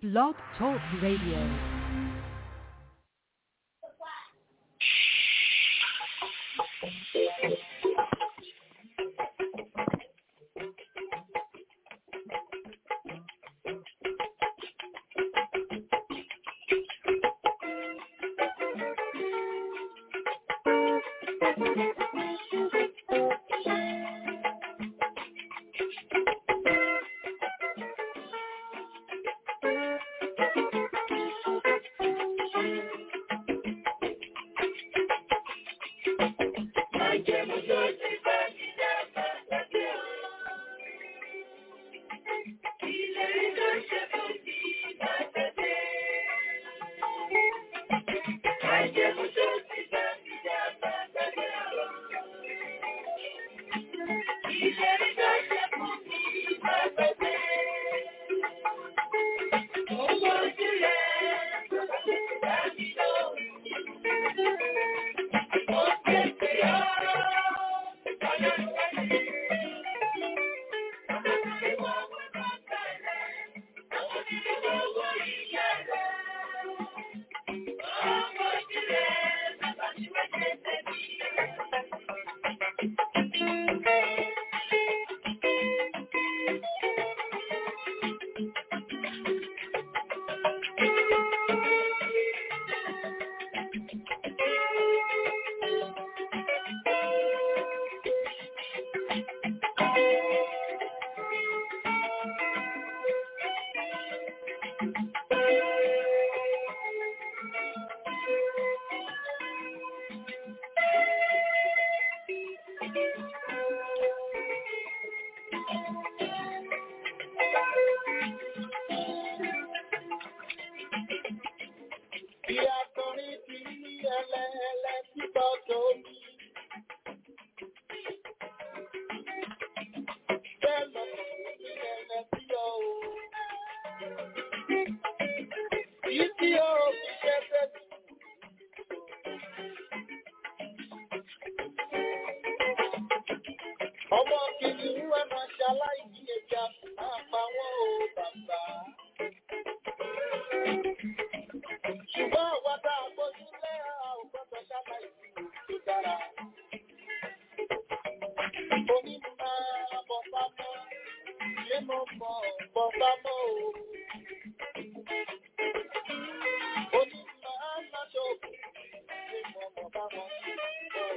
Blog Talk Radio. Bí akọrin ti ní ẹlẹ́ẹ̀lẹ́ títọ́ tó ní. Bẹ́ẹ̀ lọ sí ẹlẹ́ tí ó o. Yìí tí ó fi ṣe tẹ́sí. Ọmọ kìíní wẹ́ máa ṣaláìní ẹja, máa pa wọ́n o bàbá. Ṣùgbọ́n àwọn tá a gbójú lẹ́ a ò gbọ́dọ̀ ṣaláìní tó dára. Oní máa bọ̀ pámọ́, ilé mọ̀ bọ̀ bọ̀ pámọ́ o. Oní máa má ṣòkò, ilé mọ̀ bọ̀ pámọ́ o.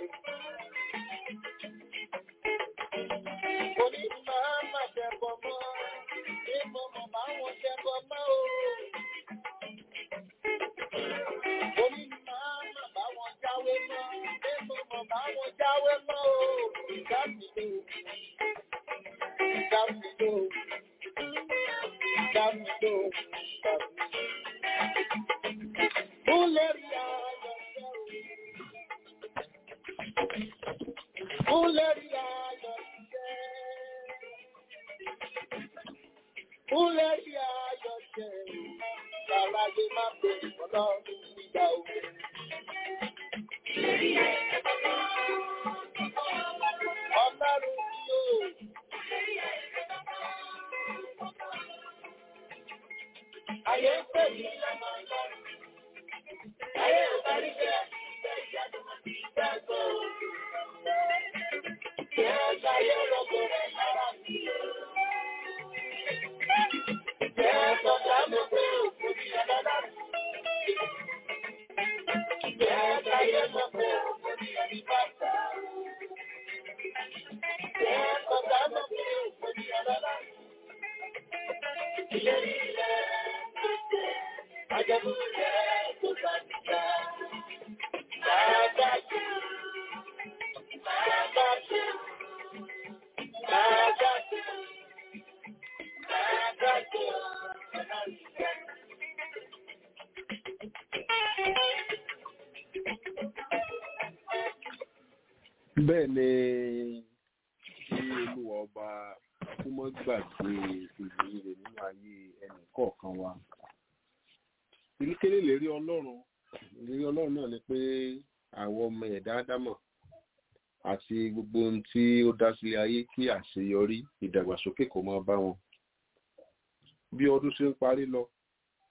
Oní máa má ṣẹ̀bọ̀ mọ́, ilé mọ̀ mọ̀ bá wọn ṣẹ̀bọ̀ mọ́ o. Oní máa má bá wọn jáwé mọ́, ilé mọ̀ mọ̀ bá wọn jáwé mọ́ o. Ìdámìlò, ìdámìlò, ìdámìlò, ìdámìlò. Kúlẹ̀ rí ayọ̀ ṣẹ́ o. Kúlẹ̀ rí ayọ̀ ṣẹ́. Kúlẹ̀ rí ayọ̀ ṣẹ́ o. Bàbá lè má pè ọlọ́run nígbà o. Ọlọ́run tí o. Ayé ń pè mí lọ́mọ ọlọ́run. Ayé ò bá rí bẹ́ẹ̀ ní ìgbà ìyá tó mọ̀ sí ìgbà tó. Kí ẹ ṣayé rọ̀gbọ̀ rẹ̀ lára mi o. Kí ẹ sọ̀tà mọ̀ pé òkú ni ọlọ́run. Kí ẹ ṣayé mọ̀ pé òkú ni ẹni bá ta. Kí ẹ sọ̀tà mọ̀ pé òkú ni ọlọ́run. Ìlérí rẹ̀ tó ṣe, àjẹmú rẹ̀ tó bá ti jà. Bàbá jù, bàbá jù, bàbá jù, bàbá jù, ọlọ́run jẹ́. bẹ́ẹ̀ ni kí olúwa ọba kó mọ́ gbàgbé ìlérí rẹ̀ nínú ayé ẹnì kọ̀ọ̀kan wa. ìlékélé lérí ọlọ́run ìlérí ọlọ́run náà ni pé àwọn ọmọ ẹ̀dá ádámọ̀ àti gbogbo ohun tí ó dá sílé ayé kí àṣeyọrí ìdàgbàsókè kó máa bá wọn. bí ọdún ṣe ń parí lọ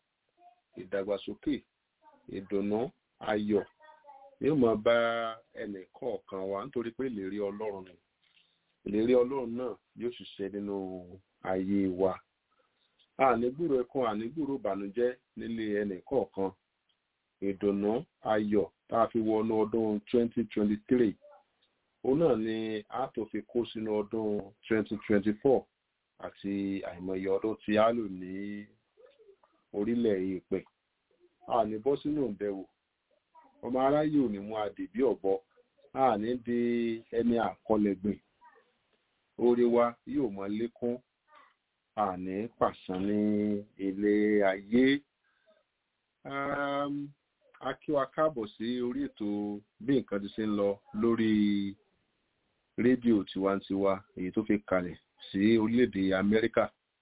ìdàgbàsókè ìdùnnú ayọ̀ yóò máa bá ẹnì kọ̀ọ̀kan wa nítorí pé ìlérí ọlọ́run ni ìlérí ọlọ́run náà yóò ṣiṣẹ́ nínú ayé wa ànígbúrò ẹkún ànígbúrò ìbànújẹ́ nílé ẹnì kọ̀ọ̀kan ìdùnnú ayọ̀ tá a fi wọnú ọdún 2023 òun náà ni a tó fi kó sínú ọdún 2024 àti àìmọye ọdún tí a lò ní orílẹ̀ èèpẹ̀ a ní bọ́ sínú ìbẹ̀wò ọmọ aráyé ò ní mú adè bí ọ̀bọ a ní di ẹni àkọlẹ̀gbìn oore wa yóò mọ lékún a ní pàṣán ní ilé ayé a kí wa káàbọ̀ sí orí ètò bí nǹkan ti ṣe ń lọ lórí rédíò tiwantiwa èyí tó fi kalẹ̀ sí orílẹ̀-èdè amẹ́ríkà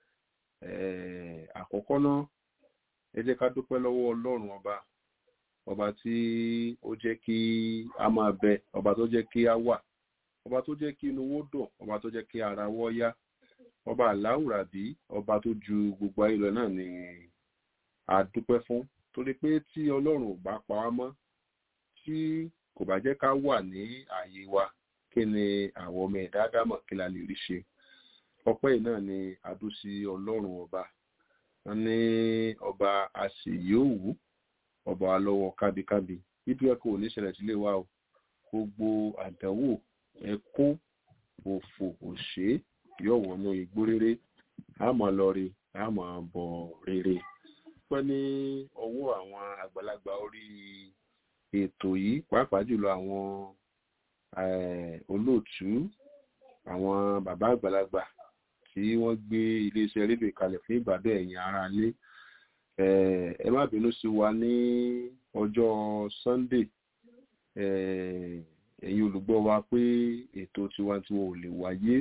àkọ́kọ́ náà ẹ jẹ́ ká dúpẹ́ lọ́wọ́ ọlọ́run ọba ọba tí ó jẹ́ kí a máa bẹ ọba tó jẹ́ kí a wà ọba tó jẹ́ kí inú wó dùn ọba tó jẹ́ kí ara wọ́ yá ọba aláwùrábí ọba tó ju gbogbo ayé lọ náà ni a dúpẹ́ fún torí pé tí ọlọ́run ò bá pa wá mọ́ tí kò bá jẹ́ ká wà ní ààyè wa kí ni àwọn ọmọ ẹ̀dá dámọ̀ kí la lè rí ṣe ọpẹ́ yìí náà ni adúsí ọlọ́run ọba wọn ní ọba àṣeyọ̀wù ọba alọ́wọ́ kábíkábí ibi ẹ̀kọ́ ò ní ṣẹlẹ̀ sílé wa o gbogbo àdánwò ẹkún òfò òṣè yóò wọnú igbó rere àmọ́ lọ rí àmọ́ bọ̀ rere pẹ́ ní ọwọ́ àwọn àgbàlagbà orí ètò yìí pàápàá jùlọ àwọn olóòtú àwọn bàbá àgbàlagbà tí wọ́n gbé iléeṣẹ́ rédíò kalẹ̀ fún ìgbàdo ẹ̀yìn ara lé ẹ má bínú sí wa ní ọjọ́ sunday ẹ̀yin olùgbọ́ wa pé ètò tiwantiwa ò lè wáyé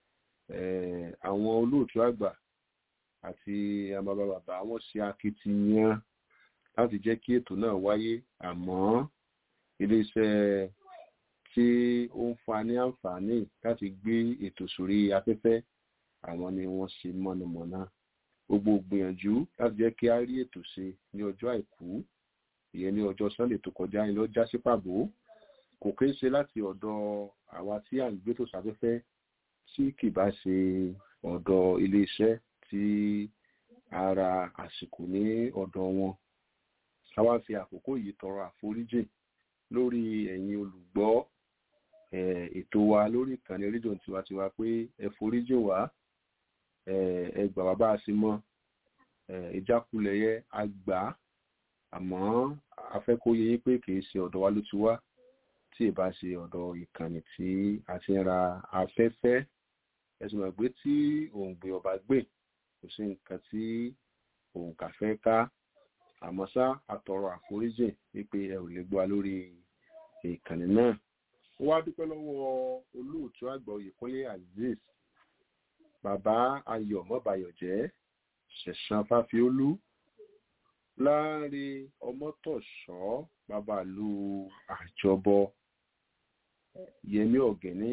àwọn olóòtú àgbà àti àbàbà bàbá wọn ṣe akitiyan láti jẹ́ kí ètò náà wáyé àmọ́ iléeṣẹ́ tí ó ń fa ní àǹfààní láti gbé ètò sórí afẹ́fẹ́ àwọn ni wọ́n ṣe mọ̀nàmọ́ná gbogbo gbìyànjú láti jẹ́ kí a rí ètò ṣe ní ọjọ́ àìkú ìyẹn ní ọjọ́ sunday tó kọjá ní lọ já sí pàbó kò kí ń ṣe láti ọ̀dọ̀ àwa tí à ń gbé tó sáfẹ́fẹ́ tí kì bá ṣe ọ̀dọ̀ iléeṣẹ́ tí ara àsìkò ní ọ̀dọ̀ wọn a wá fi àkókò yìí tọrọ àforíjì lórí ẹ̀yin olùgbọ́ ètò wa lórí ìkànnì rédíò tiwantiwa pé ẹ foríjì wá ẹ gbà wá bá a sí mọ́ ìjákulẹ̀ yẹ a gbà á àmọ́ a fẹ́ kó yẹ yín pé kì í ṣe ọ̀dọ̀ wa ló ti wá tí ì bá ṣe ọ̀dọ̀ ìkànnì tí a ti ń ra afẹ́fẹ́ ẹ̀sùn mọ̀ pé tí òǹgbẹ ọba gbè kò sí nǹkan tí òǹkà fẹ́ ká àmọ́ ṣá àtọrọ àforíjì wípé ẹ ò lè gbọ́ wa lórí ìkànnì náà ó wá dúpẹ́ lọ́wọ́ olóòtú àgbà oyèkúnlé azeez bàbá ayọ̀ mọ́bayọ̀jẹ́ ṣẹ̀san fáfiólú láàrin ọmọtọ̀ṣọ́ babalu àjọbọ yẹmí ọ̀gẹ́ní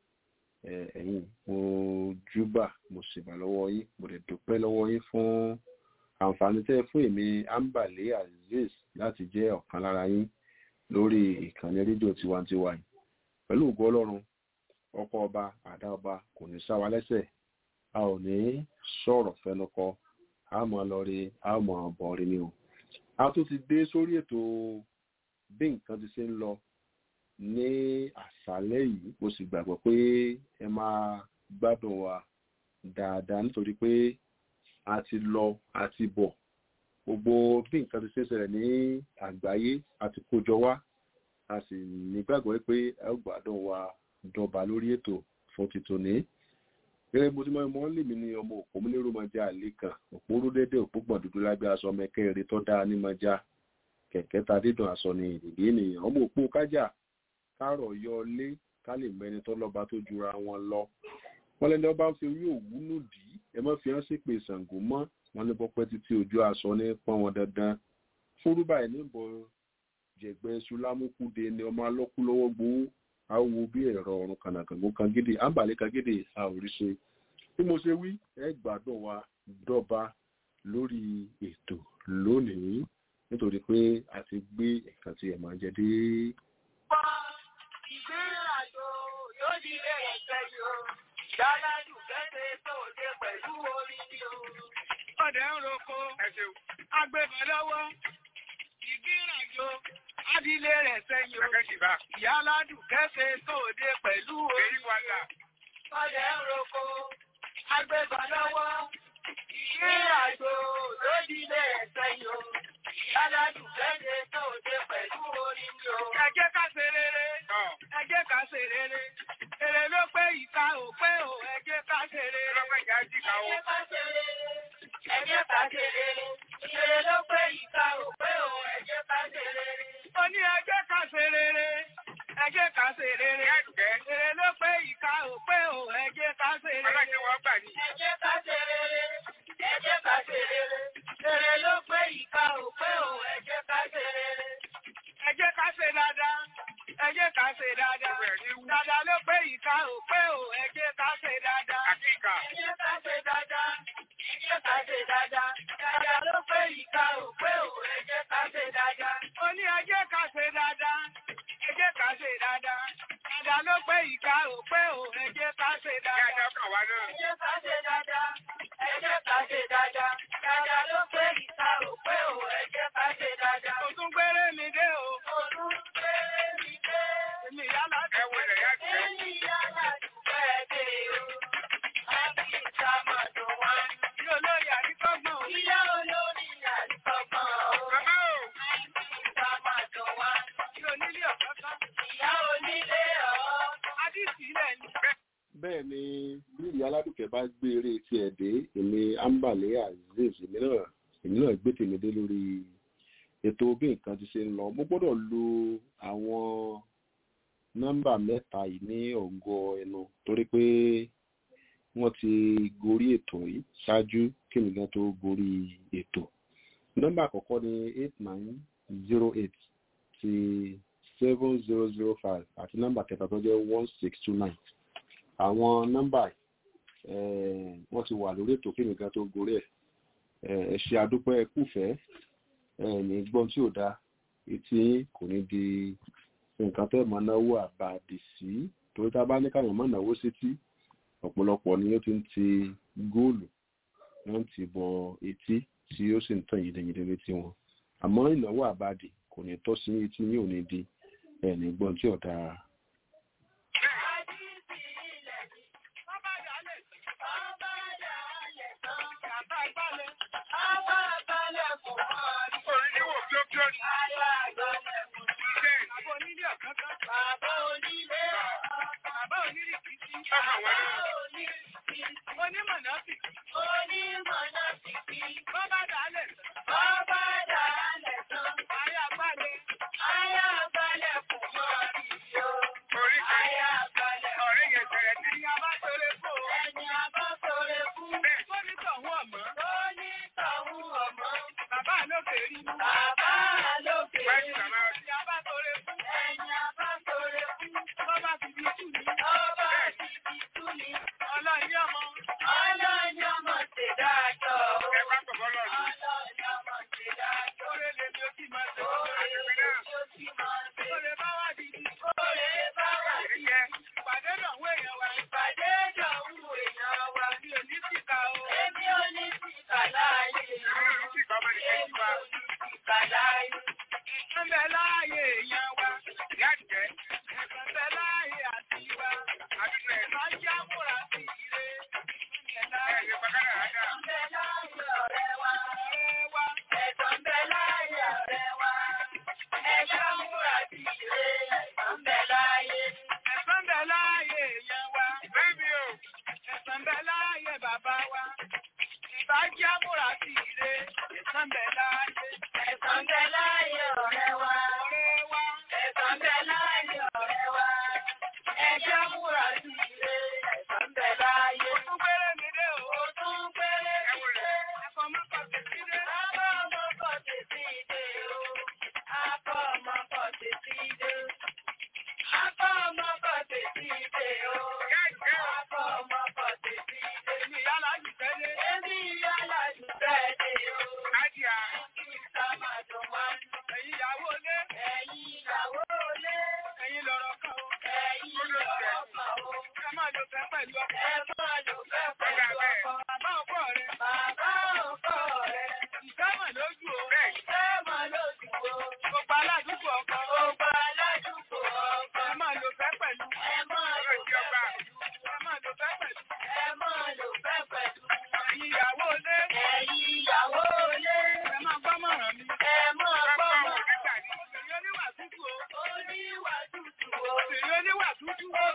ẹ̀yìn mo júbà mo sì bà lọ́wọ́ yín mo lè dúpẹ́ lọ́wọ́ yín fún àǹfààní tẹ́ fún èmi ambale azeez láti jẹ́ ọ̀kan lára yín lórí ìkànnì rédíò tiwantiwa yìí pẹ̀lú ògo ọlọ́run ọkọ ọba àdá ọba kò ní sá wa lẹ́sẹ̀ a ò ní sọ̀rọ̀ fẹnukọ a mọ̀ lọ rí a mọ̀ bọ̀ rí ni o a tún ti dé sórí ètò bí nǹkan ti ṣe ń lọ ní àṣálẹ́ yìí mo sì gbàgbọ́ pé ẹ máa gbádùn wa dáadáa nítorí pé a ti lọ a ti bọ̀ gbogbo bí nǹkan ti ṣe ń ṣẹlẹ̀ ní àgbáyé a ti kójọ wá a sì nígbàgbọ́ pé ẹ gbádùn wa dọba lórí ètò fún títòní gẹ́gẹ́ bó ti mọ́ ẹmọ́ lèmi ní ọmọ òpó múlẹ́rù mọ́já àlè kan òpó rúdẹ́dẹ́ òpó gbọ̀n dúdú lábẹ́ aṣọ mẹ́kẹ́rẹ́ tó dáa ní mọ́já kẹ̀kẹ́ ta dídùn aṣọ ní ìdìdí ènìyàn ọmọ òpó kájà kárọ̀ yọ lé ká lè mẹ́ni tó lọ́ba tó jura wọn lọ wọ́n lẹ́ni ọba ń fi orí òwú nù dí ẹ mọ́ fi hàn sí pé Ṣàngó mọ́ wọn ní bọ́pẹ́ títí ojú aṣọ ní pọ́n wọn dandan fúrúbà ẹ̀ níbọ̀ jẹ̀gbẹ́ sulámùkúde ni ọmọ alọ́kú lọ́wọ́ gbowó awo bí ẹ̀rọ ọ̀run kànàkàngó kan gidi àǹbàlẹ̀ kan gidi a ò rí ṣe bí mo ṣe wí ẹ gbádùn wa dọ́ba lórí ètò lónìí. pé a ti gbé nǹkan tí ẹ máa jẹ dé. Ìgbéyàwó yóò di bẹ̀rẹ̀ pẹ̀lú o. Dálájú kẹ́sẹ̀ tó dé pẹ̀lú orin ni o. Ọ̀dẹ̀ ń roko, agbébọn lọ́wọ́, ìgbéyàwó, adílé rẹ̀ sẹ́yìn o. Ìyá aládùn kẹ́sẹ̀ tó dé pẹ̀lú orin ni o. Ọ̀dẹ̀ ń roko, agbébọn lọ́wọ́, ìgbéyàwó lódìlé rẹ̀ sẹ́yìn o. Ìyá aládùn kẹ́sẹ̀ tó dé pẹ̀lú orin ni o. Ẹ jẹ́ ká ṣe rere ẹ jẹ́ ká ṣe rere. Èrè ló pé ìka ò pé ò ẹ jẹ́ ká ṣe rere. Ẹ jẹ́ ká ṣe rere. Ẹ jẹ́ ká ṣe rere. Èrè ló pé ìka ò pé ò ẹ jẹ́ ká ṣe rere. Mo ní ẹ jẹ́ ká ṣe rere. Ẹ jẹ́ ká ṣe rere. Èrè ló pé ìka ò pé ò ẹ jẹ́ ká ṣe rere. Ẹ jẹ́ ká ṣe rere. Ẹ jẹ́ ká ṣe rere. Èrè ló pé ìka ò pé ò ẹ jẹ́ ká ṣe rere. Ẹ jẹ́ ká ṣe dáadáa ẹ jẹ́ ká ṣe dáadáa. Dáadáa ló pé ìka ò pé ò ẹ jẹ́ ká ṣe dáadáa. Ẹ jẹ́ ká ṣe dáadáa. Ẹ jẹ́ ká ṣe dáadáa. Dáadáa ló pé ìka ò pé ò ẹ jẹ́ ká ṣe dáadáa. Ó ní ẹ jẹ́ ká ṣe dáadáa. Ẹ jẹ́ ká ṣe dáadáa. Dáadáa ló pé ìka ò pé ò ẹ jẹ́ ká ṣe dáadáa. Ẹ jẹ́ ká ṣe dáadáa. Ẹ jẹ́ ká ṣe dáadáa. Dáadáa ló pé ìka ò pé ò ẹ jẹ́ ká ṣe dáadáa. Mo tún gbére mi dé o. Mo tún gbére mi dé. Èmi yálà dé. Èmi yálà dúpẹ́ dé o. Àbí ìta máa dùn wá. Ìyá olórí àríkọ́gbọ̀n. Ìyá olórí àríkọ́gbọ̀n o. Àbí ìta máa dùn wá. Ìyá onílé ọ̀kọ́kọ́. Ìyá onílé ọ̀. Adísì ilẹ̀ ni. bẹ́ẹ̀ ni bí ìyá aládùkẹ́ bá gbé eré tiẹ̀ dé èmi ambale azeez èmi náà èmi náà gbé tèmi dé lórí ètò bí nǹkan ti ṣe ń lọ mo gbọ́dọ̀ lo àwọn nọ́mbà mẹ́ta yìí ní ọ̀gọ́ ẹnu torí pé wọ́n ti gorí ètò yìí ṣáájú kí nìkan tó gorí ètò nọ́mbà àkọ́kọ́ ni eight nine zero eight ti seven zero zero five àti nọ́mbà kẹta tó jẹ́ one six two nine àwọn nọ́mbà eh, wọ́n ti wà lórí ètò kí nìkan tó gorí ẹ̀ ẹ ṣe àdúpẹ́ kúfẹ́ ẹ ní gbọ́n tí ò dáa etí kò ní di nǹkan tẹ́ mọ́ náwó àbàdì sí torí tá a bá ní káyọ̀ mọ́ náwó sétí ọ̀pọ̀lọpọ̀ ni ó ti ń ti góòlù wọ́n ti bọ etí tí ó sì ń tàn yìdìyìdì létí wọn àmọ́ ìnáwó àbàdì kò ní tọ́ sí etí ní òní di ẹ ní gbọ́n tí ò dáa. Adísì ilẹ̀ ni. Bàbá dálẹ̀. Bàbá dálẹ̀ tán. Bàbá balẹ̀. Bàbá balẹ̀ kò mọ̀ rí. Ayá àgbọ̀lẹ̀ kò sí. Bàbá onílé ọ̀kánkán. Bàbá onílé ọ̀. Bàbá onílé kìtì. Bàbá onílé kìtì. Onímọ̀ náà sì. Onímọ̀ náà sì kí. Bàbá dálẹ̀. Bàbá dálẹ̀ tán. Ayá balẹ̀. Ayá balẹ̀ kò mọ̀ rí o. Ayá balẹ̀. Ẹni a bá sọ̀rọ̀ fún. Ẹni a bá sọ̀rọ̀ fún. Ó ní tọ̀hún ọ̀mọ́. Ó ní tọ̀hún ọ̀mọ́. Bàbá lókè rí. Bàbá lókè rí. Ẹni a bá sọ̀rọ̀ fún. Ẹni a bá sọ̀rọ̀ fún. Bọ́bá ti di tú ni. Bọ́bá ti di tú ni. Ọlọ́yin ọmọ. Ọlọ́yin ọmọ ṣe dájọ́. Ọlọ́yin ọmọ ṣe dájọ́. Oore lèmi ó sì máa ṣe. Oore lèmi ó sì máa ṣe. Oore bá wà dìdí. Oore bá wà dìdí. Ìpàdé lọ́wọ́ èèyàn wa. Ìpàdé lọ́wọ́ èèyàn wa. Mi ò ní síta o. Èmi ò ní síta láàyè. Èmi ò ní síta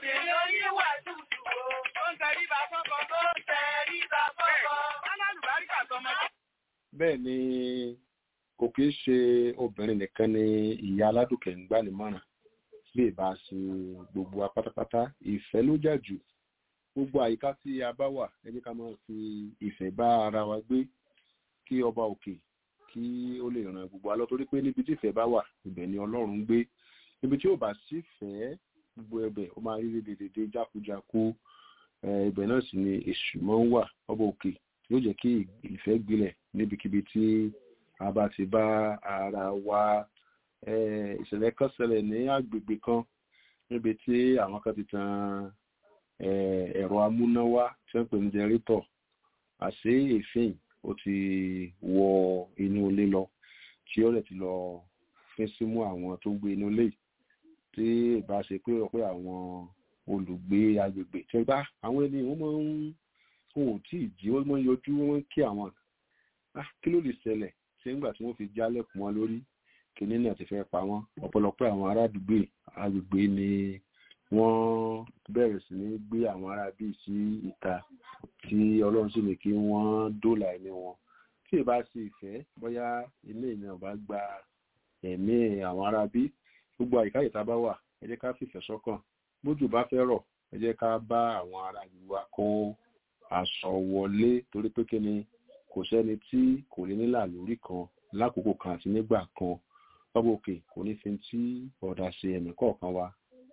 Obìnrin oníwà tútù o. Ó ń tẹríba fọ́kọ. Ó ń tẹríba fọ́kọ. Alálùbáríkà tọmọdé. bẹ́ẹ̀ ni kò kí ń ṣe obìnrin nìkan ni ìyá aládùnkẹ́ ń gbà nímọ̀ràn bí ìbá ṣe gbogbo wa pátápátá ìfẹ́ ló jà jù gbogbo àyíká tí a bá wà ẹ jẹ́ ká máa fi ìfẹ́ bá ara wa gbé kí ọba òkè kí ó lè ràn gbogbo wa lọ torí pé níbi tí ìfẹ́ bá wà ibẹ̀ ni ọlọ́run ń gbé níbi tí ò bá sí fẹ́ gbogbo ẹbẹ̀ ó máa rí dédédé jákujáku eh, ibẹ̀ náà sì ni èṣù máa ń wà ọba òkè yóò jẹ́ kí ìfẹ́ gbilẹ̀ níbikíbi tí a bá ti bá ara wa eh, ìṣẹ̀lẹ̀ kan ṣẹlẹ̀ ní agbègbè kan níbi tí àwọn kan ti tan eh, ẹ̀rọ amúnáwá tí wọ́n pè ní jẹrítọ̀ àṣé èéfín ó ti wọ inú ilé lọ tí ó rẹ̀ ti lọ fín símú àwọn tó gbé inú ilé yìí tí ìbá ṣe pé ọ̀pẹ́ àwọn olùgbé agbègbè tí wọ́n bá àwọn ẹni wọ́n máa ń wọn ò tí ì jí wọ́n máa ń yọjú wọ́n máa ń kí àwọn ah kí ló lè ṣẹlẹ̀ ṣé nígbà tí wọ́n fi jálẹ̀kùn wọn lórí kìnínní náà ti fẹ́ pa wọ́n ọ̀pọ̀lọpọ̀ àwọn ará àdúgbò agbègbè ni wọ́n bẹ̀rẹ̀ sí ní gbé àwọn ará bíi sí ìta tí ọlọ́run sì ní kí wọ́n dóòlà ẹ̀mí wọn tí ì bá sí ìfẹ́ bóyá ilé ìyẹn ò bá gba ẹ̀mí àwọn ará bí gbogbo àyíká ìta bá wà ẹ jẹ́ ká fìfẹ́ sọ́kàn bójú bá fẹ́ rọ̀ ẹ jẹ́ ká bá àwọn ará ìlú wa kó aṣọ wọlé torí pé kí ni kò sẹ́ni tí kò ní nílà lórí kan lákòókò kan àti nígbà kan lọ́bọ̀ òkè kò ní fi tí ọ̀dà ṣe ẹ̀mí kọ̀ọ̀kan wa.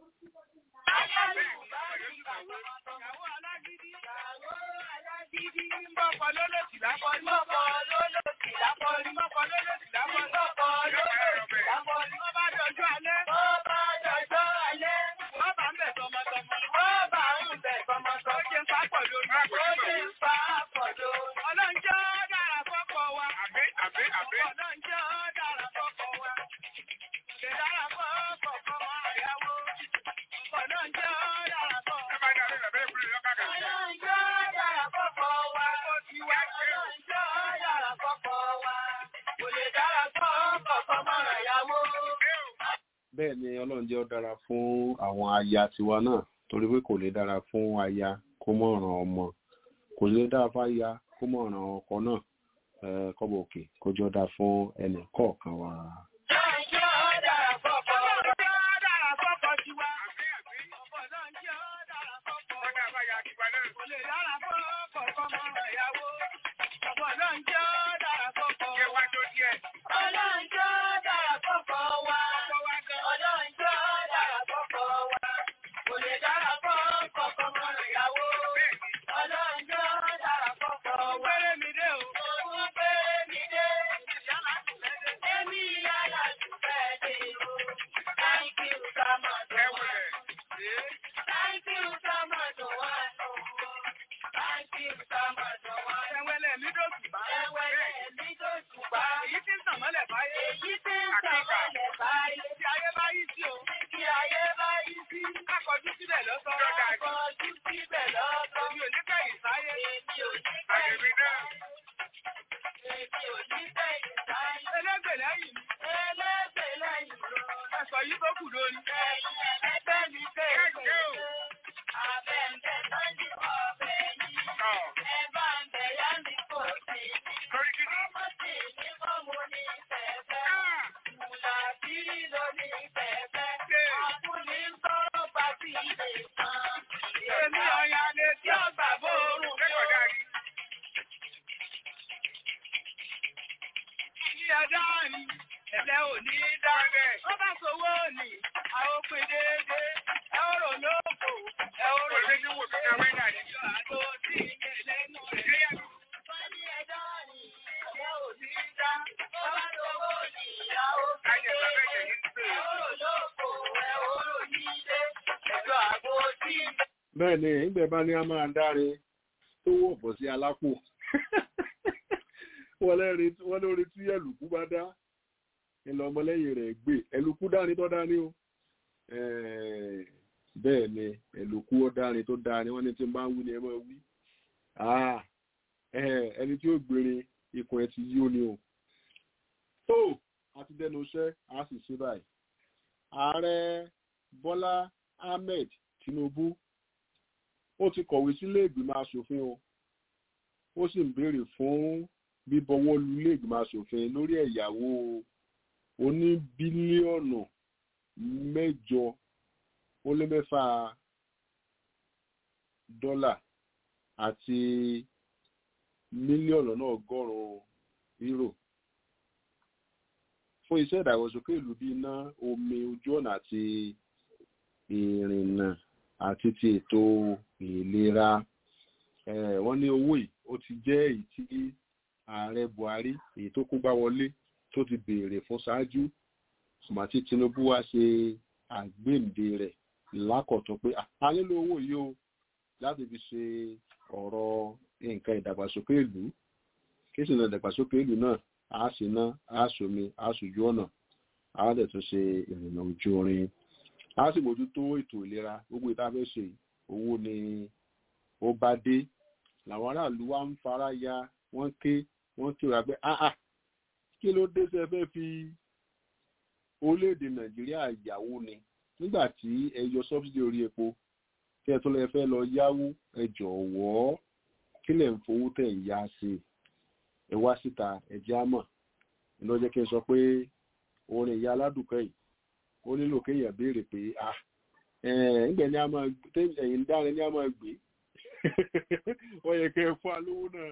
Ìyàwó alágídí. Ìyàwó alágídí. Mọ́kọ lólòsì lápọ̀lú. Mọ́kọ lólòsì lápọ̀lú. Mọ́kọ lólòsì lápọ̀lú. Mọ́kọ lólòsì lápọ̀lú. Wọ́n bá dọjọ́ alẹ́. Wọ́n bá dọjọ́ alẹ́. Wọ́n bá ń bẹ̀ tọmọtọmọ. Wọ́n bá ń bẹ̀ tọmọtọmọ. Ó jẹ́ ń pa pọ̀ lórí. Ó jẹ́ ń pa pọ̀ lórí. Ọlọ́njọ́ dára fọ́kọ wa. Àbí àbí àbí. Ọlọ́njọ́ dára fọ́kọ wa. Ṣé dára fọ́kọ fọmọ ìyàwó? Ọlọ́njọ́ dára fọ́kọ. Ẹ bá dá lórí ẹ̀bẹ̀ ìbúrò lọ́kà kà. Ọlọ́njọ́ dára fọ́kọ wa. Ọlọ́njọ́ dára fọ́kọ wa. Kò lè dára fọ́kọ fọmọ ìyàwó. bẹ́ẹ̀ ni ọlọ́run jẹ́ ó dára fún àwọn aya tiwa náà torí pé kò lè dára fún aya kó mọ̀ ràn ọmọ kò lè dára fún aya kó mọ̀ ràn ọkọ náà eh, kọ́bọ̀ òkè kó jọ dá fún ẹnì kọ̀ọ̀kan wa. Ọlọ́njọ́ dára fọ́kọ. Ọlọ́njọ́ dára fọ́kọ tiwa. Àbí àbí. Ọlọ́njọ́ dára fọ́kọ. Wọ́n dá bá ya kíkwa náà. Kò lè dára fọ́kọ fọmọ ìyàwó. Ọlọ́njọ́ dára fọ́kọ. Ṣé wá tó díẹ̀? Ọlọ́njọ́ dára fọ́kọ wa. Ọlọ́njọ́ dára fọ́kọ wa. Kò lè dára fọ́kọ fọmọ ìyàwó. Ọlọ́njọ́ dára fọ́kọ wa. Péré mi dé o. Òun péré mi dé. Èmi yàrá jù bẹ́ẹ̀ dé o. Thank you so much. Ẹ wulẹ̀. Thank you so much. Wá lọ. Thank you so much. Wá lọ. Ẹ̀wẹ̀lẹ̀ mi dòtù bá. Ẹ̀wẹ̀lẹ̀ mi dòtù bá. Èyí tí ń tàn mọ́lẹ̀ báyé. Èyí tí ń tàn mọ́lẹ̀ báyé. Tí ayé bá yí sí o. Tí ayé bá yí sí. Akọjú síbẹ̀ lọ́sọ̀. Akọjú síbẹ̀ lọ́sọ̀. Èmi ò ní kẹ́yìn sáyé. Èmi ò ní Àyèmí kẹ́yìn náà. Èmi ò ní kẹ́yìn sáyé. Ẹlẹ́gbẹ̀ lẹ́yìn mi. Ẹlẹ́gbẹ̀ lẹ́yìn mi. Ẹ̀sọ̀ yìí tó kù lórí. Ẹ̀yin ẹlẹ́gbẹ̀ mi kéèké. Abẹ́ǹbẹ̀ sọ́jú ọ̀bẹ yìí. Ọ̀. Ẹ bá ń bẹ̀ yá mi kò sí. Torí kí ni? Ọmọ sì ní fọ́ọ̀mù ní fẹ́fẹ́. Ah! Mùlà bí ló ní fẹ́fẹ́. Àkúnní ń tọrọ bá sí ilé kan. Èmi ọ̀yà lè tí ọ̀gbà bóorùn mi Lẹ́kọ̀ọ́ ò. dáa ni. Ní ẹ̀dá ni, ẹ̀lẹ́ ò ní dá. Ó bá sowó ni, a ó pín déédéé. Ẹ ó rò lóko, ẹ ó rò Olùdé tí wò tó ká wẹ́dà ni. Ìjọ àgbo tí ìyẹn lẹ́nu rẹ̀. Wọ́n ní ẹ̀dá ni, ẹ̀lẹ́ ò ní dá. Ó bá sowó ni, a ó pín Ayé bàbá ẹ̀jẹ̀ déédéé. yìí ń pè Ẹ é. ó rò lóko, ẹ ó rò nílé. Ìjọ àgbo tí bẹ́ẹ̀ ni ìgbẹ́ bá ní a máa dáre tó wọ̀ bọ̀ sí alápò wọ́n lẹ́rìí- wọ́n lórí tí ẹ̀lùkú bá dá ìlọ ọmọlẹ́yìn rẹ̀ gbé ẹ̀lùkú dání tó dání o Eh, bẹ́ẹ̀ ni ẹ̀lùkú ó dání tó dání wọ́n ní tí n bá ń wí ni ẹ máa wí Ah, eh, ẹni tí ó gbére ikùn ẹ ti yí ó ní o tó àti dẹnu iṣẹ́ a sì ṣe báyìí ààrẹ bọ́lá ahmed Tinubu ó ti kọ̀wé sílé ìgbìmọ̀ asòfin o ó sì ń béèrè fún bíbọwọ́ lu ilé ìgbìmọ̀ asòfin lórí ẹ̀yàwó oní bílíọ̀nù mẹ́jọ ó lé mẹ́fà dọ́là àti mílíọ̀nù lọ́nà ọgọ́rùn-ún euro fún iṣẹ́ ìdàgbàsókè ìlú bíi iná omi ojú ọ̀nà àti ìrìnnà àti ti ètò ìlera wọ́n ní owó yìí ó ti jẹ́ èyí tí ààrẹ Buhari èyí tó kó gbá wọlé tó ti béèrè fún ṣáájú ṣùgbọ́n tí Tinubu wá ṣe àgbéǹde rẹ̀ lákọ̀tún pé a nílò owó yìí o láti fi ṣe ọ̀rọ̀ nǹkan ìdàgbàsókè ìlú kí sì ní ìdàgbàsókè ìlú náà a sì ná a sòmi a sòjú ọ̀nà a lè tún ṣe ìrìnà ojú orin a sì mójútó ètò ìlera gbogbo ìta fẹ́ ṣe owó ni ó bá dé làwọn aráàlú wa ń fara ya wọ́n ké wọ́n ké wá pé áà kí ló dé sẹ́ fẹ́ fi orílẹ̀-èdè nàìjíríà yàwó ni nígbà tí ẹ yọ sọ́bsidì orí epo kí ẹ tó lè fẹ́ lọ yáwó ẹ jọ̀wọ́ kí lẹ̀ ń fowó tẹ̀ ń yá sí ẹ wá síta ẹ jẹ́ àmọ̀ ló jẹ́ kí n sọ pé orin ìyá aládùúkẹ́ yìí ó nílò kéèyàn béèrè pé ah ǹgbẹ́ ni a máa ẹ̀yìn dárin ni a máa gbé wọ́n yẹ kẹ́ ẹ fún alówó náà.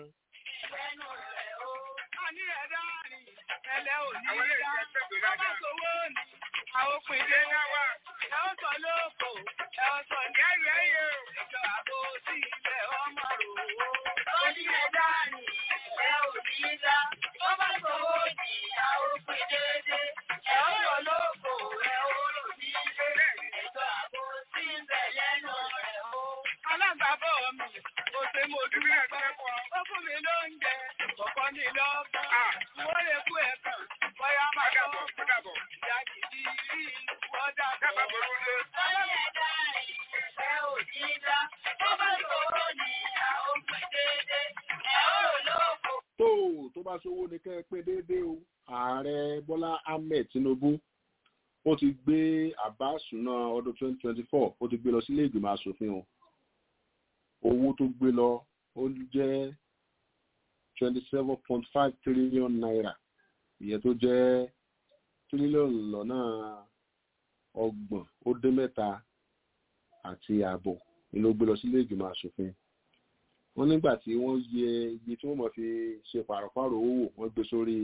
Àwọn òpin ilé náà wà. Ẹ ó sọ lóko, ẹ ó sọ ní ẹ̀rọ ẹ̀yẹ o. Ìjọ àbò sí ilẹ̀ ọmọ rò ó. Ó ní ẹ̀dá ni ẹ ò ní dá. Ó bá sọ̀wọ́ ní àwọn òpin déédé. Ẹ ó sọ lóko, ẹ ó rò ní ilé. Ìjọ àbò sí ilẹ̀ lẹ́nu rẹ̀ o. Alágbàbọ̀ mi, kò ṣe mo dúró pẹ́. Ó fún mi lóúnjẹ, kọ̀ọ̀kan ní lọ́gbọ̀n. Wọ́n lè kú ẹ̀kan, bóyá máa bọ̀. Ìyá kìí rí ọjà dábàá bọ̀rọ̀ lé. Ọlọ́yẹ̀dá ìfẹ́ òní dá. Ó bá sọ̀rọ̀ ní àwọn òpin déédé. Ẹ ó rò lóko. tó tó bá ṣòwò ní kẹ́ ẹ pé déédéé o ààrẹ bọ́lá ahmed tinubu ó ti gbé àbá ìṣúná ọdún 2024 ó ti gbé lọ sílé ìgbìmọ̀ asòfin o owó tó gbé lọ ó jẹ́ 27.5 trillion naira ìyẹn tó jẹ́ tírílíọ̀nù lọ́nà ọgbọ̀n ó dé mẹ́ta àti ààbọ̀ ni ló gbé lọ sílé ìgbìmọ̀ asòfin wọ́n nígbà tí wọ́n yẹ iye tí wọ́n mọ̀ fi ṣe pàrọ̀pàrọ̀ owó wò wọ́n gbé sórí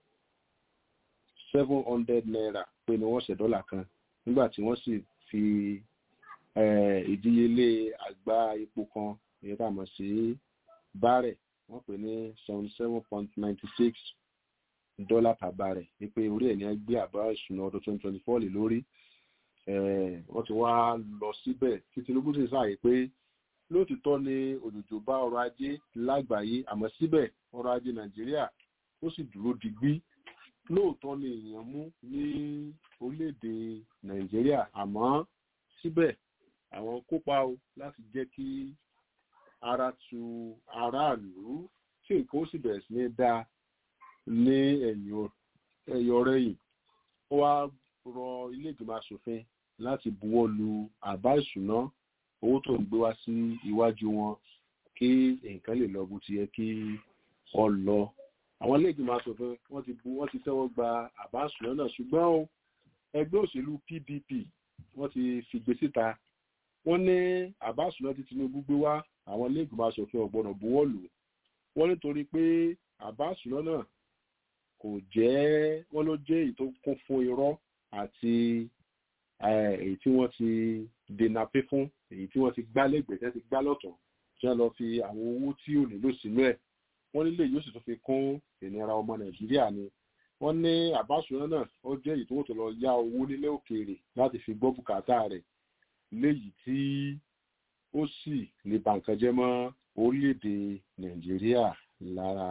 seven hundred naira pé ni wọ́n ṣe dọ́là kan nígbà tí wọ́n sì fi ìdíyelé àgbá epo kan èyí tá a mọ̀ sí bárẹ̀ wọ́n pè ní seventy seven point ninety six dọ́là per barrel ní pé orí ẹ̀ ní gbé àbá ìṣúná ọdún twenty twenty four lè lórí wọ́n ti wá lọ síbẹ̀ tí Tinubu sì sáàyè pé lóòtítọ́ ni òjòjò bá ọrọ̀ ajé lágbàáyé àmọ́ síbẹ̀ ọrọ̀ ajé Nàìjíríà ó sì dúró digbí lóòótọ́ ni èèyàn mú ní orílẹ̀-èdè Nàìjíríà àmọ́ síbẹ̀ àwọn kópa o láti jẹ́ kí ara tu aráàlú tí nǹkan ó sì bẹ̀rẹ̀ sí ní dáa ní ẹ̀yọ̀ rẹ̀yìn ó wá rọ ilé ìgbìmọ̀ asòfin láti buwọ́ lu àbá ìṣúná owó tó ń gbé wá sí iwájú wọn kí nǹkan lè lọ bó ti yẹ kí ọ lọ àwọn ilé ìgbìmọ̀ asòfin wọ́n ti bu wọ́n ti tẹ́wọ́ gba àbá ìṣúná náà ṣùgbọ́n o ẹgbẹ́ òṣèlú PDP wọ́n ti fìgbé síta wọ́n ní àbá ìṣúná tí Tinubu gbé wá àwọn ilé ìgbìmọ̀ asòfin ò gbọ́dọ̀ buwọ́ lù wọ́n nítorí pé àbá ìṣúná náà kò jẹ́ wọ́n ló jẹ́ èyí tó kún fún irọ́ àti èyí tí wọ́n ti dènà pé fún èyí tí wọ́n ti gbá lẹ́gbẹ̀ẹ́ tí wọ́n ti gbá lọ́tọ̀ tí wọ́n lọ fi àwọn owó tí ò nílò sínú ẹ̀ wọ́n nílé yóò sì tún fi kún ìnira ọmọ nàìjíríà ni wọ́n ní àbáṣúná náà ó jẹ́ èyí tó wọ́n tó lọ yá owó nílé òkèèrè láti fi gbọ́ bùkátà rẹ̀ léyìí tí ó sì lè bà nǹkan jẹ́ mọ́ orílẹ̀-èdè nàìjíríà lára.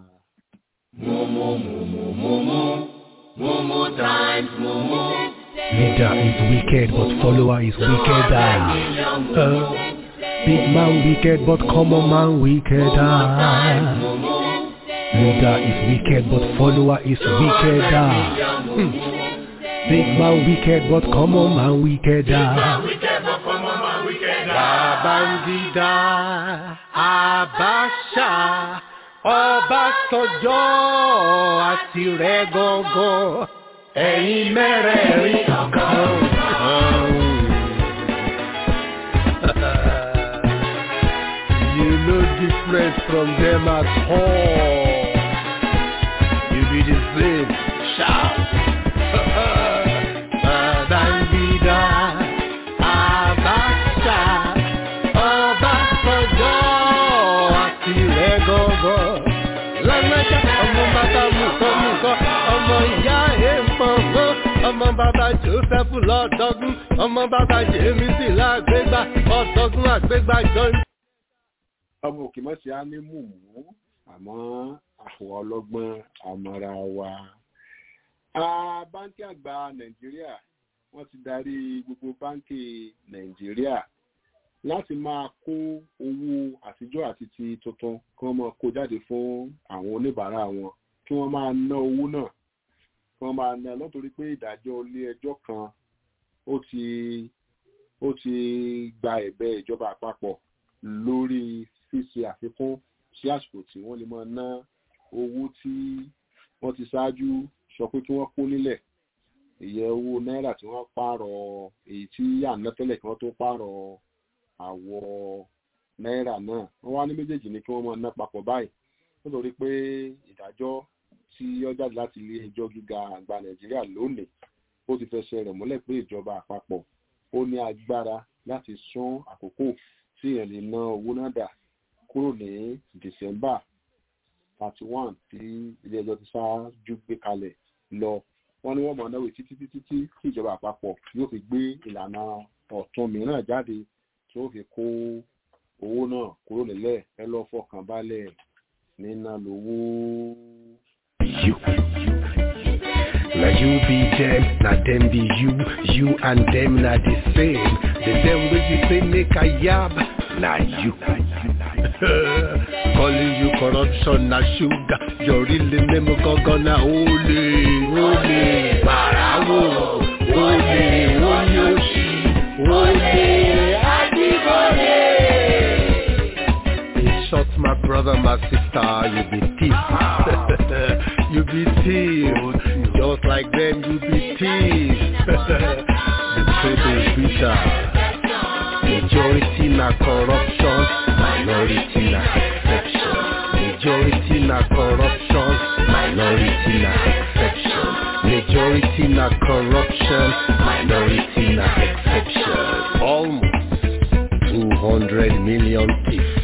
Leader is wicked, but follower is wickeder. Uh, big man wicked, but common man wickeder. Leader is wicked, but follower is wickeder. Hmm. Big man wicked, but common man wickeder. Babangida, Abacha, Ọbásanjọ́ àti rẹ̀ gọ́gọ́, ẹ̀yin mẹ́rẹ̀ẹ̀rin ọ̀kan. You no different from them at all. You be the same. Shout. Babangida, Abacha, Ọbásanjọ́ àti rẹ̀ gọ́gọ́. Lágbájá ọmọ bàbá mùkọ́ mùkọ́, ọmọ ìyá èèpọ̀ngọ́, ọmọ bàbá Joseph lọ́dọ́gún, ọmọ bàbá Jemisi lágbégbá, ọ̀dọ́gún àgbégbá jọ ọmọ òkè mọ́ sí á ní mùmú àmọ́ àwọn ọlọ́gbọ́n àmọ́ra wa. Ah, báńkì àgbà nàìjíríà wọ́n ti darí gbogbo báńkì nàìjíríà láti máa kó owó àtijọ́ àti ti tuntun kí wọ́n máa kó jáde fún àwọn oníbàárà wọn kí wọ́n máa ná owó náà kí wọ́n máa ná lọ́tòrí pé ìdájọ́ ilé ẹjọ́ kan ó ti ó ti gba ẹ̀bẹ̀ ìjọba àpapọ̀ lórí ṣíṣe àfikún sí àsìkò tí wọ́n lè máa ná owó tí wọ́n ti ṣáájú sọ pé kí wọ́n kó nílẹ̀ ìyẹn owó náírà tí wọ́n pààrọ̀ èyí tí àná tẹ́lẹ̀ kí wọ́n tó pààrọ̀ àwọ̀ náírà náà wọ́n wá ní méjèèjì ní kí wọ́n máa ná papọ̀ báyìí nítorí pé ìdájọ́ tí ó jáde láti ilé ẹjọ́ gíga àgbà nàìjíríà lónìí ó ti fẹsẹ̀ rẹ̀ múlẹ̀ pé ìjọba àpapọ̀ ó ní agbára láti sún àkókò tí èèyàn lè ná owó náà dà kúrò ní december thirty one tí ilé ẹjọ́ ti ṣáájú gbé kalẹ̀ lọ wọ́n ní wọ́n mọ̀ náwó títí títí tí tí ìjọba àpapọ̀ yóò fi gbé ìlànà ọ̀tun mìíràn jáde tí ó fi kó owó náà kúrò nílẹ̀ ẹ lọ́ fọkàn balẹ̀ nínà lówó. you. Now you be them, now them be you, you and them not the same. The them way you say make a yab, now you. Calling you corruption, na sugar. Your real name gonna holy, holy, barawo, holy, holy, holy, adibole. In short, my brother, my sister, you be thief. you be thief. Just like them, you be thief. the truth is bitter. Majority na corruption, minority na exception. Majority na corruption, minority na exception. Majority na corruption, minority na exception. Almost 200 million thieves.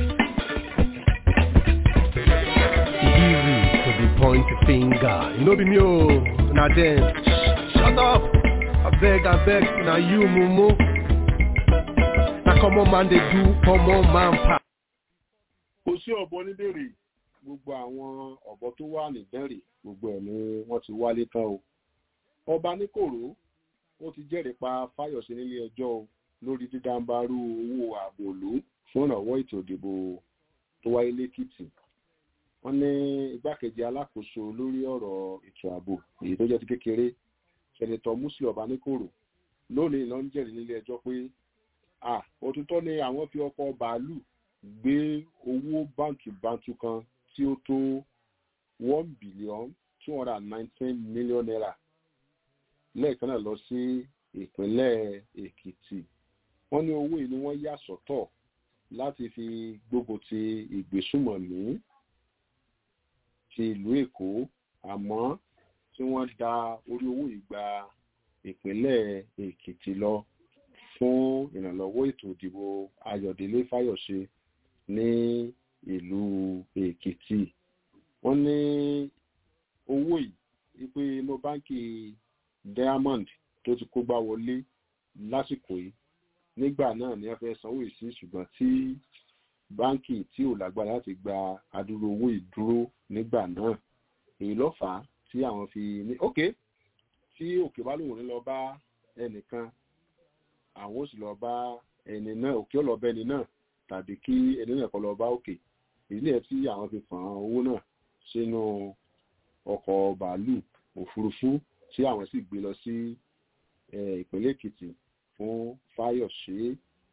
Easy to be point finger. You know be me oh, na them. Shut up. I beg, I beg, na you mumu. Na common man dey do common man pa. kò sí ọ̀bọ níbèrè gbogbo àwọn ọ̀bọ tó wà níbẹ̀rẹ̀ gbogbo ẹ̀ ni wọ́n ti wálé tán o ọba níkòró ó ti jẹ́rìí pa fáyọ̀sí nílé ẹjọ́ o lórí dídáńbarú owó ààbò òlú fún ìrànwọ́ ètò ìdìbò tó wáyé lẹ́kìtì wọ́n ní igbákejì alákòóso lórí ọ̀rọ̀ ètò ààbò èyí tó jẹ́ ti kékeré sẹ́nitọ́ muslim ọba níkòró lónìí ló ń jẹ́rìí nílé ẹjọ́ pé à òtítọ́ ni àwọn fi ọkọ̀ bàálù gbé owó báǹkì bántú kan tí ó tó one billion two hundred and nineteen million naira lẹ́ẹ̀kan náà lọ sí ìpínlẹ̀ èkìtì wọ́n ní owó yìí ni wọ́n yà sọ́tọ̀ láti fi gbógun ti ìgbésùmọ̀mí ti ìlú èkó àmọ́ tí wọ́n da orí owó yìí gba ìpínlẹ̀ èkìtì lọ fún ìrànlọ́wọ́ ètò ìdìbò ayọ̀délé fáyọ̀ṣe ní ìlú èkìtì wọ́n ní owó yìí wípé inú báńkì diamond tó ti kó gbá wọlé lásìkò yìí nígbà náà ni wọ́n fẹ́ sanwó yìí sí ṣùgbọ́n tí báńkì tí ò lágbára láti gba adúrú owó yìí dúró nígbà náà èyí ló fà á tí àwọn fi ní ok tí òkè bá lòun ní lọ bá ẹnìkan àwọn ó sì lọ bá ẹni náà òkè ó lọ bá ẹni náà tàbí kí ẹni náà kọ lọ bá òkè èyí lè tí àwọn fi fàn án owó náà sínú ọkọ̀ bàálù òfurufú tí àwọn sì gbé lọ sí ìpínlẹ̀ èkìtì fún fáyọ̀ṣe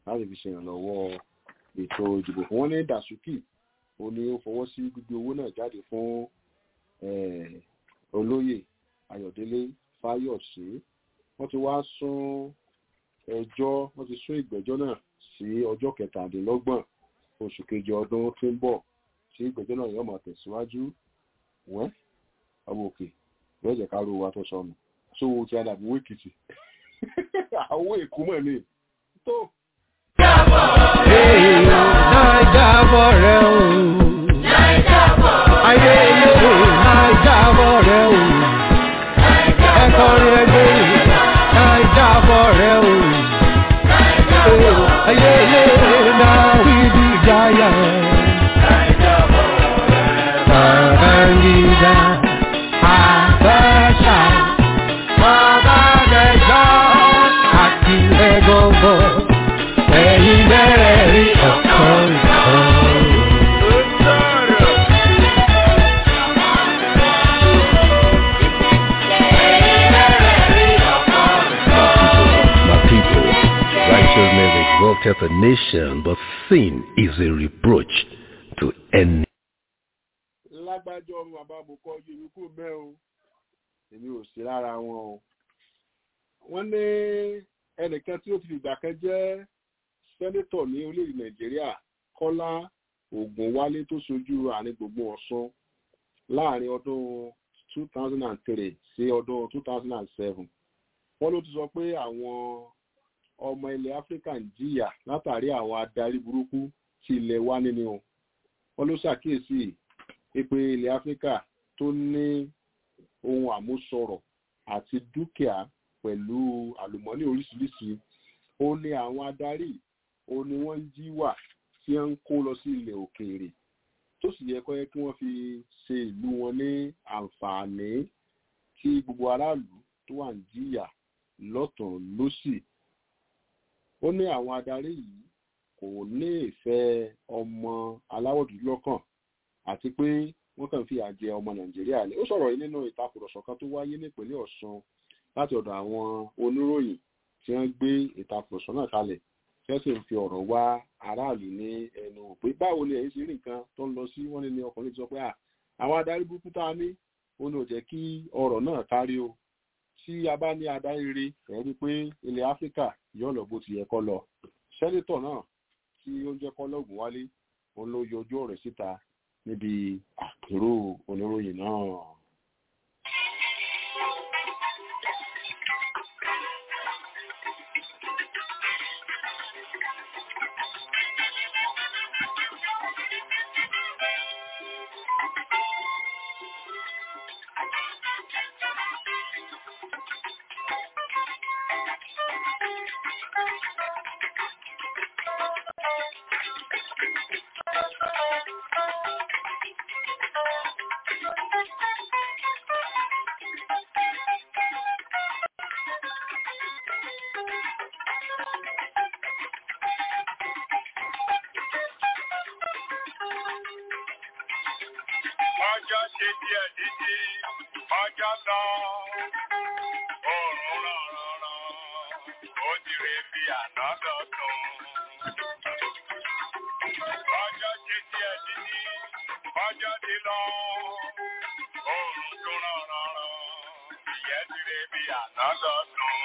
láti fi ṣe ìrànlọ́wọ́ ètò ìdìbò fún wọn ní dasuki ó ní ó fọwọ́ sí gbígbé owó náà jáde fún eh, olóyè ayọ̀délé fáyọ̀sé wọ́n ti wá sún ẹjọ́ wọ́n ti sún ìgbẹ́jọ́ náà sí ọjọ́ kẹtàdínlọ́gbọ̀n oṣù kejì ọdún tí ń bọ̀ tí ìgbẹ́jọ́ náà yóò máa tẹ̀síwájú wẹ́ ọmọ òkè yóò jẹ́ ká ro wa tó sọnù sówó tí a dàbí owó èkìtì àwọn èkó mọ̀ ní tó Nàìjábọ̀ rẹ̀ o. Ayé ilé Nàìjábọ̀ rẹ̀ o. Ẹ̀kọ́ rẹ̀ gbé Nàìjábọ̀ rẹ̀ o. Ayé ilé Nàìjíríà jáyà. Nàìjíríà àbẹ́ṣà. Mọ̀gàdẹ́jọ́ àti ẹ̀gọ́gọ́. Ẹ̀yin bẹ̀rẹ̀ rí ọ̀kan kan. My people, righteousness exalteth a nation, but sin is a reproach to any. lágbájọ ọmọ bàbá àbùkọ yorùkú mẹ́ o èmi ò sí lára wọn o wọ́n ní ẹnìkan tí ó ti fìgbà kan jẹ́ sẹ́nétọ̀ ní orílẹ̀-èdè nàìjíríà kọ́lá ògúnwálé tó ṣojú àárín gbùngbùn ọ̀ṣun láàrin ọdún 2003 sí ọdún 2007 wọ́n ló ti sọ pé àwọn ọmọ ilẹ̀ áfíríkà ń jìyà látàrí àwọn adarí burúkú tí ilẹ̀ wa nínú o wọ́n ló ṣàkíyèsí pé ilẹ̀ áfíríkà tó ní ohun àmúṣọrọ̀ àti dúkìá pẹ̀lú àlùmọ́nì oríṣiríṣi ó ní àwọn adarí ó ní wọ́n ń jí wà tí wọ́n ń kó lọ sí ilẹ̀ òkèèrè tó sì yẹ kó yẹ kí wọ́n fi ṣe ìlú wọn ní àǹfààní tí gbogbo aráàlú tó wà ń jìyà lọ́tàn lósì ó ní àwọn adarí yìí kò ní ìfẹ́ ọmọ aláwọ̀ dúdú lọ́kàn àti pé wọ́n kàn fi àjẹ ọmọ nàìjíríà ni ó sọ̀rọ̀ yìí nínú ìtakùrọ̀sọ kan tó wáyé nípínlẹ̀ ọ̀ṣun láti ọ̀dọ̀ àwọn oníròyìn tí wọ́n gbé ìtakùrọ̀sọ náà kalẹ̀ tí wọ́n sì ń fi ọ̀rọ̀ wá aráàlú ní ẹnu wò pé báwo ni ẹ̀yin ṣe rí nǹkan tó ń lọ sí wọ́n ní ní ọkùnrin ti sọ pé àwọn adarí burúkú tá a ní ó ní ò jẹ́ kí ọ̀rọ̀ náà kárí o tí a bá ní adarí rí ẹ̀ rí pé ilẹ̀ áfíríkà yóò lọ bó ti yẹ kó lọ sẹ́nitọ̀ náà tí ó ń jẹ́ kọ́lọ́gùn wálé òun ló yọjú ọ̀rẹ́ síta níbi àpérò oníròyìn náà. ọjọ́ ṣe díẹ̀ dídí ọjọ́ lọ oòrùn rànrànràn ó ti rè bí àná lọ́tún. ọjọ́ ṣe díẹ̀ dídí ọjọ́ ti lọ oòrùn tún rànrànràn ìyẹn ti rè bí àná lọ́tún.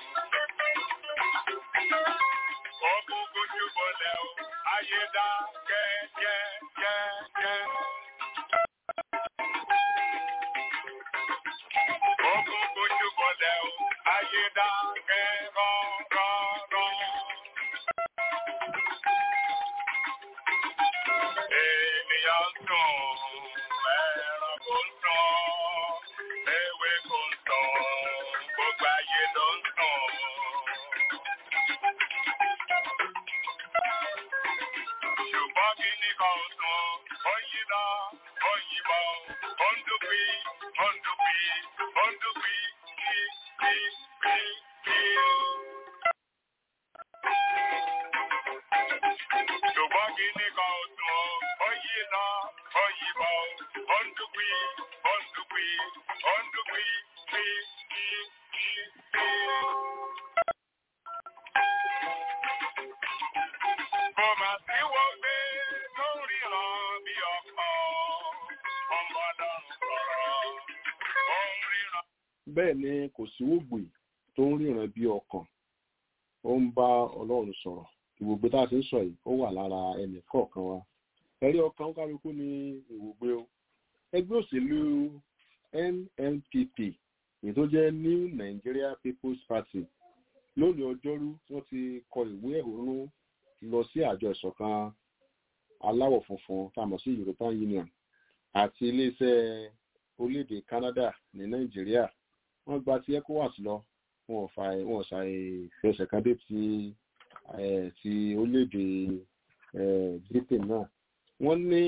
Ogun kojú bọ̀lẹ̀ o, ayé dá kẹ́kẹ́kẹ́kẹ́. Ogun kojú bọ̀lẹ̀ o, ayé dá kẹ́rọ̀rọ̀rọ̀. Ènìyàn sùn, ẹranko ń sùn, ewé kò ń sùn, gbogbo ayé ló ń sùn. ṣùgbọ́n kí ní kan sùn ó yí lọ ó yí bọ̀ ó ń dúpí ó ń dúpí ó ń dúpí kí kí kí kí. ṣùgbọ́n kí ní kan sùn ó yí lọ ó yí bọ̀ ó ń dúpí ó ń dúpí ó ń dúpí kí kí kí kí. bẹ́ẹ̀ ni kò sí wògbè tó ń ríran bí ọkàn ó ń bá ọlọ́run sọ̀rọ̀ ìwògbé tá a ti ń sọ yìí ó wà lára ẹnì kọ̀ọ̀kan wa ẹ̀rí ọkàn kálukú ní ìwògbé o ẹgbẹ́ òṣèlú NNPP èyí tó jẹ́ New Nigeria People's Party lónìí ọjọ́rú wọ́n ti kọ ìwé ẹ̀hónú lọ sí àjọ ìṣọ̀kan aláwọ̀ funfun tá a mọ̀ sí European Union àti iléeṣẹ́ orílẹ̀-èdè Canada ní Nàìjíríà wọ́n gba ti ECOWAS lọ wọn ò fa wọn ò ṣàì fẹsẹ̀ kan dé ti ti orílẹ̀-èdè Britain náà wọ́n ní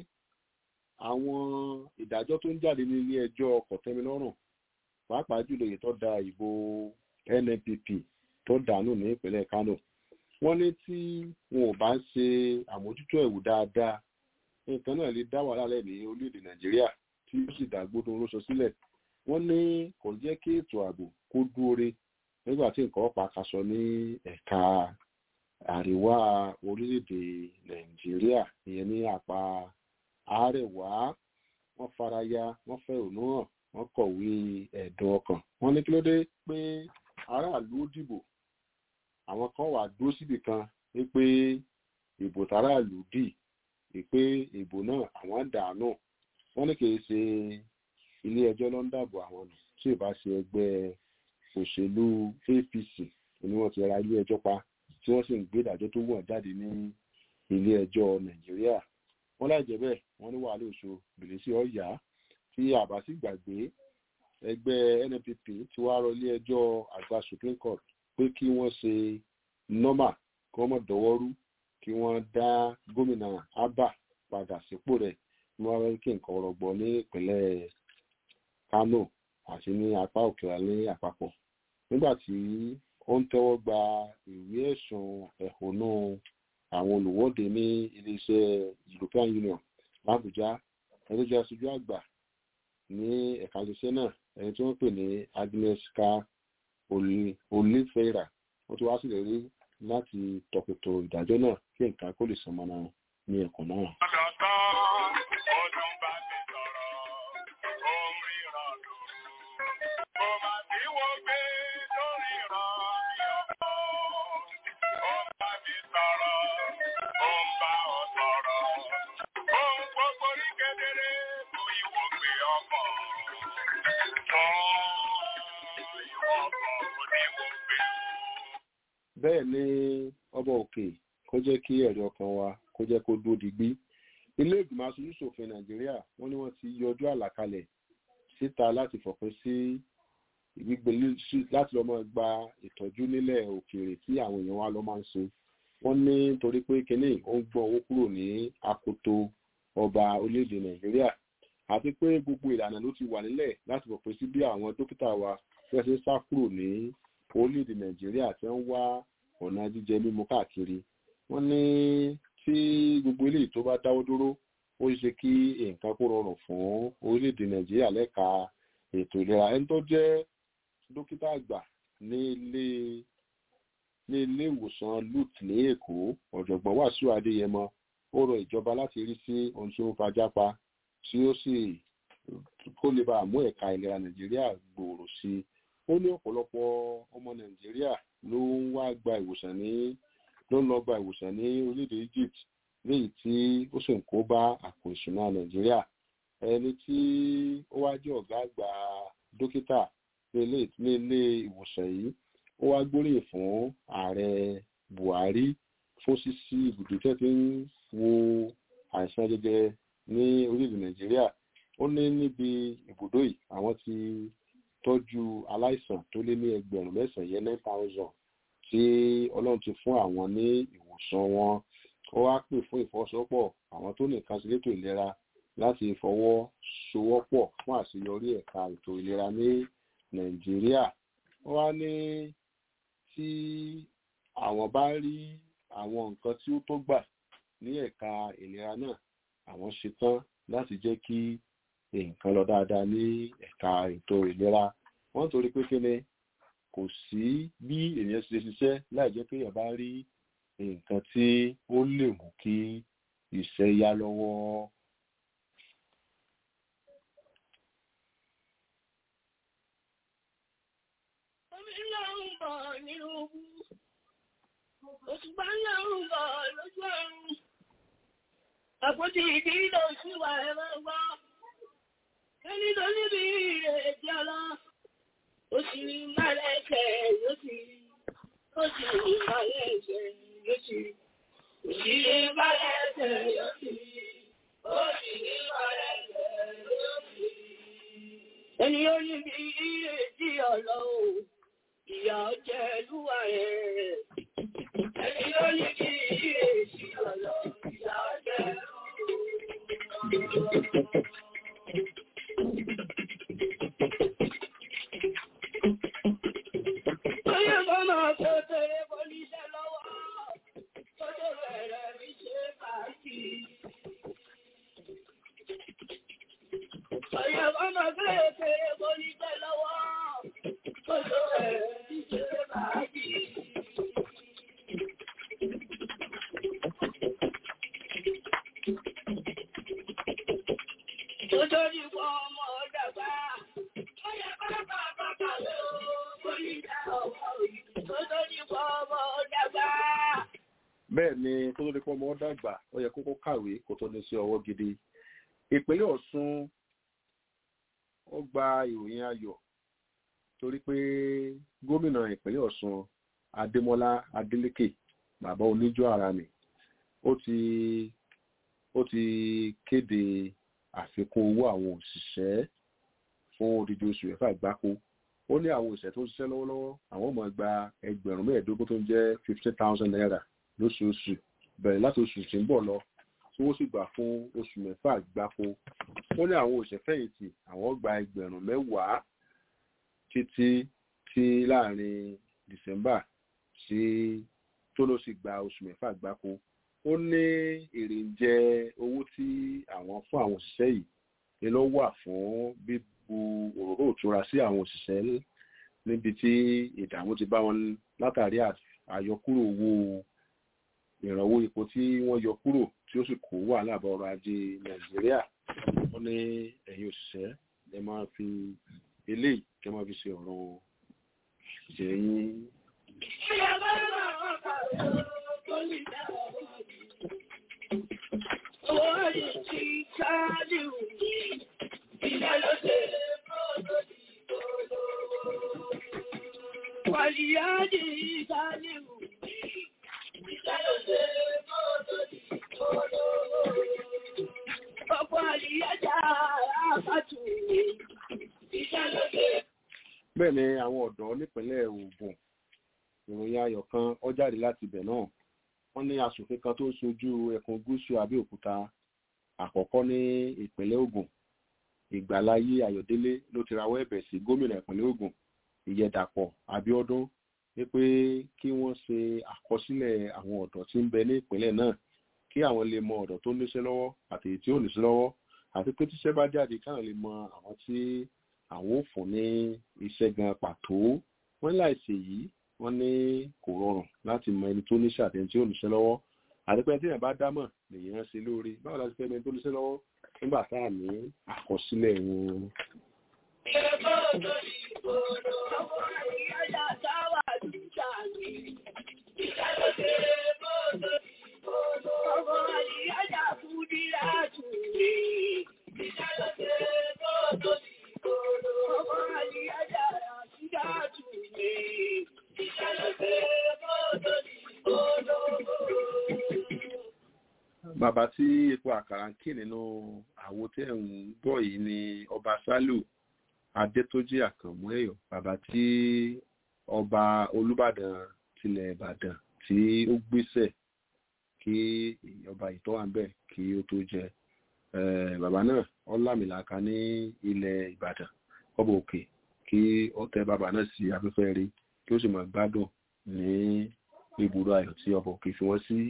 àwọn ìdájọ́ tó ń jáde ní ilé ẹjọ́ kọ̀tẹ́milọ́rùn pàápàá jùlọ èyí tó da ìbò NNPP tó dànù ní ìpínlẹ̀ Kano wọ́n ní tí wọn ò bá ń ṣe àmójútó ẹ̀wù dáadáa nǹkan náà lè dá wàhálà lẹ̀ ní orílẹ̀-èdè Nàìjíríà tí ó sì dàgbódo oróṣọ sílẹ̀ wọ́n ní kò jẹ́ kí ètò ààbò kó dúore nígbà tí nǹkan ọ̀pá kaṣọ ní ẹ̀ka àríwá orílẹ̀-èdè Nàìjíríà ìyẹn ní àpá àárẹ̀wá wọ́n faraya wọ́n fẹ̀hónú hàn wọ́n kọ̀wé ẹ̀dùn ọkàn wọ́n ní kí ló dé pé aráàlú ó dìbò àwọn kan wà dúró síbì kan wípé ìbò tàráàlú dì wípé ìbò náà àwọn dànù wọ́n ní kì í ṣe ilé ẹjọ́ ló ń dàbò àwọn nù tí ì bá ṣe ẹgbẹ́ òṣèlú APC ni wọ́n ti ra ilé ẹjọ́ pa tí wọ́n sì ń gbé ìdájọ́ tó wọ̀n jáde ní ilé ẹjọ́ Nàìjíríà wọ́n láì jẹ́ bẹ́ẹ̀ wọ́n ní wàhálà oṣù bìlísì ọ̀yà tí àbá sì gbàgbé ẹgbẹ́ NNPP ti wá rọ ilé ẹjọ́ àgbà Supreme Court pé kí wọ́n ṣe nọ́mà kí wọ́n mọ̀ dọ́wọ́rú kí wọ́n dá gómìnà Abba padà sípò rẹ̀ ní wọ́n rẹ́ kí nǹkan rọgbọ ní ìpínlẹ̀ Kano àti ní apá òkè ní àpapọ̀ nígbà tí ó ń tẹ́wọ́ gba ìwé ẹ̀sùn ẹ̀hónú àwọn olùwọ́de ní iléeṣẹ́ European Union l'Abuja ẹni tó jẹ́ aṣojú àgbà ní ẹ̀ka iléeṣẹ́ náà ẹni tí wọ́n pè ní Agneska Olifera wọ́n ti wá sílẹ̀ rí láti tọpẹtọ ìdájọ́ náà kí nǹkan kó lè sọmọnà ní ẹ̀kọ́ náà. bẹ́ẹ̀ ni ọba òkè kó jẹ́ kí ẹ̀rí ọkàn wa kó jẹ́ kó dúró digbí ilé ìgbìmọ̀ aṣojú ṣòfin nàìjíríà wọ́n ní wọ́n ti yọjú àlàkalẹ̀ síta láti fòpin sí gbígbé láti lọ́mọ gba ìtọ́jú nílẹ̀ òkèèrè tí àwọn èèyàn wa lọ máa ń ṣe wọ́n ní torí pé kínní ó ń gbọ́ owó kúrò ní akoto ọba orílẹ̀-èdè nàìjíríà àti pé gbogbo ìlànà ló ti wà nílẹ̀ láti fòpin sí bí àwọn dókítà wa fẹ́ ṣe sá kúrò ní orílẹ̀-èdè nàìjíríà tí wọ́n wá ọ̀nà jíjẹ mímu káàkiri wọ́n ní tí gbogbo eléyìí tó bá dáwọ́ dúró ó ṣe kí nǹkan kó rọrùn fún orílẹ̀-èdè nàìjíríà lẹ́ka ètò ìlera ẹni tó jẹ́ dókítà àgbà ní ilé ní ilé ìwòsàn lut ní èkó ọ̀jọ̀gbọ́n wàsíù adéyẹmọ ó rọ ìjọba láti rí sí ohun tí ó ń fajá tí ó sì kó lè bá àmú ẹ̀ka ìlera nàìjíríà gbòòrò sí i ó ní ọ̀pọ̀lọpọ̀ ọmọ nàìjíríà ló ń wá gba ìwòsàn ní ló ń lọ gba ìwòsàn ní orílẹ̀-èdè Egypt léyìí tí ó sì ń kó bá àpò ìṣúná nàìjíríà ẹni tí ó wá jẹ́ ọ̀gá àgbà dókítà ní ilé ìwòsàn yìí ó wá gbóríyìn fún ààrẹ Buhari fún ṣíṣí ibùdó tẹ́ ti ń wo àìsàn jẹjẹrẹ ní orílẹ̀-èdè nàìjíríà ó ní níbi ibùdó yìí àwọn ti tọ́jú aláìsàn tó lé ní ẹgbẹ̀rún mẹ́sàn-án yẹn nine thousand tí ọlọ́run ti fún àwọn ní ìwòsàn wọn ó wá pè fún ìfọwọ́sowọ́pọ̀ àwọn tó nìkan sí létò ìlera láti fọwọ́sowọ́pọ̀ fún àṣeyọrí ẹ̀ka ètò ìlera ní nàìjíríà ó wá ní tí àwọn bá rí àwọn nǹkan tí ó tó gbà ní ẹ̀ka ìlera náà àwọn ṣetán láti jẹ́ kí nǹkan lọ dáadáa ní ẹ̀ka ètò ìlera wọ́n torí pé kí ni kò sí bí èèyàn ṣe ṣiṣẹ́ láì jẹ́ pé èèyàn bá rí nǹkan tí ó lè mú kí iṣẹ́ yá lọ́wọ́. Omi náà ń bọ̀ nínú bú. Òṣùpá náà ń bọ̀ lójú ọ̀run. Àpótí ìdí ló sì wà ẹ̀rọ gbọ́. Ẹni tó níbi ìrètí ọlọ́. Ó sì ní ìmọ̀lẹ̀ ẹ̀ṣẹ̀ yóò sì rí. Ó sì ní ìmọ̀lẹ̀ ẹ̀ṣẹ̀ yóò sì rí. Ó sì ní ìmọ̀lẹ̀ ẹ̀ṣẹ̀ yóò sì rí. Ó sì ní ìmọ̀lẹ̀ ẹ̀ṣẹ̀ yóò sì rí. Ẹni ó níbi ìrètí ọlọ́ o. Ìyà ọjẹ́ lúwà rẹ̀. Ẹni ó níbi ìrètí ọlọ́. Ìyà ọjẹ́ Oyè bọ́ máa kó tẹ̀lé pọ́líṣẹ́ lọ́wọ́, tó tó bẹ̀rẹ̀ rí ṣe pàtì. Oyè bọ́ máa kó tẹ̀lé pọ́líṣẹ́ lọ́wọ́, tó tó bẹ̀rẹ̀ rí ṣe pàtì. Tó tó ní fún ọmọ dàgbà, oyè bá bá bàbá lọ, pọ́líṣẹ́ ọmọ yìí, tó tó ní fún ọmọ dàgbà. bẹ́ẹ̀ ni kó tó di pọ́ ọmọ dàgbà ó yẹ kókó kàwé kó tó ní sí ọwọ́ gidi ìpínlẹ̀ Ọ̀ṣun ó gba ìròyìn ayọ̀ torí pé gómìnà ìpínlẹ̀ Ọ̀ṣun Adémọ́lá Adélékè bàbá oníjó ara mi ó ti ó ti kéde àfikún owó àwọn òṣìṣẹ́ fún odidi oṣù mẹ́fà gbáko ó ní àwọn òṣìṣẹ́ tó ń ṣiṣẹ́ lọ́wọ́lọ́wọ́ àwọn máa gba ẹgbẹ̀rún mẹ́ẹ̀ẹ́dógún tó ń jẹ́ fifteen thousand naira lóṣooṣù bẹ̀rẹ̀ láti oṣù tí ń bọ̀ lọ tí wọ́n sì gbà fún oṣù mẹ́fà gbáko ó ní àwọn òṣìṣẹ́ fẹ̀yìntì àwọn gba ẹgbẹ̀rún mẹ́wàá títí tí láàrin December sí tó ló sì gba oṣù mẹ́fà gbáko ó ní èrè ń jẹ owó tí àwọn fún àwọn òṣìṣẹ́ yìí ni ló wà fún bíbu òróró òtura sí àwọn òṣìṣẹ́ níbi tí ìdààmú ti bá wọn látàrí àyọkúrò owó ìrànwọ́ epo tí wọ́n yọ kúrò tí ó sì kó wàhálà bá ọrọ̀ ajé nàìjíríà wọ́n ní ẹ̀yin òṣìṣẹ́ ẹ máa fi eléyìí kẹ́ máa fi ṣe ọ̀rọ̀ ìjẹ́yìn Owó yìí ti ṣáájú mi, ìyá ló ṣe mọ́tò ní gbogbo. Wàlíyájì ṣáájú mi, ìyá ló ṣe mọ́tò ní gbogbo. Ọ̀pọ̀ àlìyájà àfàtù mi, ìyá ló ṣe bẹ́ẹ̀ ni àwọn ọ̀dọ́ nípínlẹ̀ Ògùn ìròyìn ayọ̀ kan ó jáde láti ibẹ̀ náà wọ́n ní aṣòfin kan tó ń ṣojú ẹkùn gúúsù Abẹ́òkúta àkọ́kọ́ ní ìpínlẹ̀ Ògùn Ìgbàláyé Ayọ̀délé ló ti rawọ́ ẹ̀bẹ̀ sí gómìnà ìpínlẹ̀ Ògùn Ìyẹ̀dàpọ̀ Abíọ́dún wípé kí wọ́n ṣe àkọsílẹ̀ àwọn ọ̀dọ́ tí ń bẹ ní ìpínlẹ̀ náà kí àwọn lè mọ ọ̀dọ́ tó níṣẹ́ lọ́wọ́ àti èyí tí ò níṣẹ́ lọ́wọ́ àti pé tíṣẹ́ bá jáde káwọn lè mọ àwọn tí àwọn ò fún ní iṣẹ́ gan pàtó wọ́n láìsí èyí wọ́n ní kò rọrùn láti mọ ẹni tó níṣẹ́ àti ẹni tí ò níṣẹ́ lọ́wọ́ àti pé tí èèyàn bá dámọ̀ lèèyàn ṣe lóore báwo la ti fẹ́ ẹni tó níṣẹ́ lọ́wọ́ nígbà tá à ní àkọsílẹ̀ wọn. bàbá tí epo àkàrà ń kí nínú àwo tí ẹ̀ ń gbọ́ yìí ni ọba sálù adétójì àkànmú ẹ̀yọ̀ bàbá tí ọba olúbàdàn tilẹ̀ ìbàdàn tí ó gbéṣẹ̀ kí ọba ìtọ́ wà ń bẹ̀ kí ó tó jẹ bàbá náà ọlámìlàkà ní ilẹ̀ ìbàdàn ọba òkè kí ó tẹ bàbá náà sí afẹ́fẹ́ rí kí ó sì máa gbádùn ní ibùdó ayọ̀ tí ọba òkè fi wọ́n sí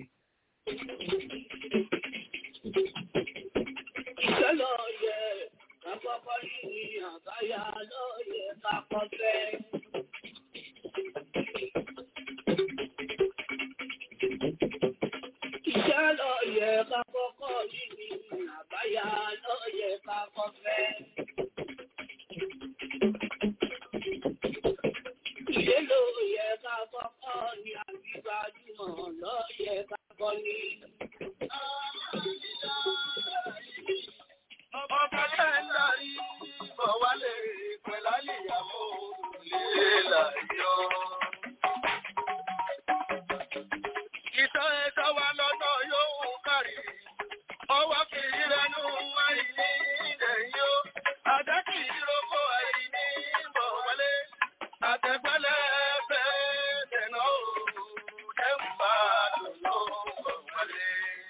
Iṣẹ́ lọ yẹ kápọ́kọ́ ní àbáyá lọ yẹ kápọ́ fẹ́. Iṣẹ́ lọ yẹ kápọ́kọ́ ní àbáyá lọ yẹ kápọ́ fẹ́. Ilé là yọ. Ìtàn ẹ̀sọ́ wa lọ́nà yóò kárí. Ọwọ́ kì í rẹnu àìní ilẹ̀ yó. Àdá kì í roko àìní bọ̀ wọlé. Àtẹ̀gbẹ́lẹ̀ fẹ́ dẹ̀nà o. Ẹ ń bá lòlò bọ̀ wọlé.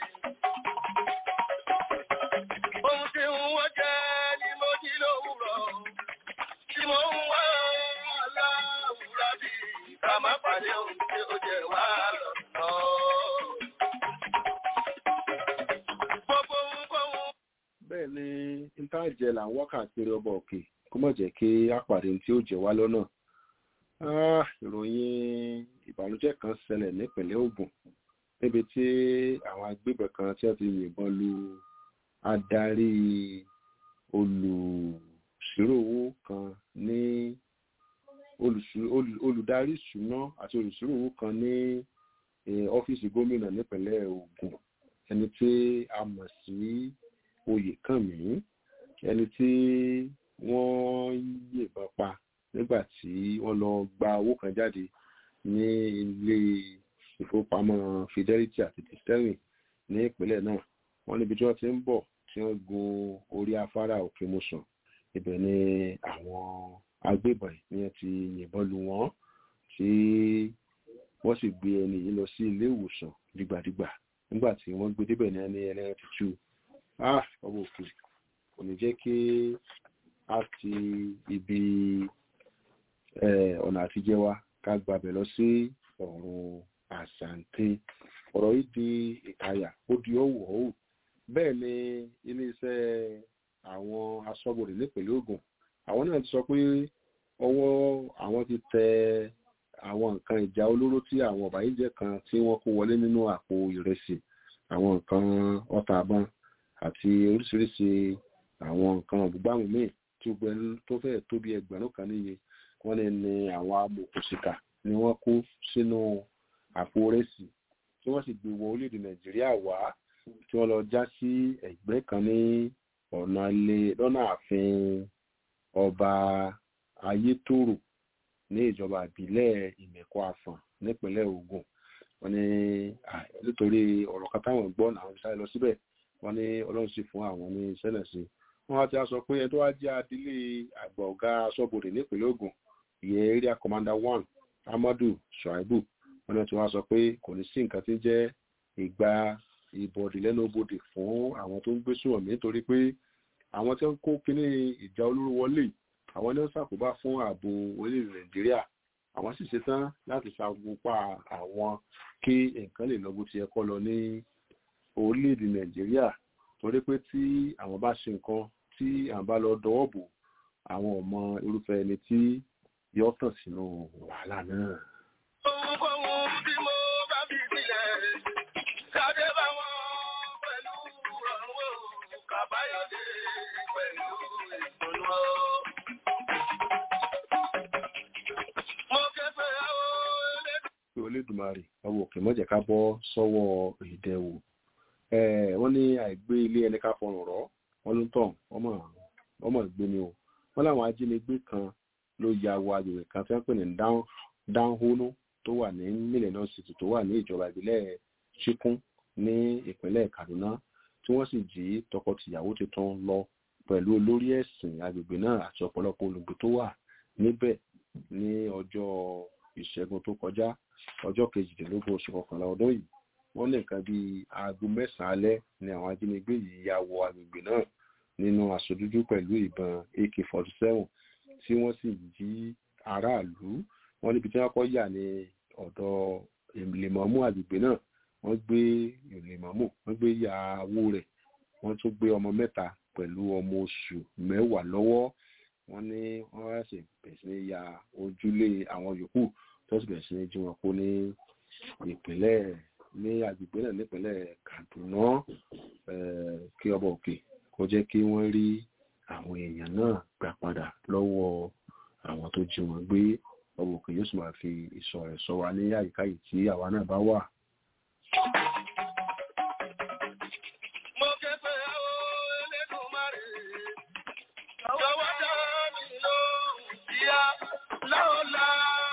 Ohun tí ń wọ́n jẹ́ ni mo jí lówùrọ̀. Tí mo ń wá aláwùrá bí ká má pàdé ohun tí ó jẹ wá lọ́nà. Gbogbo ohunkóhun bẹ́ẹ̀ ni intanjẹ là ń wá káàkiri ọba òkè kó má jẹ́ kí á pàdé ohun tí ó jẹ wá lọ́nà Ah, ìròyìn ìbànújẹ́ kan ṣẹlẹ̀ nípìnlẹ̀ Ògùn níbi tí àwọn agbébọn kan tí wọ́n ti yìnbọn lu adarí olùṣírò owó kan ní olùṣírò- olù- olùdarí ìṣúná àti olùṣírò owó kan ní eh, ọ́fíìsì gómìnà nípìnlẹ̀ Ògùn ẹni tí a mọ̀ sí Oyèkànmí ẹni tí wọ́n yìnbọn pa nígbà tí wọ́n lọ gba owó kan jáde ní ilé ìfowópamọ́ Fidelity àti Sterling ní ìpínlẹ̀ náà wọ́n níbi tí wọ́n ti ń bọ̀ tí wọ́n gun orí afárá òkè mọ́sàn ibẹ̀ ni àwọn agbébọn yìí ni wọ́n ti yìnbọn lu wọ́n tí wọ́n sì gbé ẹni yìí lọ sí ilé ìwòsàn dìgbàdìgbà nígbà tí wọ́n gbé débẹ̀ ní ẹni ẹlẹ́rìn ti tú ah ọwọ́ òkè kò ní jẹ́ kí a ti ibi eh, ọ̀nà àtijẹ́ wa ká gbàbẹ̀ lọ sí ọ̀run àṣàǹtẹ̀ ọ̀rọ̀ yìí di ìkàyà ó di ọ̀wọ̀ ọ̀hún bẹ́ẹ̀ ni iléeṣẹ́ àwọn aṣọ́bodè nípìnlẹ̀ Ògùn àwọn náà ti sọ pé ọwọ́ àwọn ti tẹ àwọn nǹkan ìjà olóró tí àwọn ọ̀bàyéjẹ́ kan tí wọ́n kó wọlé nínú àpò ìrẹsì àwọn nǹkan ọta àbọn àti oríṣiríṣi àwọn nǹkan ọ̀gbùgbàmù míì tí ó gbẹ tó fẹ́ẹ̀ tó bí ẹgbẹ̀rún kan níye wọ́n ní ní àwọn amòkùnsìkà ni wọ́n kó sínú àpò ìrẹsì tí wọ́n sì gbé wọ orílẹ̀-èdè Nàìjíríà wá tí wọ́n lọ já sí ẹ̀gbẹ́ kan ní ọ̀nà ilé lọ́nà ààfin ọba ayétòrò ní ìjọba ìbílẹ̀ ìmẹ̀kọ àfọ̀n nípínlẹ̀ Ògùn wọ́n ní à, nítorí ọ̀rọ̀ kan táwọn gbọ́ làwọn fi sáré lọ síbẹ̀ wọ́n ní Ọlọ́run sì fún àwọn ní sẹ́lẹ̀ sí wọ́n wá ti á sọ pé ẹni tó wá jẹ́ adílé àgbà ọ̀gá aṣọ́bodè nípínlẹ̀ Ògùn ìyẹn area commander one Amadu Shuaibu wọ́n ní tí wọ́n á sọ pé kò ní sí nǹkan tí ń jẹ́ ìgbà ìbọ̀dì lẹ́nu bodè fún àwọn tó ń gbé sùnwọ̀n nítorí pé àwọn tí wọ́n kó kíní ìjà olóró wọlé àwọn ní wọ́n ṣàkóbá fún ààbò orílẹ̀-èdè Nàìjíríà àwọn sì ṣetán láti ṣàkópa àwọn kí nǹkan lè lọ bó ti yẹ kó lọ ní orílẹ̀-èdè Nàìjíríà torí pé tí àwọn bá ṣe nǹkan tí àwọn bá lọ dọwọ́ bò àwọn ò mọ irúfẹ́ ẹni tí yọ tàn sínú wàhálà náà. Ohunkóhun tí mo bá fi sílẹ̀, kádé bá wọn pẹ̀lú ọ̀run o, kàbáyọ̀dé pẹ̀lú ìdùnnú o. Mo ké pé àwọn elédùn. pé Olódùmarè ọwọ́ òkè mọ́jẹ̀ ká bọ́ sọ́wọ́ ìdẹ̀wò wọ́n ní àìgbé ilé ẹni ká fọrùn rọ́ wọ́n ló ń tàn ọmọ ọmọ ìgbé ni o wọ́n láwọn ajínigbé kan ló ya wọ agbègbè kan tí wọ́n pè ní dáhónú tó wà ní mílíọ̀nù city tó wà ní ìjọba ìbílẹ̀ chikun ní ìpínlẹ̀ Kaduna tí wọ́n sì jí tọkọ-tìyàwó tuntun lọ pẹ̀lú olórí ẹ̀sìn agbègbè náà àti ọ̀pọ̀lọpọ̀ olùgbé tó wà níbẹ̀ ní ọjọ́ ìṣẹ́gun tó kọjá ọjọ́ kejìdínlógún oṣù kọkànlá ọdún yìí wọ́n ní nǹkan bíi aago mẹ́sàn-án alẹ́ ni àwọn ajínigbé yìí ya wọ agbègbè náà nínú aṣọ dúdú pẹ̀lú ìbọn AK-47 tí wọ́n sì jí aráàlú wọ́n níbi tí wọ́n kọ́ yà ní ọ̀dọ̀ ìlèmọ̀mú agbègbè náà wọ́n gbé ìlèmọ̀mú wọ́n gbé ìyàwó rẹ̀ wọ́n tún gbé ọmọ mẹ́ta pẹ̀lú ọmọ oṣù mẹ́wàá lọ́wọ́ wọ́n ní wọ́n wá sì bẹ̀rẹ̀ sí ní ya ojúlé àwọn yòókù tó sì bẹ̀rẹ̀ sí ní jí wọn kó ní ìpínlẹ̀ ní agbègbè náà nípínlẹ̀ Kaduna kí ọba òkè kó jẹ́ kí wọ́n rí àwọn èèyàn náà gbà padà lọ́wọ́ àwọn tó jí wọn gbé ọba òkè yóò sì máa fi ìṣọ́ rẹ̀ ṣọ́ wa ní àyíká yìí tí àwa náà bá wà. Mo ké pé àwọn Elédùmarè, jọ̀wọ́ dá mi lóhùn kíá, láọ̀lá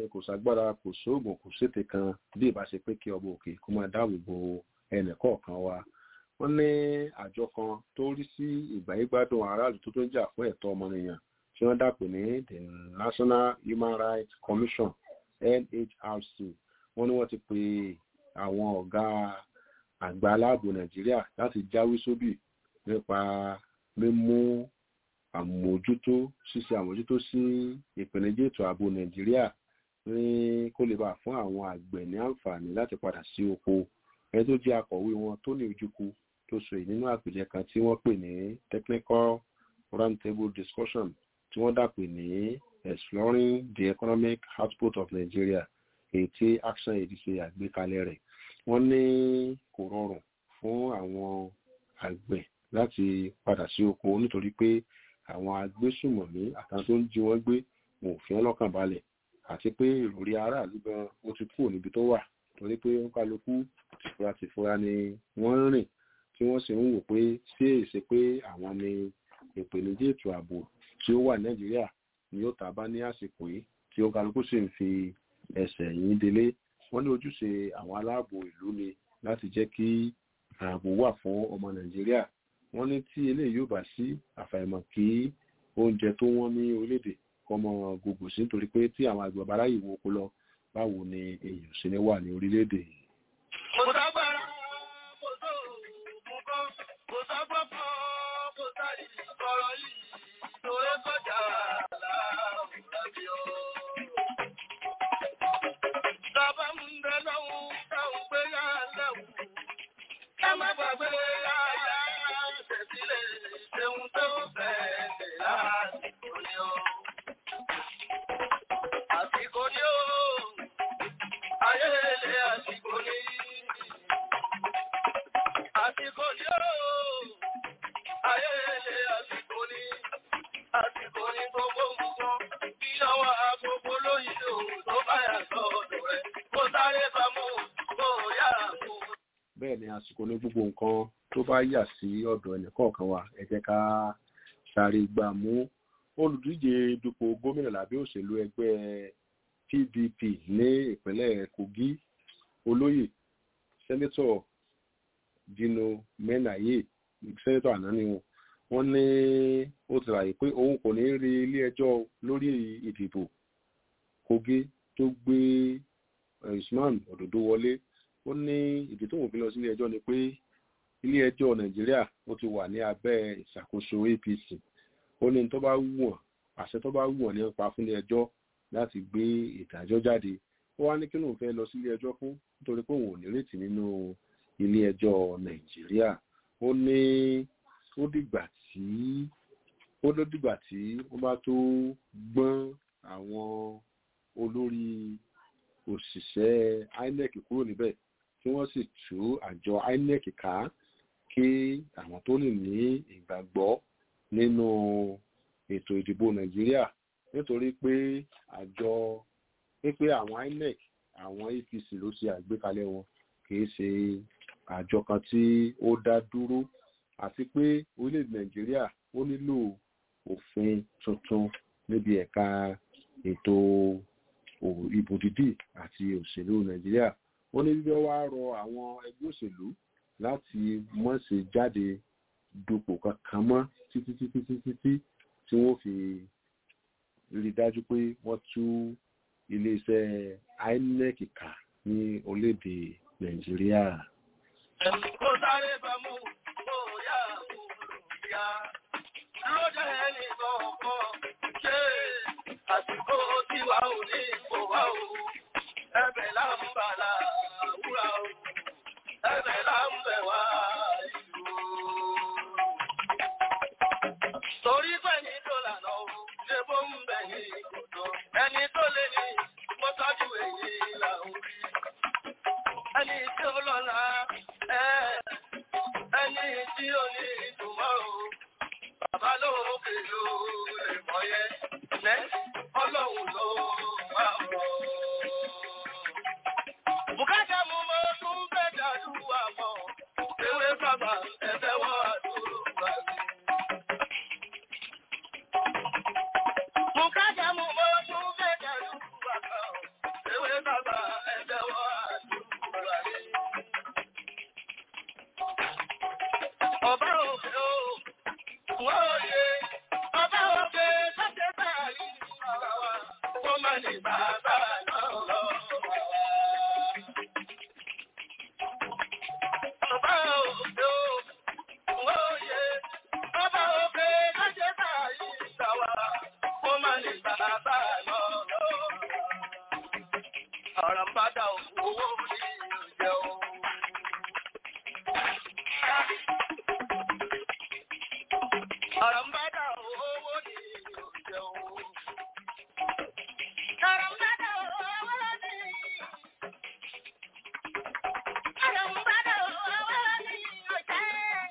kò ságbára kò sóògùn kò sété kan bí ìbá ṣe pé kí ọba òkè kó máa dáàbò bo ẹnì kọ̀ọ̀kan wa wọ́n ní àjọ kan tó rí sí ìgbáyégbádùn aráàlú tó tó ń jà fún ẹ̀tọ́ ọmọnìyàn tí wọ́n dàpè ní the National Human Rights Commission NHRC wọ́n ní wọ́n ti pe àwọn ọ̀gá àgbà aláàbò Nàìjíríà láti jáwé sóbì nípa mímú àmójútó ṣíṣe àmójútó sí ìpèníjà ètò ààbò Nàìjíríà ní kó lè bá fún àwọn àgbẹ̀ ní àǹfààní láti padà sí oko ẹni tó jẹ́ akọ̀wé wọn tó ní ojúkú tó sọ èyí nínú àpèjẹ kan tí wọ́n pè ní technical roundtable discussion tí wọ́n dàpè ní exploring the economic output of Nigeria èyí tí action aid ṣe àgbékalẹ̀ rẹ̀ wọ́n ní kò rọrùn fún àwọn àgbẹ̀ láti padà sí oko nítorí pé àwọn agbésùmọ̀mí àtàwọn tó ń jí wọ́n gbé wọn ò fi wọ́n lọ́kàn balẹ̀ àti pé ìròrí aráàlú gan ó ti kúrò níbi tó wà torí pé ó kálukú tìfura tìfura ni wọ́n ń rìn tí wọ́n sì ń wò pé sí èsì pé àwọn ni ìpèníjà ètò ààbò tí ó wà nàìjíríà ni ó tàbá ní àsìkò yìí tí ó kálukú sì ń fi ẹsẹ̀ yín délé wọ́n ní ojúṣe àwọn aláàbò ìlú ni láti jẹ́ kí ààbò wà fún ọmọ nàìjíríà wọ́n ní tí eléyìí yóò bá sí àfàìmọ̀ kí oúnjẹ tó wọ́n ní orílẹ̀-èdè kọ́mọ gbogbo sí nítorí pé tí àwọn àgbẹ̀ bá ráyè wo oko lọ báwo ni èèyàn sì ní wà ní orílẹ̀-èdè yìí. Kò ságbára, kò tó òògùn kan, kò ságbọ́pọ̀, kò sáré ìkọ̀rọ̀ yìí, torí kọjá láàbùdábí o. Bàbá ń bẹ lọ́hùn, táwọn gbé yá lẹ́wù. Ẹ má gbàgbé yá yá tẹ̀sílẹ̀, ṣeun tó bẹ̀ẹ̀ lásìkò ni o. Àsìkò ni o. Ayéle àsìkò ni. Àsìkò ni ooo. Ayéle àsìkò ni. Àsìkò ni gbogbo nǹkan. Bí ọwọ́ agogo lóyìn o tó bá yà sọ́dọ̀ rẹ̀. Kó sáré bá mú kó yá mú. bẹ́ẹ̀ ni àsìkò ní gbogbo nǹkan tó bá yà sí ọ̀dọ̀ ẹnìkọ̀ọ̀kan wa ẹ jẹ́ ká sáré gbà mú olùdíje dupò gómìnà lábẹ́ òṣèlú ẹgbẹ́ PDP ní ìpínlẹ̀ Kogi olóyè sẹ́nẹ́tọ̀ Dino Menaye sẹ́nẹ́tọ̀ àná ni wọn wọ́n ní ó ti ràyè pé òun kò ní rí ilé ẹjọ́ lórí ìdìbò Kogi tó gbé Usman Ododo wọlé ó ní ìdí tó wọ́n fi lọ sí ilé ẹjọ́ ni pé ilé ẹjọ́ Nàìjíríà ó ti wà ní abẹ́ ìṣàkóso APC ó ní tó bá wù wọ́n àṣẹ tó bá wù wọ́n nípa fún ilé ẹjọ́ láti gbé ìdájọ́ jáde ó wá ní kí lóun fẹ́ lọ sí ilé ẹjọ́ fún nítorí pé òun ò nírètí nínú ilé ẹjọ́ Nàìjíríà ó ní ó dìgbà tí ó ló dìgbà tí wọ́n bá tó gbọ́n àwọn olórí òṣìṣẹ́ INEC kúrò níbẹ̀ tí wọ́n sì tú àjọ INEC ká kí àwọn tó lè ní ìgbàgbọ́ nínú ètò ìdìbò Nàìjíríà nítorí pé àjọ pípé àwọn INEC àwọn APC ló ṣe àgbékalẹ̀ wọn kìí ṣe àjọ kan tí ó dá dúró àti pé orílẹ̀-èdè Nàìjíríà ó nílò òfin tuntun níbi ẹ̀ka ètò ìbò dídì àti òṣèlú Nàìjíríà ó ní bí wọ́n wá rọ àwọn ẹgbẹ́ òṣèlú láti mọ̀ ṣe jáde dupò kankan mọ́ títí títí títí tí tí wọ́n fi rí dájú pé wọ́n tú iléeṣẹ́ INEC ká ní orílẹ̀-èdè Nàìjíríà. Kó sáré bá mú kó yá mú yá. Lọ́jọ́ ẹni kọ̀ọ̀kan ṣe àsìkò tí wà ò ní kò wá o. Ẹbẹ̀ là ń bàlá wúrà o. Ẹbẹ̀ là ń bẹ̀ wá ìlú o. Torí pé ní dọ́là náà o, ṣe bó ń bẹ̀ ní kòtò. Ẹni tó lé ní mo tọ́jú èyí là ń rí. Ẹni tí ó lọ́la ẹ̀ ẹni tí ó ní ìtumọ̀ o. Bàbá lóòkè ló lè mọ̀ yẹn. Lẹ́ ọlọ́run ló wà mọ́. Bùkátà mú mọ́ tún fẹ́ dàlú àmọ́. Ewé bàbá ẹ̀fẹ́ wọ́n àdúrà mi. Bùkátà mú mọ́ tún fẹ́ dàlú àmọ́. ọba òkè o wọ́ọ̀yẹ ọba òkè lọ́jẹ́ báyìí ọ̀rọ̀ wa kó má ní bàbá náà lọ. Ọba òkè o wọ́ọ̀yẹ ọba òkè lọ́jẹ́ báyìí ọ̀rọ̀ wa kó má ní bàbá náà lọ. Ọ̀rọ̀ ń bá dà owó ní ìjẹ́ o. Ọ̀rọ̀ ń bá dà owó ní ìjẹ́ o. Ọ̀rọ̀ ń bá dà owó ní Ọ̀rọ̀ ń bá dà owó ní ìjẹ́.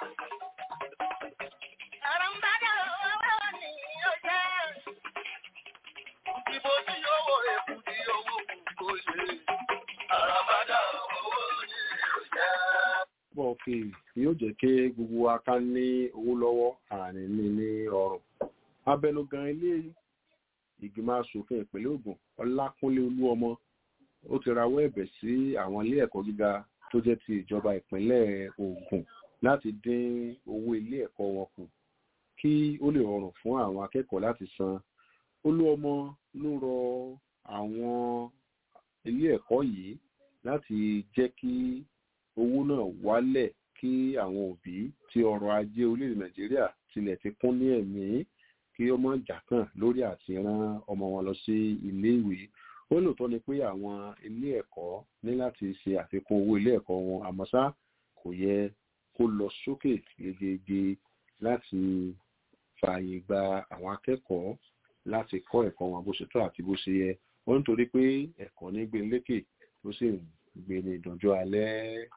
Ọ̀rọ̀ ń bá dà owó ní ìjẹ́. Ìbò tí yóò wọ èkú ní owó kò ṣe. Ọ̀rọ̀ ń bá dà owó ní ìjẹ́. pọ̀ kí yóò jẹ́ kí gbogbo wa ká ní owó lọ́wọ́ àní ní ní ọrùn. abẹnugan ilé ìgbìmọ̀ asòfin ìpínlẹ̀ Ògùn Ọlákúnlé Olúọmọ ó ti rawọ́ ẹ̀bẹ̀ sí àwọn ilé ẹ̀kọ́ gíga tó jẹ́ ti ìjọba ìpínlẹ̀ Ògùn láti dín owó ilé ẹ̀kọ́ wọn kù kí ó lè rọrùn fún àwọn akẹ́kọ̀ọ́ láti san. Olúọmọ ló rọ àwọn ilé ẹ̀kọ́ yìí láti jẹ́ kí owó náà wálẹ̀ kí àwọn òbí tí ọrọ̀ ajé orílẹ̀-èdè Nàìjíríà tilẹ̀ ti kún ní ẹ̀mí kí ó mọ̀ jàkàn lórí àti rán ọmọ wọn lọ sí ilé ìwé ó lóòótọ́ ni pé àwọn ilé ẹ̀kọ́ ní láti ṣe àfikún owó ilé ẹ̀kọ́ wọn àmọ́ ṣá kò yẹ kó lọ sókè gegege láti fààyè gba àwọn akẹ́kọ̀ọ́ láti kọ́ ẹ̀kọ́ wọn bó ṣe tọ́ àti bó ṣe yẹ wọ́n nítorí pé ẹ̀kọ́ ní gbé lékè tó sì ń gbé ní ìdánjọ́ alẹ́.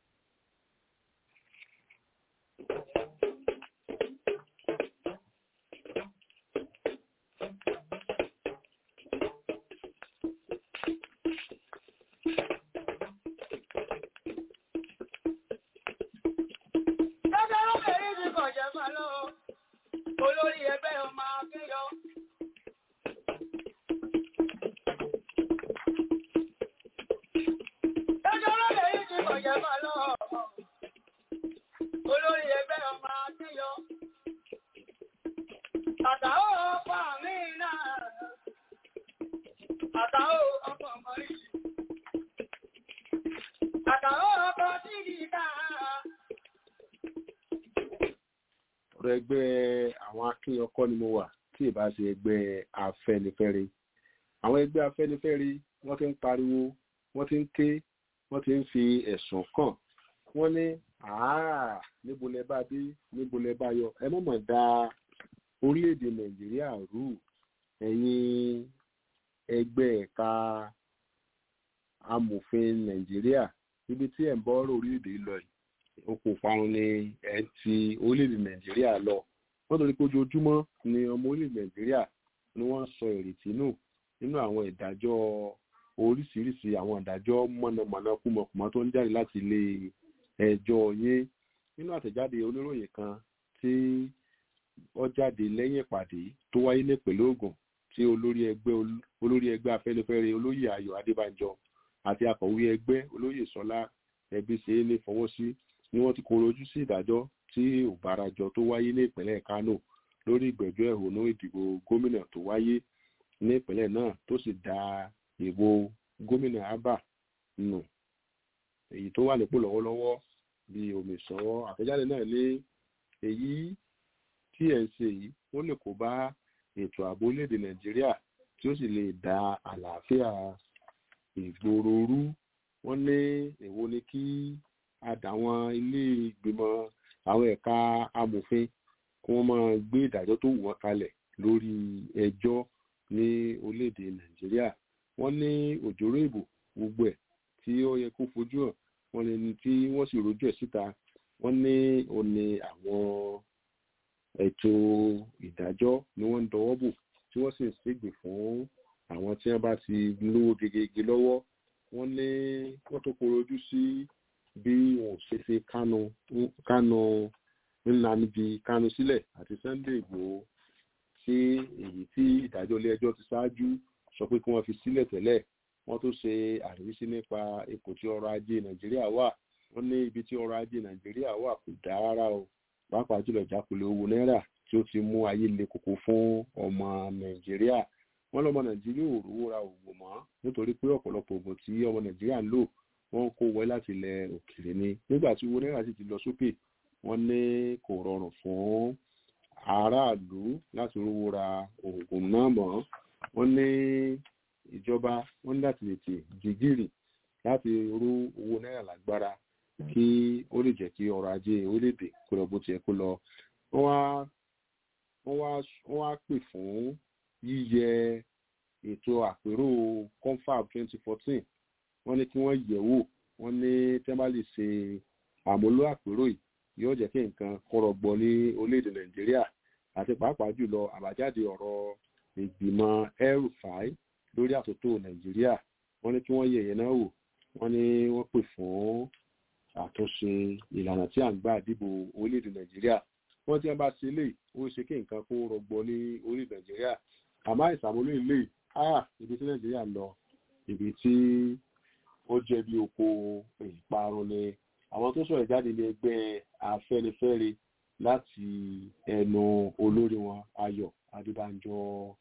Lọ́jọ́ lóbìnrin ti kọ̀jẹ̀ máa lọ, olórí ẹgbẹ́ ọmọ akéyọ. Lọ́jọ́ lóbìnrin ti kọ̀jẹ̀ máa lọ, olórí ẹgbẹ́ ọmọ akéyọ. Àtàó ọkọ̀ mi náà, àtàó ọkọ̀ mọ́rí. Àtàó ọkọ̀ tí kì í dáa. ọ̀rọ̀ ẹgbẹ́ àwọn akínyọkọ́ ni mo wà tí ì bá ṣe ẹgbẹ́ afẹ́nifẹ́re àwọn ẹgbẹ́ afẹ́nifẹ́re wọ́n ti ń pariwo wọ́n ti ń ké wọ́n ti ń fi ẹ̀sùn kàn wọ́n ní àá níbo lẹ bá dé níbo lẹ bá yọ ẹ mọ̀mọ̀ da orílẹ̀-èdè nàìjíríà rú ẹ̀yin ẹgbẹ́ ẹ̀ka amòfin nàìjíríà ibi tí ẹ̀ ń bọ́ orílẹ̀-èdè lọ yìí oko ìparun ni ẹ ti orílẹ̀-èdè nàìjíríà lọ wọ́n torí pé ojoojúmọ́ ni ọmọ orílẹ̀-èdè nàìjíríà ni wọ́n sọ ìrètí nù nínú àwọn ìdájọ́ oríṣiríṣi àwọn ìdájọ́ mọ̀nàmọ́ná kúmọ̀kùmọ̀ tó ń jáde láti ilé ẹjọ́ yín nínú àtẹ̀jáde oníròyìn kan tí ó jáde lẹ́yìn ìpàdé tó wáyé ní ìpínlẹ̀ Ògùn tí olórí ẹgbẹ́ olórí ẹgbẹ́ afẹ́nifẹ́re olóyè ayọ̀ adébánjọ àti akọ̀wé ẹgbẹ́ olóyè sọlá ẹbí ṣe é ní fọwọ́ sí ni wọ́n ti koro ojú sí ìdájọ́ tí òbárajọ tó wáyé ní ìpínlẹ̀ Kánò lórí ìgbẹ́jọ́ ẹ̀hónú ìdìbò gómìnà tó wáyé ní ìpínlẹ̀ náà tó sì da ìbò gómìnà Abba nù èyí tó wà nípò lọ́wọ́lọ́wọ́ bí omi sọ̀rọ̀ àtẹ̀jáde náà ní èyí tí ẹ̀ ń ṣe yìí ó lè kó bá ètò ààbò orílẹ̀-èdè Nàìjíríà tí ó sì lè da àlàáfíà ìgboro rú wọ́n ní èwo ni kí àdàwọn ilé ìgbìmọ̀ àwọn ẹ̀ka amòfin kí wọ́n máa gbé ìdájọ́ tó wù wọ́n kalẹ̀ lórí ẹjọ́ ní orílẹ̀-èdè Nàìjíríà wọ́n ní òjòrò ìbò gbogbo ẹ̀ tí ó yẹ kó fojú hàn wọ́n ní ní tí wọ́n sì rojú ẹ̀ síta wọ́n ní ó ní àwọn ètò ìdájọ́ ni wọ́n ń dọwọ́ bò tí wọ́n sì ń ṣègbè fún àwọn tí wọ́n bá ti lówó gegege lọ́wọ́ wọ́n ní wọ́n tó korojú sí bí wọn ò ṣe ṣe Kánú Kánú Nnamdi Kánú sílẹ̀ àti Sunday Ìgbòho sí èyí tí ìdájọ́ ilé ẹjọ́ ti ṣáájú sọ pé kí wọ́n fi sílẹ̀ tẹ́lẹ̀ wọ́n tó ṣe àríwísí nípa ipò tí ọrọ̀ ajé Nàìjíríà wà wọ́n ní ibi tí ọrọ̀ ajé Nàìjíríà wà kò dáa rárá o pàápàá jùlọ ìjákulẹ̀ owó náírà tí ó ti mú ayé le koko fún ọmọ nàìjíríà wọ́n lọ́mọ nàìjíríà ò rówó ra oògùn mọ́ nítorí pé ọ̀pọ̀lọpọ̀ oògùn tí ọmọ nàìjíríà ń lò wọ́n kó wọlé láti ilẹ̀ òkèèrè ni nígbà tí owó náírà sì ti lọ sókè wọ́n ní kò rọrùn fún aráàlú láti rówó ra oògùn náà mọ́ wọ́n ní ìjọba wọ́n ní láti tètè jìgìrì láti rú owó náírà lágbára kí ó lè jẹ́ kí ọrọ̀ ajé orílẹ̀-èdè kó lọ bó tiẹ̀ kó lọ wọ́n wá wọ́n wá wọ́n wá pè fún yíyẹ ètò àpérò confab twenty fourteen wọ́n ní kí wọ́n yẹ̀ wò wọ́n ní tí wọ́n bá lè ṣe àmúlò àpérò yìí yóò jẹ́ kí nǹkan kọ́rọ̀ gbọ́ ní orílẹ̀-èdè nàìjíríà àti pàápàá jùlọ àbájáde ọ̀rọ̀ ìgbìmọ̀ el-rufai lórí àtúntò nàìjíríà wọ́n ní kí wọ́n yẹ̀ yẹn náà wò wọ́n ní wọ́n pè fún àtúnṣe ìlànà tí à ń gbà dìbò orílẹ̀-èdè nàìjíríà wọ́n tí wọ́n bá ṣe lè ó ṣe kí nǹkan kó rọgbọ ní orílẹ̀ nàìjíríà àmọ́ ìsàmúlò ilé ah ibi tí nàìjíríà lọ ibi tí ó jẹ́ bí oko ìparun ni àwọn tó sọ̀rọ̀ jáde ní ẹgbẹ́ afẹ́nifẹ́re láti ẹnu olórí wọn ayọ̀ adébánjọ.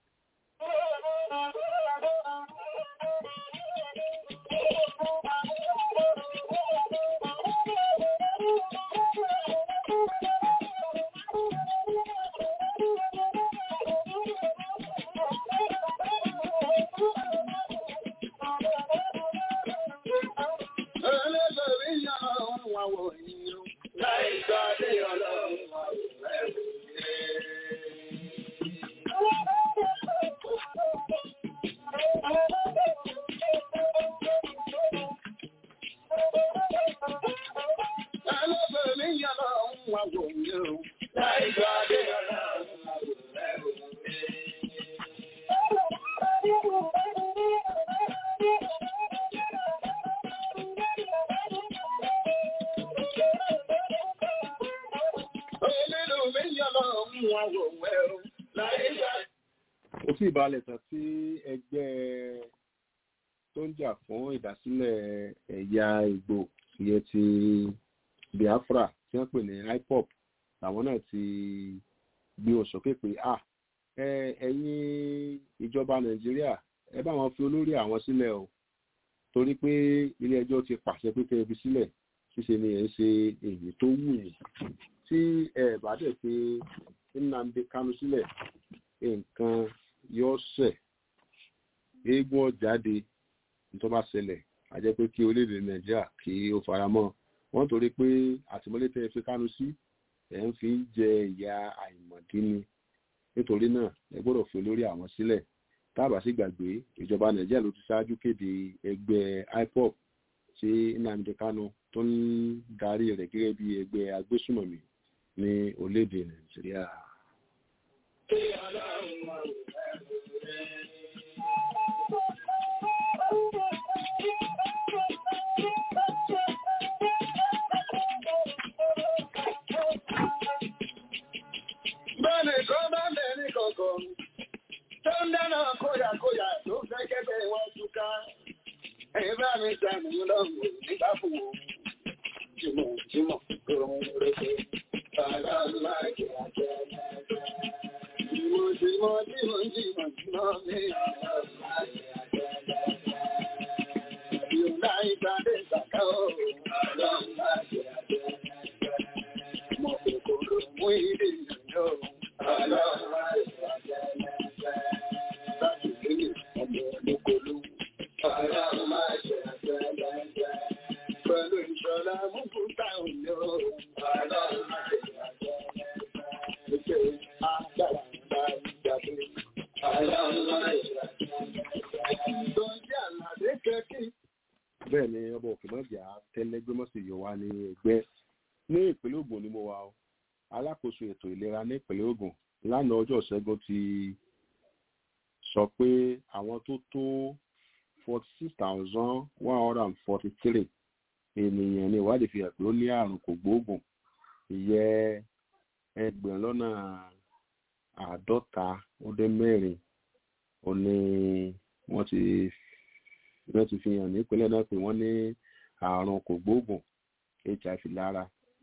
ó sì balẹ̀ tán tí ẹgbẹ́ tó ń jà fún ìdásílẹ̀ ẹ̀yà ìgbò ìyẹn ti biafra tí wọ́n pè ní ipop làwọn náà ti gbé oṣù sókè pé à ẹ̀yin ìjọba nàìjíríà ẹ bá wọn fi olórí àwọn sílẹ̀ o torí pé ilé ẹjọ́ ti pàṣẹ pé kẹ́ ẹ fi sílẹ̀ ṣíṣe ni ẹ̀ ń ṣe èyí tó wù yín tí ẹ bá dẹ̀ pé nnamdi kanu sílẹ̀ nǹkan yóò ṣẹ̀ eégún ọ̀jáde tó bá ṣẹlẹ̀ a jẹ́ pé kí orílẹ̀-èdè nàìjíríà kí ó fara mọ́ wọ́n torí pé àtìmọ́lé tẹ́ ẹ fi kánú sí ẹ̀ ń fi jẹ ìyà àìmọ̀dí ni nítorí náà ẹ gbọ́dọ̀ fi olórí àwọn sílẹ̀ tábà sì gbàgbé ìjọba nàìjíríà ló ti ṣáájú kéde ẹgbẹ́ ipop tí nnamdi kanu tó ń darí rẹ̀ gẹ́gẹ́ bí ẹgbẹ́ agbésùmọ̀mí ní orílẹ̀-èdè nàìjíríà. Bẹ́ẹ̀ni kan bá bẹ̀rẹ̀ kọ̀ọ̀kan, tó ń dáná kóyàkóyà tó fẹ́ kẹ́kẹ́ wọn túká. Ẹ̀yin bá mi sàmì lọ́wọ́ nígbà fún wọn. Jìmọ̀ jìmọ̀ tó ń rẹ̀ Bàbá máa jẹ́ àjẹ́ Jìmọ̀ jìmọ̀ jìmọ̀ jìmọ̀ jìmọ̀ mi. Yorùbá ìgbàdé ìgbàká o. Bàbá máa jẹ́ àjẹ́ Mọ̀ kòkòrò mú ìdí ìrìnàjò. Bàbá máa jẹ́ àjẹ́ Láti gbé ọmọ olókolú. Bàbá máa jẹ́ àjẹ́ Pẹ̀lú ìṣọ́lá mú kúta òní o. Bàbá máa jẹ́ bẹ́ẹ̀ ni ọba òkè mọ́jà tẹ́lẹ́gbẹ́mọ́sí yọ wá ní ẹgbẹ́ ní ìpínlẹ̀ Ògùn ni mo wà o alákòóso ètò ìlera ní ìpínlẹ̀ Ògùn lánàá ọjọ́ ṣẹ́gun ti sọ pé àwọn tó tó forty six thousand one hundred and forty three ènìyàn ní ìwádìí fi hàn pé ó ní àrùn kògbóògùn ìyẹ́ ẹgbẹ̀rún lọ́nà àádọ́ta ó dé mẹ́rin ó ní wọ́n ti wọ́n ti fi hàn nípínlẹ̀ náà pé wọ́n ní àrùn kògbóògùn hiv lára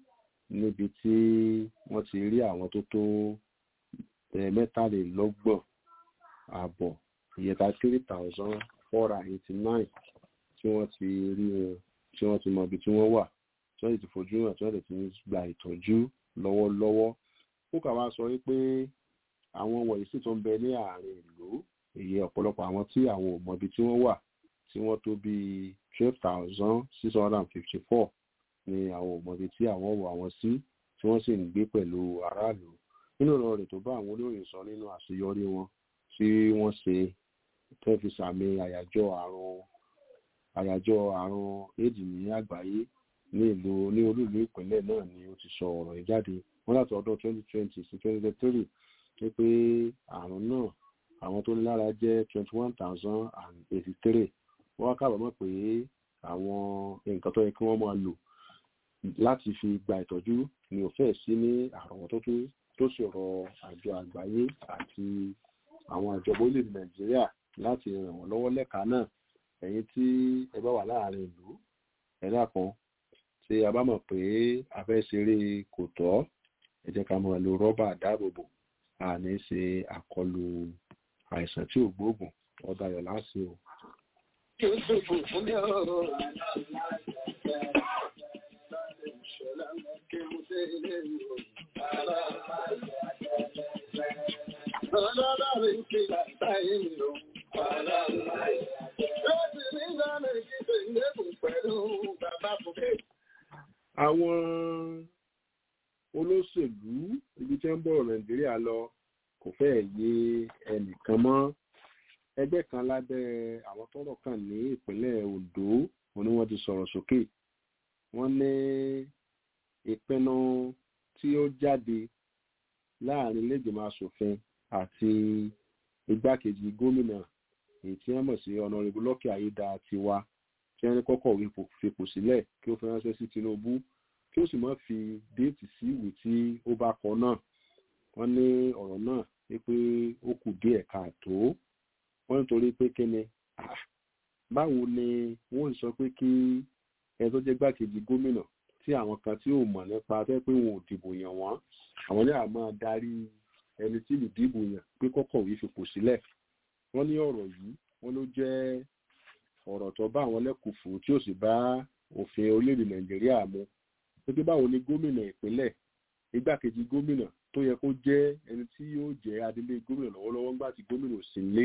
níbi tí wọ́n ti rí àwọn tó tó mẹ́tàlélọ́gbọ̀n àbọ̀ ìyẹta three thousand four hundred eighty nine tí wọ́n ti rí wọn tí wọ́n ti mọ ibi tí wọ́n wà tí wọ́n sì ti fojú hàn tí wọ́n sì ti gba ìtọ́jú lọ́wọ́lọ́wọ́ kókà wá sọ wípé àwọn wọ̀nyí sì tó ń bẹ ní àárín ìlú èyí ọ̀pọ̀lọpọ̀ àwọn tí àwọn ò mọ ibi tí wọ́n wà tí wọ́n tó bíi twelve thousand six hundred and fifty four ni àwọn ò mọ ibi tí àwọn wọ àwọn sí tí wọ́n sì ń gbé pẹ̀lú aráàlú nínú ọ̀rọ̀ rẹ̀ tó bá àwọn olóyìn sọ nínú àṣeyọrí wọn tí wọ́n ṣe tẹ́ fi sàmì àyájọ́ àrùn àyájọ́ àrùn éèdì ní àgbáyé ní ìlú ní olúìlú ìpínlẹ̀ náà ni ó ti sọ ọ̀rọ̀ yìí jáde wọ́n láti ọdún twenty twenty sí twenty twenty three wípé àrùn náà àwọn tó ní lára jẹ́ twenty one thousand and eighty three wọ́n wá kábàámọ̀ pé àwọn nǹkan tó yẹ kí wọ́n máa lò láti fi gba ìtọ́jú ni ò fẹ́ sí ní àrọ̀wọ́tó tó ṣòro àjọ àgbáyé àti àwọn àjọba orílẹ̀-èdè nàìjíríà láti ràn wọ́n lọ́wọ́ lẹ́ka náà ẹ̀yin tí ẹ bá wà láàrin ìlú ẹ̀dá kan tí a bá mọ̀ pé a fẹ́ ṣeré kò tọ́ ẹ jẹ́ ká máa lo rọ́bà dáàbòbò àní ṣe àkọlù àìsàn tí ò gbóògùn ọba ayọ̀ láti o. Àwọn olóṣèlú ibi tí ń bọ̀ Nàìjíríà lọ kò fẹ́ yé ẹnìkan mọ́ ẹgbẹ́ kan lábẹ́ àwọn tọ́rọ̀ kàn ní ìpínlẹ̀ Ondo wọn ni wọ́n ti sọ̀rọ̀ sókè wọ́n ní ìpinnu tí ó jáde láàrin ilégbèmọ̀ asòfin àti igbákejì gómìnà èyí tí wọ́n mọ̀ sí ọ̀nàrẹ́bù lọ́kì ayédà tiwa tí wọ́n ní kọ́kọ́ fipò sílẹ̀ kí ó fi ránṣẹ́ sí Tinubu kí ó sì má fi déètì sí ìwé tí ó bá kọ náà wọ́n ní ọ̀rọ̀ náà wípé ó kù díẹ̀ káàtó wọ́n nítorí pé kíni báwo ni wọ́n sọ pé kí ẹ tó jẹ́ gbákejì gómìnà tí àwọn kan tí ò mọ̀ nípa fẹ́ pé wọn ò dìbò yàn wọ́n àwọn ní àmọ́ darí ẹni tí ìlú dìbò yàn pé kọ́kọ̀wé fipò sílẹ̀ wọ́n ní ọ̀rọ̀ yìí wọ́n ló jẹ́ ọ̀rọ̀ tó bá àwọn lẹ́kùfù tí ó sì bá òfin orílẹ̀-èdè nàìjíríà mu pé báwo ni gómìnà ìpínlẹ̀ igbákejì gómìnà tó yẹ kó jẹ́ ẹni tí yóò jẹ́ adelé gómìnà lọ́wọ́lọ́wọ́ ńgbà tí gómìnà ò sí lé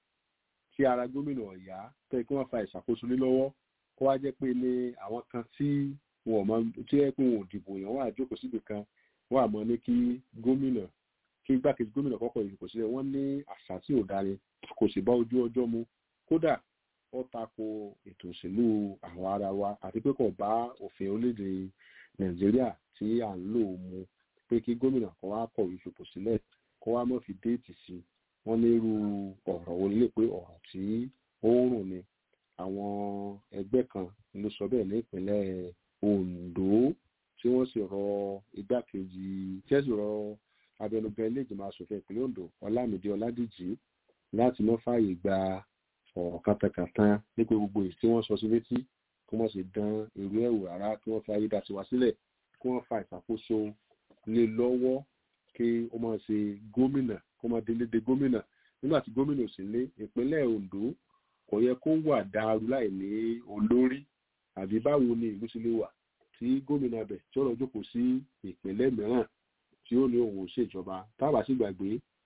tí ara gómìnà ọ̀yá tó yẹ kí wọ́n fa ìṣàkóso lé lọ́wọ́ kó wá jẹ́ pé ní àwọn kan tí wọn ò mọ tí yẹ pé wọn ò dìbò yàn wọ́n àjókòó síbi kan wọ́n àmọ́ ní kí gómìnà kí igbákejì gómìnà kọ́kọ́ ìdìbò sílẹ̀ wọ́n ní àṣà tí ò dáre kò sì bá ojú ọjọ́ mu kódà ó tako ètò òṣèlú àwọn ara wa àti pé kò bá òfin orílẹ̀-èdè nàìjíríà tí à ń lò mu pé kí gómìnà kan wá kọ̀wé fipò sílẹ̀ kó wá mọ̀ fi déètì sí wọ́n ní irú ọ̀rọ̀ wo lè pé ọ̀rọ̀ tí ó ń rùn ni àwọn ẹgbẹ́ kan ló sọ bẹ́ẹ̀ ní ìpínlẹ̀ Ondo tí wọ́n sì rọ igbákejì tí wọ́n sì rọ abẹnugan ilé ìgbìmọ̀ asòfin ìpínlẹ̀ Ondo Ọlámídé Ọládìjì láti mọ́ fààyè gba ọ̀rọ̀ kàtàkàtà nípa gbogbo èyí tí wọ́n sọ sí létí kí wọ́n sì dán irú ẹ̀wò rárá kí wọ́n fi ayédàtiwa sílẹ̀ kí wọ́n fa ìṣàkóso lé lọ́wọ́ kí ó máa ṣe gómìnà kó máa délé de gómìnà nígbà tí gómìnà ò sí lé ìpínlẹ̀ Ondo kò yẹ kó wà dáru láì ní olórí àbí báwo ni ìlú sì lè wà tí gómìnà bẹ̀ tí ó lọ jókòó sí ìpínlẹ̀ mìíràn tí ó ní òun ṣèjọba tábà sì gbàgbé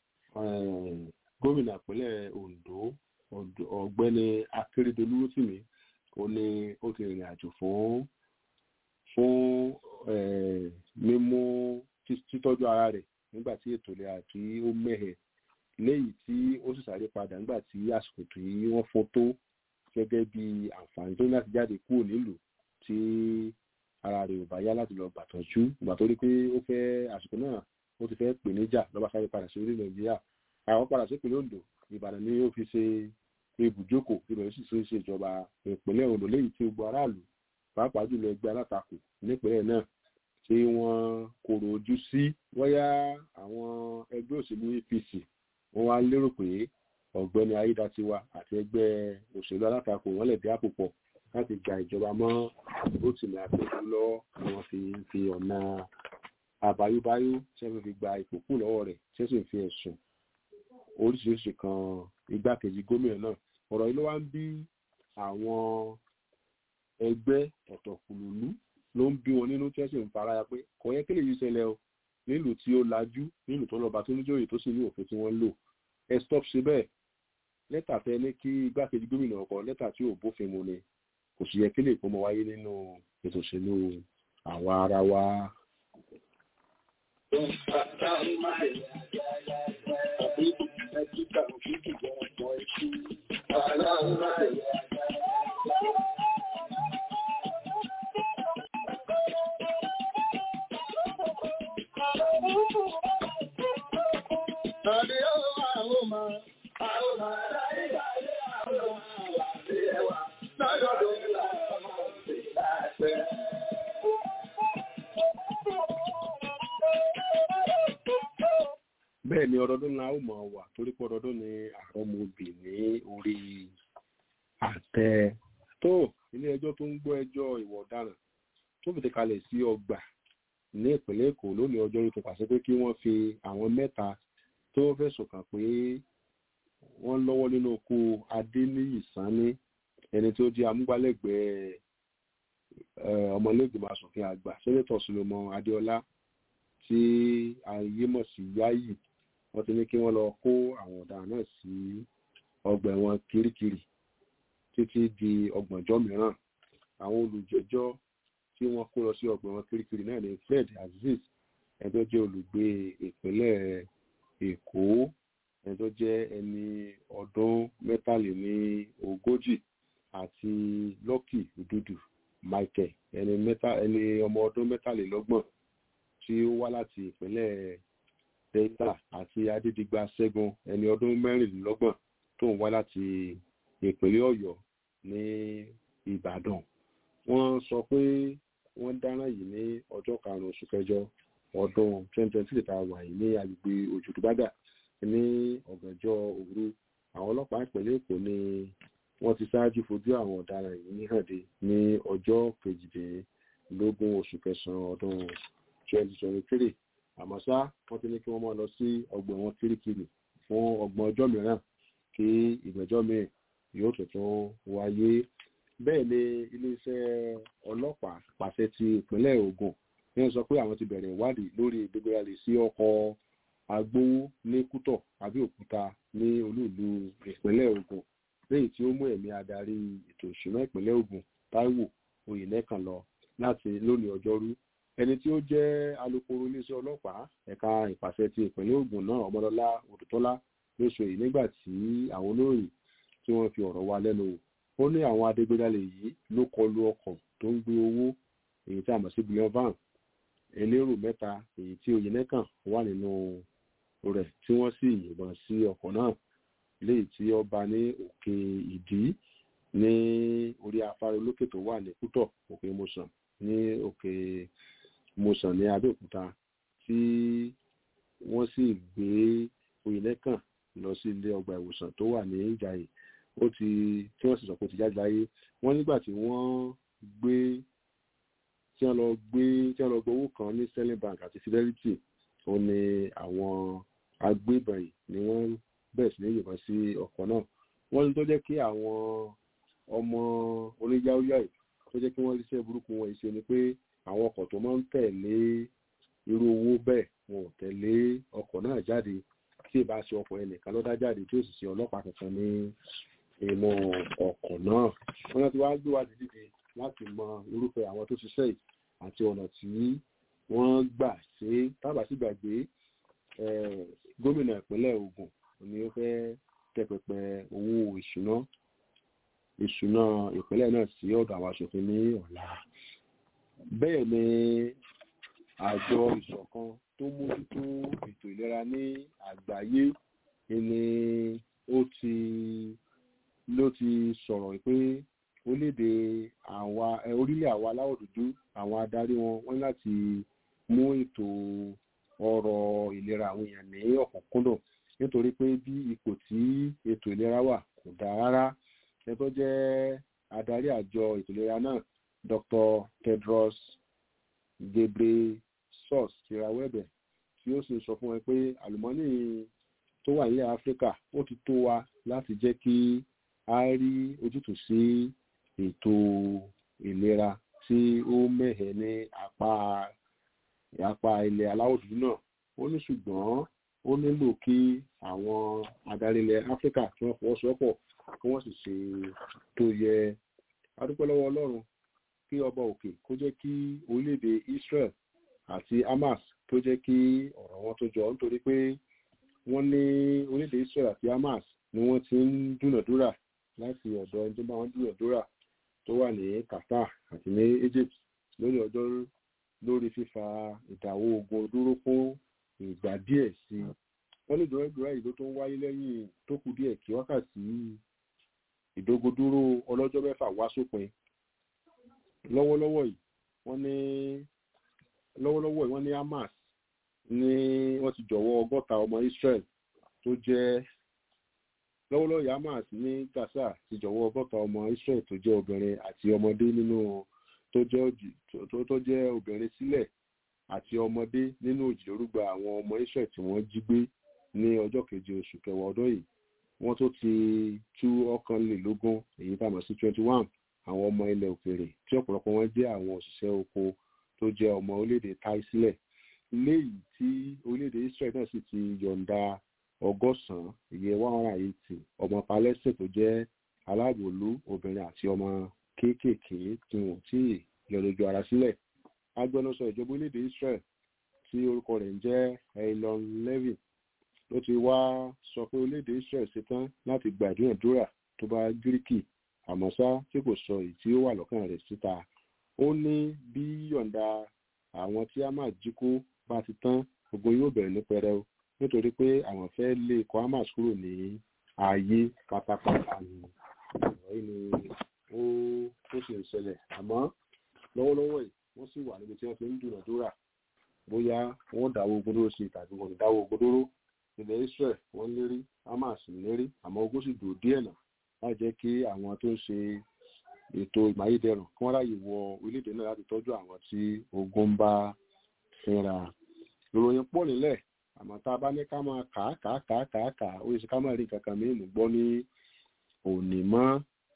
gómìnà ìpínlẹ̀ Ondo ọ̀gbẹ́ni Akérédolú Rótìmí ó ní ó ti rìnrìn àjò fún fún mímú títọ́jú ara rẹ̀ nígbà tí ètò ìlera tí ó mẹ́hẹ̀ léyìí tí ó sì sáré padà nígbà tí àsìkò tí wọ́n fún tó gẹ́gẹ́ bí àǹfààní tó ní láti jáde kúrò nílùú tí ara rẹ̀ ò bá yá láti lọ gbàtọ́jú ìgbà tó rí pé ó fẹ́ àsìkò náà ó ti fẹ́ pè níjà lọ́ba sáré padà sí orílẹ̀ nàìjíríà àwọn padà sí ìpínlẹ̀ Ondo Ìbàdàn ni ó fi ṣe ibùjókòó ibẹ̀ sì ṣe ìṣèjọba ìpínlẹ̀ Ondo léyìí tí gbogbo aráàlú pàápàá jùlọ ẹgbẹ́ alátakò nípínlẹ̀ náà tí wọ́n kòrò ojú sí wọ́yá àwọn ẹgbẹ́ òṣèlú APC wọ́n wá lérò pé ọ̀gbẹ́ni Ayédatiwa àti ẹgbẹ́ òṣèlú alátakò wọ́n lè dé àpò pọ̀ láti gba ìjọba mọ́ Rotimi Akeredolu lọ́wọ́ ni wọ́n fi fi ọ̀nà àbáyóbáyó tí wọ́n fi gba ipò kù lọ́wọ́ rẹ̀ tí wọ́n sì fi ẹ̀sùn oríṣiríṣi kan igbákejì gómìnà náà ọ̀rọ̀ yìí ló wá ń bí àwọn ẹgbẹ́ ọ̀tọ̀kùlùlú ló ń bí wọn nínú tí wọ́n sì ń faraya pé kò yẹ kí lè yí ṣẹlẹ̀ o nílùú tí ó lajú nílùú tó lọ́ba tó níjòyè tó sì ní òfin tí wọ́n lò ẹ stop ṣe bẹ́ẹ̀ lẹ́tà tẹ ní kí igbákejì gómìnà ọkọ̀ lẹ́tà tí ò bófin mu ni kò sì yẹ kí lè kó mọ wáyé nínú ètò òṣèlú àwa ara wa. bẹ́ẹ̀ ni ọdọọdún náà ó mọ̀ wà torí pé ọdọọdún ni àrọ́mọbì ní orí àtẹ tó ilé ẹjọ́ tó ń gbọ́ ẹjọ́ ìwà ọ̀daràn tó fìdí kalẹ̀ sí ọgbà ní ìpínlẹ̀ èkó lónìí ọjọ́ yìí tó pàṣẹ pé kí wọ́n fi àwọn mẹ́ta tó fẹ̀sùn kàn pé wọ́n lọ́wọ́ nínú oko adéníyì sanni ẹni tó jẹ́ amúgbálẹ́gbẹ̀ẹ́ ọmọlẹ́gbẹ̀mọ asòfin àgbà sẹ́nẹ́tọ̀ solomon adéọlá tí ayé mọ̀ sí yáyì wọ́n ti ní kí wọ́n lọ kó àwọn ọ̀daràn náà sí ọgbà ẹ̀wọ̀n kirikiri títí di ọgbọ̀njọ́ mìíràn àwọn olùjẹ́jọ́ tí wọ́n kó lọ sí ọgbà ẹ̀wọ̀n kirikiri náà ní fred azeez ẹni tó jẹ́ olùgbé ìpínlẹ̀ èkó ẹni tó jẹ́ ẹni ọdún mẹ́tàléní ogójì àti lucky ududu michael ẹni mẹ́ta ẹni ọmọ ọdún mẹ́tàlélọ́gbọ̀n tí ó wá láti ìpínlẹ̀ delta àti adédìgbà ṣẹ́gun ẹni ọdún mẹ́rìnlélọ́gbọ̀n tó ń wá láti ìpínlẹ̀ ọ̀yọ́ ní ìbàdàn wọ́n sọ pé wọ́n dáná yìí ní ọjọ́ karùn-ún oṣù kẹjọ ọdún twenty twenty three tá a wà yìí ní agbègbè òjòdúbàdà ní ọ̀gànjọ́ òru àwọn ọlọ́pàá ìpínlẹ̀ èkó ni wọ́n ti ṣáájú fojú àwọn ọ̀daràn yìí hànde ní ọjọ́ kejìdínlógún oṣù kẹsàn-án ọdún twenty twenty three àmọ́ ṣá wọ́n ti ní kí wọ́n máa lọ sí ọgbọ̀n wọn kirikiri fún ọgbọ̀n ọjọ́ mìíràn kí ìgbẹ́jọ́ míì yóò tuntun wáyé bẹ́ẹ̀ ni iléeṣẹ́ ọlọ́pàá pàṣẹ ti ìpínlẹ̀ Ògùn ní wọ́n sọ pé àwọn ti bẹ̀rẹ̀ ìwádìí lórí ìgbégbéra lè sí ọkọ̀ agbowó ní Kútọ̀ Abẹ́òkúta ní olúùlú ìpínlẹ̀ Ògùn léyìí tí ó mú ẹ̀mí adarí ètò ìṣúná ìpínlẹ̀ Ògùn Táíwò Oyènẹ́kan lọ láti lónìí ọjọ́rú ẹni tí ó jẹ́ alukoro iléeṣẹ́ ọlọ́pàá ẹ̀ka ìpàṣẹ ti ìpínlẹ̀ Ògùn náà Ọmọlọ́lá Odùtọ́lá ló sọ èyí nígbà tí àwọn olóyìn tí wọ́n fi ọ̀rọ̀ wa lẹ́nu wò ó ní àwọn adégbédálẹ̀ yìí ló kọlu ọkọ̀ tó ń gbé owó èyí tí a mọ̀ sí billion van elérò mẹ́ta èyí tí Oyènẹ́kàn wà nínú rẹ̀ tí wọ́n sì yìnbọn sí ọkọ̀ náà léyìí tí ó bá ní òkè ìdí ní orí afárá olókè tó wà ní Kútọ̀ òkè mọ̀sán ní òkè mọ̀sán ní Abẹ́òkúta tí wọ́n sì gbé Oyènẹ́kàn lọ sí ilé ọgbà ìwòsàn tó wà ní Ìjàyè ó ti tí wọ́n sì sọ pé ó ti jáde láyé wọ́n nígbà tí wọ́n gbé tí wọ́n lọ gbé tí wọ́n lọ gbé owó kan ní Sterling Bank àti Fidelity ó ní àwọn agbébọn yìí ni wọ́n bẹ̀rẹ̀ sí ní yìnbọn sí ọkọ̀ náà wọ́n ní tó jẹ́ kí àwọn ọmọ oníyáwóyá yìí tó jẹ́ kí wọ́n ríṣẹ́ burúkú wọn yìí ṣe ni pé àwọn ọkọ̀ tó máa ń tẹ̀lé irú owó bẹ́ẹ̀ wọn ò tẹ̀lé ọkọ̀ náà jáde tí ìbá ṣe ọkọ̀ ẹnìkan ló dá jáde tí ó sì ṣe ọlọ́pàá kankan ní inú ọkọ̀ náà wọ́n náà ti wá gbé wádìí dìde láti mọ irúfẹ́ àwọn tó ṣiṣẹ́ yìí àti ọ̀nà tí wọ́n gbà ṣe tábà sí gbàgbé gómìnà ìpínlẹ̀ Ògùn ni ó fẹ́ tẹpẹpẹ owó ìṣúná ìṣúná ìpínlẹ̀ náà sí ọ̀dọ̀ àwọn aṣòfin ní ọ̀la bẹ́ẹ̀ ni àjọ ìṣọ̀kan tó mójútó ètò ìlera ní àgbáyé ni ó ti ló ti sọ̀rọ̀ pé orílẹ̀-èdè àwa orílẹ̀ àwa aláwọ̀ dúdú àwọn adarí wọn wọ́n láti mú ètò ọrọ̀ ìlera àwọn èèyàn ní ọ̀kúnkúndùn nítorí pé bí ipò tí ètò ìlera wà kò dáa rárá ẹni tó jẹ́ adarí àjọ ètò ìlera náà Dr. Tedros Ghebreyesus source ti rawọ́ ẹ̀bẹ̀ tí ó sì sọ fún ẹ pé àlùmọ́nì tó wà nílẹ̀ áfíríkà ó ti tó wa láti jẹ́ kí a rí ojútùú sí ètò ìlera tí ó mẹ́hẹ̀ ní apá apá ilẹ̀ aláwọ̀ dúdú náà ó ní ṣùgbọ́n ó nílò kí àwọn adarí ilẹ̀ áfíríkà tí wọ́n fọwọ́sowọ́pọ̀ kí wọ́n sì ṣe tó yẹ adúpẹ́ lọ́wọ́ ọlọ́run kí ọba òkè kó jẹ́ kí orílẹ̀-èdè Israel àti Hamas tó jẹ́ kí ọ̀rọ̀ wọn tó jọ nítorí pé wọ́n ní orílẹ̀-èdè Israel àti Hamas ni wọ́n ti ń dúnàdúrà láti ọ̀dọ̀ ẹni tó bá wọn dúnàdúrà tó wà ní Qatar àti ní Egypt lórí ọjọ́ lórí fífa ìdáwó ogun dúró fún ìgbà díẹ̀ sí i wọ́n ní ìdúrádúrà yìí ló tó ń wáyé lẹ́yìn tó kù díẹ̀ kí wákàtí ìdógódúró ọlọ́jọ́ mẹ́fà wá sópin lọ́wọ́lọ́wọ́ yìí wọ́n ní lọ́wọ́lọ́wọ́ yìí wọ́n ní Hamas ní wọ́n ti jọ̀wọ́ ọgọ́ta ọmọ Israel tó jẹ́ lọ́wọ́lọ́wọ́ yìí Hamas ní Gaza ti jọ̀wọ́ ọgọ́ta ọmọ Israel tó jẹ́ obìnrin àti ọmọdé nínú tó jẹ́ tó jẹ́ obìnrin sílẹ̀ àti ọmọdé nínú òjìlórúgba àwọn ọmọ Israel tí wọ́n jí gbé ní ọjọ́ keje oṣù kẹwàá ọdún yìí wọ́n tó ti tú ọ̀kànlélógún èyí tá a mọ̀ sí twenty one àwọn ọmọ ilẹ̀ òkèèrè tí ọ̀pọ̀lọpọ̀ wọn jẹ́ àwọn òṣìṣẹ́ oko tó jẹ́ ọmọ orílẹ̀-èdè tai sílẹ̀ léyìí tí orílẹ̀-èdè Israel náà sì ti yọ̀ǹda ọgọ́sàn-án ìyẹn one hundred and eighty ọmọ Palestine tó jẹ́ aláàbòlú obìnrin àti ọmọ kéékèèké tí wọn ò tí ì yọ lójú ara sílẹ̀ agbẹnusọ ìjọba orílẹ̀-èdè Israel tí orúkọ rẹ̀ ń jẹ́ Elon Levin ló ti wá sọ pé orílẹ̀-èdè Israel ṣetán láti gba ìdúnàdúrà tó bá gíríkì àmọ́ ṣá tí kò sọ èyí tí ó wà lọ́kàn rẹ̀ síta ó ní bí yọ̀ǹda àwọn tí Hamas jí kó bá ti tán ogun yóò bẹ̀rẹ̀ ní pẹrẹu nítorí pé àwọn fẹ́ lé ikọ̀ Hamas kúrò ní ààyè pátápátá ni ọ̀rọ̀ yìí ni ó tó sì ń ṣẹlẹ̀ àmọ́ lọ́wọ́lọ́wọ́ yìí wọ́n sì wà níbi tí wọ́n ti ń dúnàdúrà bóyá wọ́n dáwọ́ ogun dúró sí i tàbí wọ́n dáwọ́ ogun dúró ilẹ̀ Israel wọ́n lérí Hamas lérí àmọ́ ogun sì dùn díẹ̀ náà láì jẹ́ kí àwọn tó ń ṣe ètò ìmáyédẹrùn kí wọ́n ráyè wọ orílẹ̀-èdè náà láti tọ́jú àwọn tí ogun ń bá fínra. ìròyìn pọ̀ nílẹ̀ àmọ́ tá a bá ní ká máa kà á kà á kà á kà á kà á ó yẹ kí ká máa rí nǹkan kan mìíràn gbọ́ ní òní mọ́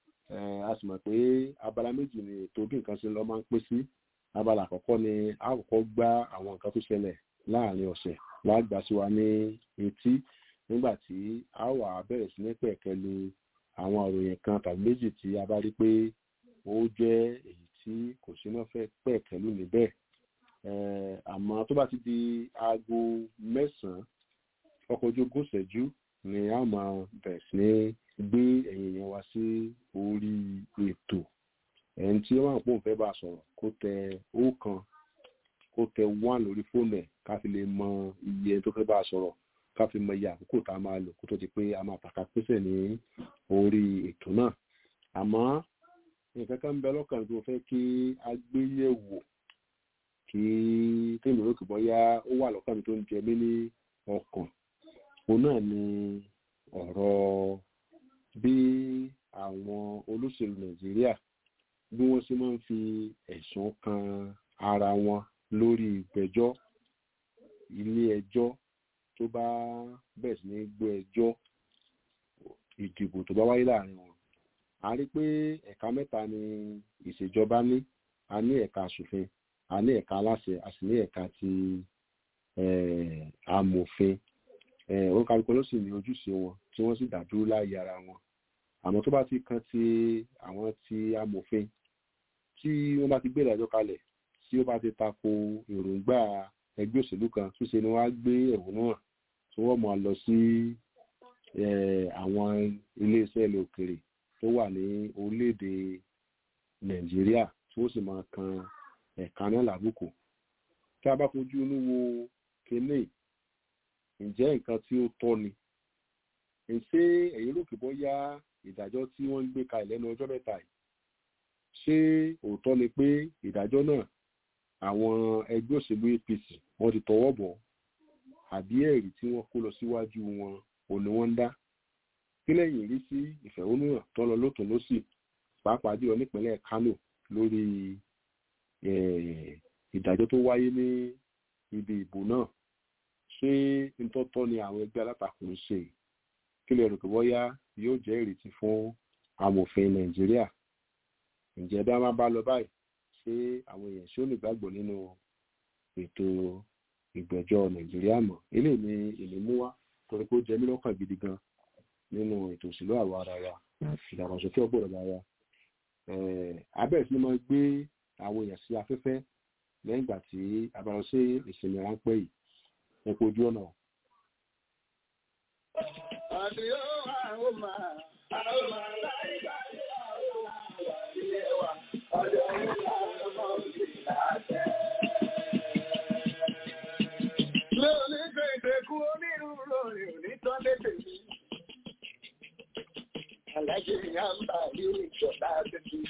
a sì mọ̀ pé abala méjì ni ètò bí nǹkan ṣe lọ máa ń pín sí abala àkọ́kọ́ ni a kọ́kọ́ gbá àwọn nǹkan tó ṣẹlẹ̀ láàrin ọ̀sẹ̀ láàgbà sí wa ní etí nígbà tí a wà bẹ̀rẹ̀ sí ní pẹ̀kẹ́lu àwọn ìròyìn kan tàbí méjì tí a bá rí pé ó jẹ́ èyí tí kò sí náà fẹ́ pẹ̀kẹ́lu níbẹ̀ àmọ́ tó bá ti di aago mẹ́sàn-án ọkọ̀ ojú ogún ìṣẹ́jú ni a máa bẹ̀rẹ̀ sí ní gbé ẹ̀yìn yẹn wá sí orí ètò ẹni tí wọ́n pò ń fẹ́ bá sọ̀rọ̀ kó tẹ ọ̀kan kó tẹ one lórí fóònù ẹ̀ ká fi lè mọ iye ẹni tó fẹ́ bá sọ̀rọ̀ ká fi mọ iye àkókò tá a máa lò kó tó di pé a máa tàka pèsè ní orí ètò náà àmọ́ nǹkan kan ń bẹ lọ́kàn tó fẹ́ kí a gbé yẹ̀wò kí tèmi lókè bọ́yá ó wà lọ́kàn mi tó ń jẹ mí ní ọkàn òun náà ni ọ̀rọ̀ bí àwọn olóṣèlú nàìjíríà bí wọ́n ṣe máa ń fi ẹ̀sùn kan ara wọn lórí ìgbẹ́jọ́ ilé ẹjọ́ tó bá bẹ̀rẹ̀ sí ní gbọ́ ẹjọ́ ìdìbò tó bá wáyé láàrin wọn a rí pé ẹ̀ka mẹ́ta ni ìṣèjọba ní a ní ẹ̀ka aṣòfin a ní ẹ̀ka aláṣẹ a sì ní ẹ̀ka ti amòfin wọn kálukú ló sì ní ojúṣe wọn tí wọ́n sì dàdúró láàyè ara wọn àmọ́ tó bá ti kan ti àwọn ti amòfin tí wọ́n bá ti gbé ìdájọ́ kalẹ̀ tí ó bá ti tako èròǹgbà ẹgbẹ́ òṣèlú kan ṣíṣe ni wọ́n á gbé ẹ̀hónú hàn tí wọ́n máa lọ sí àwọn iléeṣẹ́ ilẹ̀ òkèrè tó wà ní orílẹ̀-èdè nàìjíríà tí wọ́n sì máa kan ẹ̀ka náà lábùkù tí a bá fojú inú wo kínní ǹjẹ́ nǹkan tí ó tọ́ ni ṣé èyí rò kí bóyá ìdájọ́ tí wọ́n ń gbé kalẹ̀ lẹ́nu ọjọ́ mẹ́ta yìí ṣé òótọ́ ni pé ìdájọ́ náà àwọn ẹgbẹ́ òṣèlú APC wọ́n ti tọwọ́ bọ̀ àbí ẹ̀rí tí wọ́n kó lọ síwájú wọn ò ní wọ́n ń dá kí lẹ́yìn rí sí ìfẹ̀hónúhàn tó lọ lótùn lósì pàápàá jùlọ nípínlẹ̀ Kánò lórí ìdájọ́ tó wáyé ní ibi ìbò náà ṣé ntọ́tọ́ ni àwọn ẹgbẹ́ alátakò ń ṣe kí lè rò pé bóyá yóò jẹ́ ìrètí fún amòfin nàìjíríà ǹjẹ́ bí a máa bá lọ báyìí ṣé àwọn èèyàn ṣé ó lè gbàgbọ́ nínú ètò ìgbẹ́jọ́ nàìjíríà mọ́ eléyìí ni èmi mú wá torí pé ó jẹ mí lọ́kàn gidi gan nínú ètò òṣèlú àwa ara wa ìdàgbàsókè ọgbọ̀n ara wa abẹ́rẹ́ sí ni máa gbé àwọn èèyàn sí afẹ́fẹ́ lẹ́yìn ìgbà tí a bá lọ sí ìsinmi ráńpẹ́ yìí ẹ kú ojú ọ̀nà. Àdìyó àwọn máa, àwọn máa láì láì àwọn máa wà nílé wa. Ọjọ́ ìlà ọmọ òbí láṣẹ. Lé onígbè ìdẹ́kù onírúurú lórí onítọ́ lédè mi. Alájẹ ìyá ń bà ní ìjọba tètè.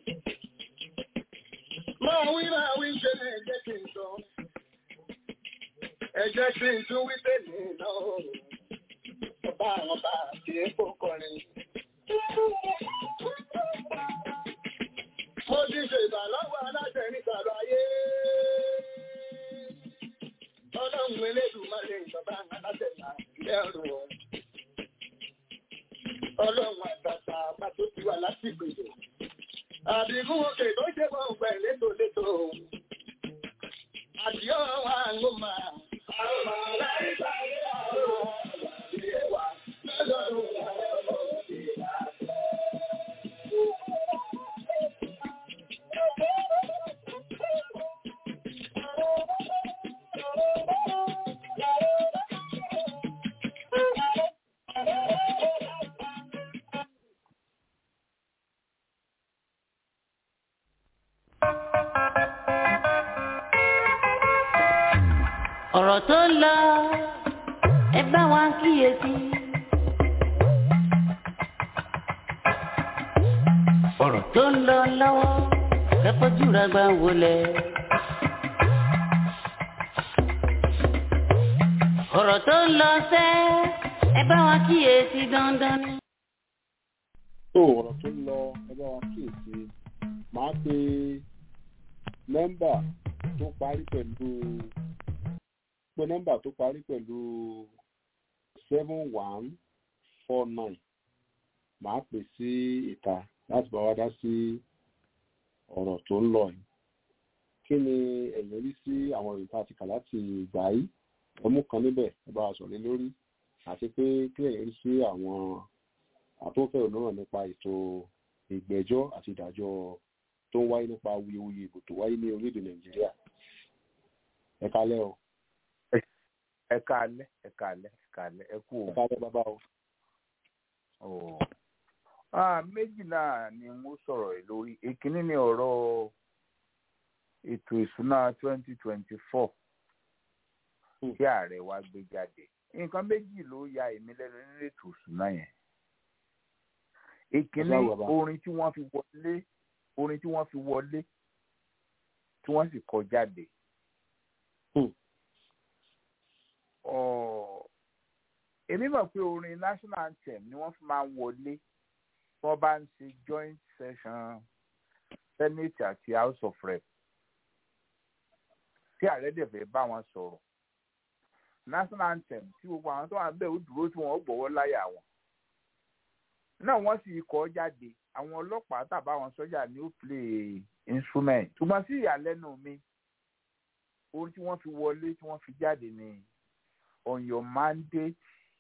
Máa wí máa wí ṣe ní ẹ̀jẹ̀ kí n sọ. Ẹ̀jẹ̀ kí n tún wí tèmi náà ọba àwọn bá kì í kó kọrin. Mo ti ṣe ìbàlọ́wọ́ aláṣẹ ní sàlàyé. Ọlọ́run elédùnmáre ìjọba aláṣẹ náà lẹ́rù wọn. Ọlọ́run àtàtà àpá tó ti wà lásìkò ìlú. Àbíkún òkè tó ṣe bọ̀ ń pẹ̀ létòlétò. Àdìọ́ wa ń gbó máa. Àwọn máa láì sáré àwọn ọmọ. ọ̀rọ̀ tó ń lọ ẹ bá wa kíyèsí. ọ̀rọ̀ tó ń lọ lọ́wọ́ ẹ fojú ra gbà wọlé. ọ̀rọ̀ tó ń lọ sẹ́ ẹ bá wa kíyèsí dandan. tó ọ̀rọ̀ tó ń lọ ẹ bá wa kíyèsí máa pe nọ́mbà tó parí pẹ̀lú pé nọ́mbà tó parí pẹ̀lú seven one four nine màá pè sí ìta láti bá wa dá sí ọ̀rọ̀ tó ń lọ yìí kí ni ẹ̀yin rí sí àwọn ìròyìn tá a ti kà láti ìgbà yìí ẹmú kan níbẹ̀ ẹ bá wa sọ̀rọ̀ lé lórí àti pé kí ẹ̀yin rí sí àwọn àtúnfẹ́ òmíràn nípa ètò ìgbẹ́jọ́ àti ìdájọ́ tó ń wáyé nípa wuyewuye ìbò tó wáyé ní orílẹ̀-èdè nàìjíríà ẹ kálẹ́ o ẹ káalẹ́ ẹ káalẹ́ ẹ káalẹ́ ẹ kú ẹ kálẹ́ bàbá o. o. ah méjì náà ni mo sọ̀rọ̀ ẹ̀ lórí èkínní ni ọ̀rọ̀ ètò ìsúná twenty twenty four tí ààrẹ wa gbé jáde nǹkan méjì ló ya èmi lẹ́nu nínú ètò ìsúná yẹn èkínní orin tí wọ́n fi wọlé orin tí wọ́n fi wọlé tí wọ́n sì kọ jáde èmi mọ̀ pé orin national anthem ni wọ́n fi máa ń wọlé wọ́n bá ń ṣe joint session senate àti house of rep tí ààrẹ dẹ̀ fẹ́ bá wọn sọ̀rọ̀ national anthem tí gbogbo àwọn tó wà bẹ́ẹ̀ ó dúró tí wọ́n gbọ́wọ́ láyà wọn náà wọ́n sì kọ́ jáde àwọn ọlọ́pàá tàbá àwọn sọ́jà ni ó play instrument ṣùgbọ́n sí ìyàlẹ́nu mi orin tí wọ́n fi wọlé tí wọ́n fi jáde ni on your mandate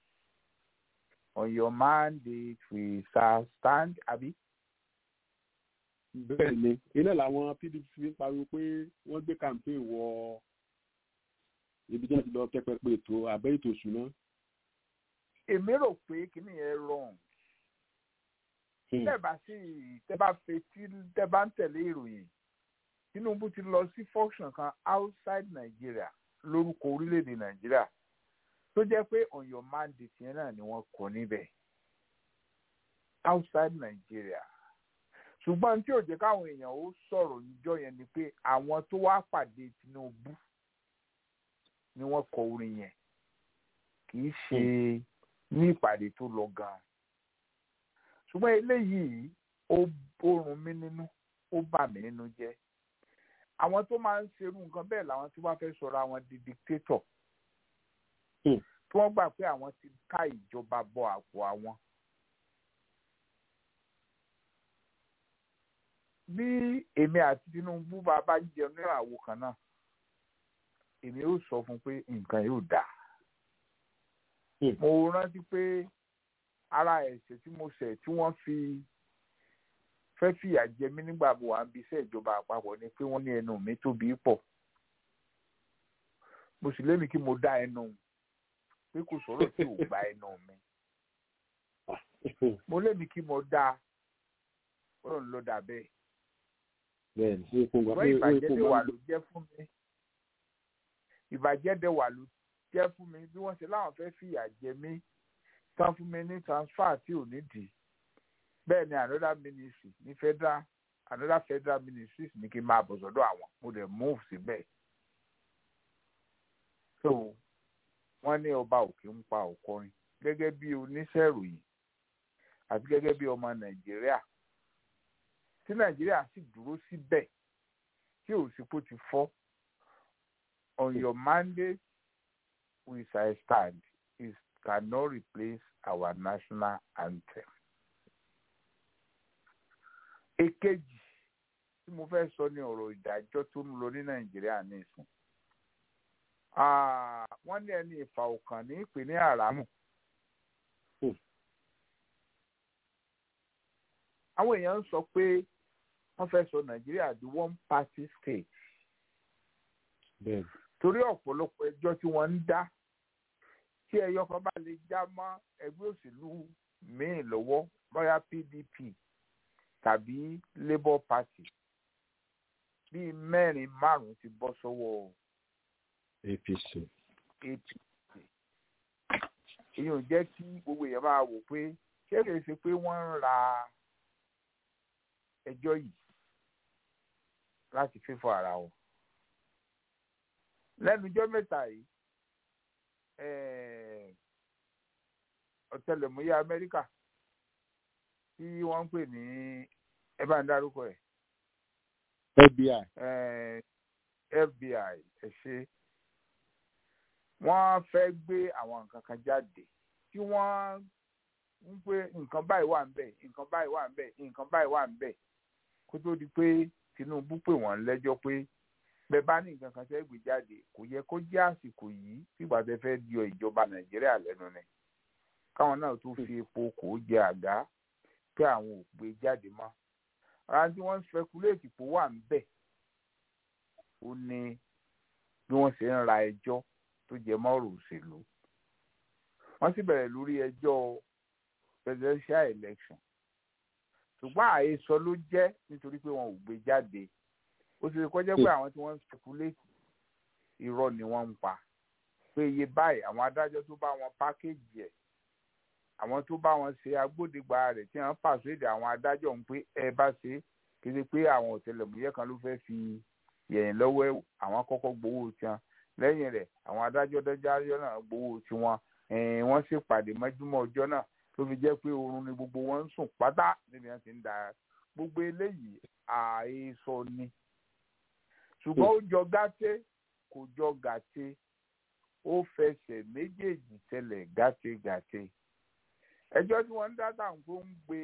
on your mandate we shall stand abi. bẹ́ẹ̀ ni iná làwọn pdp fi ń pariwo pé wọ́n gbé campaign wọ ibi tí wọ́n ti lọ tẹ́pẹ́pẹ́ ètò abẹ́ ètò ìṣúná. èmi rò pé kíní yẹn wrong tẹ́ bá sí tẹ́ bá fetí tẹ́ bá ń tẹ̀lé ìròyìn tinubu ti lọ sí function kan outside nigeria lórúkọ orílẹ̀-èdè nàìjíríà tó jẹ́ pé on your mandate yẹn náà ni wọ́n kọ níbẹ̀ outside nigeria ṣùgbọ́n tí ò jẹ́ káwọn èèyàn ó sọ̀rọ̀ níjọ́ yẹn ni pé àwọn tó wá pàdé tinubu ni wọ́n kọ orin yẹn kì í ṣe ní ìpàdé tó lọ gan-an ṣùgbọ́n eléyìí ó rún mí nínú ó bà mí nínú jẹ́ àwọn tó máa ń ṣerú nǹkan bẹ́ẹ̀ làwọn tí wọ́n fẹ́ sọ̀rọ̀ àwọn di dictator Hmm. tí wọ́n gbà pé àwọn ti ká ìjọba bọ àpò àwọn. bí èmi àti Tinubu bá bá jẹun ní àwo kan náà èmi yóò sọ fún un pé nǹkan yóò dáa. Hmm. mo rántí pé ara ẹ̀ṣẹ̀ tí mo ṣẹ̀ tí wọ́n fi fẹ́ fìyà jẹ mí nígbà mo wà ń bí iṣẹ́ ìjọba àpapọ̀ ni pé wọ́n ní ẹnu mi tóbi pọ̀ mo sì lémi kí mo dá ẹnu pé kò sọ̀rọ̀ tí ò gba ẹnu mi mo lémi kí mo dá ọ̀rọ̀ ló dà bẹ́ẹ̀ bẹ́ẹ̀ ni ó kún ṣùgbọ́n ìbàjẹ́ dẹ̀ wà ló jẹ́ fún mi ìbàjẹ́ dẹ̀ wà ló jẹ́ fún mi bí wọ́n ṣe láwọn fẹ́ fìyà jẹ mí tán fún mi ní transfer tí ò nídìí bẹ́ẹ̀ ni another ministry ní federal another federal ministries ní kí n máa bọ̀ sọ́dọ̀ àwọn mo dẹ̀ move síbẹ̀ so wọ́n ní ọba òkè ń pa òkọrin gẹ́gẹ́ bí oníṣẹ́ ìròyìn àti gẹ́gẹ́ bí ọmọ nàìjíríà tí nàìjíríà sì dúró síbẹ̀ tí òsínpò ti fọ́ on your mandate we shall stand it cannot replace our national anthem. èkejì tí mo fẹ́ sọ ní ọ̀rọ̀ ìdájọ́ tó ń lọ ní nàìjíríà nísìn wọ́n ní ẹni ìfà òkàn ní ìpè ní àràmù. àwọn èèyàn ń sọ pé wọ́n fẹ́ sọ nàìjíríà di one party state torí ọ̀pọ̀lọpọ̀ ẹjọ́ tí wọ́n ń dá tí ẹyọ kan bá lè já mọ́ ẹgbẹ́ òṣèlú míì lọ́wọ́ bóyá pdp tàbí labour party bíi mẹ́rin márùn-ún ti bọ́ sọ́wọ́ apc apc èyí ò jẹ́ kí gbogbo èèyàn máa wò pé ṣé kìí ṣe pé wọ́n ń ra ẹjọ́ yìí láti fífọ́ ara wọn lẹ́nu ijọ́ mẹ́ta yìí ọ̀tẹlẹ̀múyẹ́ amẹ́ríkà tí wọ́n ń pè ní ẹ bá ń dárúkọ ẹ̀. fbi. fbi ẹ ṣe wọ́n fẹ́ gbé àwọn nǹkan kan jáde tí wọ́n ń pé nǹkan báyìí wà ń bẹ̀ nǹkan báyìí wà ń bẹ̀ nǹkan báyìí wà ń bẹ̀ kó tó di pé tinubu pè wọ́n lẹ́jọ́ pé bẹ́ẹ̀ bá ní nǹkan kan tẹ́ gbé jáde kò yẹ kó jẹ́ àsìkò yìí fìgbà tẹ́ fẹ́ di ìjọba nàìjíríà lẹ́nu ni káwọn náà tó fi epo kò jẹ àgá pé àwọn ò gbé jáde mọ́ ara tí wọ́n ń speculate pò wà ń bẹ̀ ó ní bí wọ́n ṣe ń ra ẹjọ́ tó jẹ mọ́rọ̀ òṣèlú wọ́n sì bẹ̀rẹ̀ lórí ẹjọ́ presidential election ṣùgbọ́n àhesọ ló jẹ́ nítorí pé wọn ò gbé jáde ó ti kọjá pé àwọn tí wọ́n ń speculate irọ́ ni wọ́n ń pa pé iye báyìí àwọn adájọ́ tó bá wọn pákéjì ẹ̀ àwọn tó bá wọn ṣe agbódegbà rẹ̀ tí wọ́n pàṣẹ èdè àwọn adájọ́ ń pé ẹ bá ṣe kéde pé àwọn ọ̀tẹlẹ̀múyẹ́ kan ló fẹ́ fi yẹ̀yìn lọ́wọ́ àwọn kọ́kọ́ gbowó tiwọn lẹ́yìn rẹ̀ àwọn adájọ́ dájọ́ náà gbowó tiwọn wọ́n ṣèpàdé mọ́júmọ́ ọjọ́ náà tó fi jẹ́ pé oorun ni gbogbo wọn ń sùn pátá níbi wọn ti ń da gbogbo eléyìí àhesọ ni ṣùgbọ́n ó jọ gàté kò jọ gàté ó fẹsẹ̀ méjèèjì tẹlẹ̀ gàtégàté ẹjọ́ tí wọ́n ń dá táwọn tó ń gbé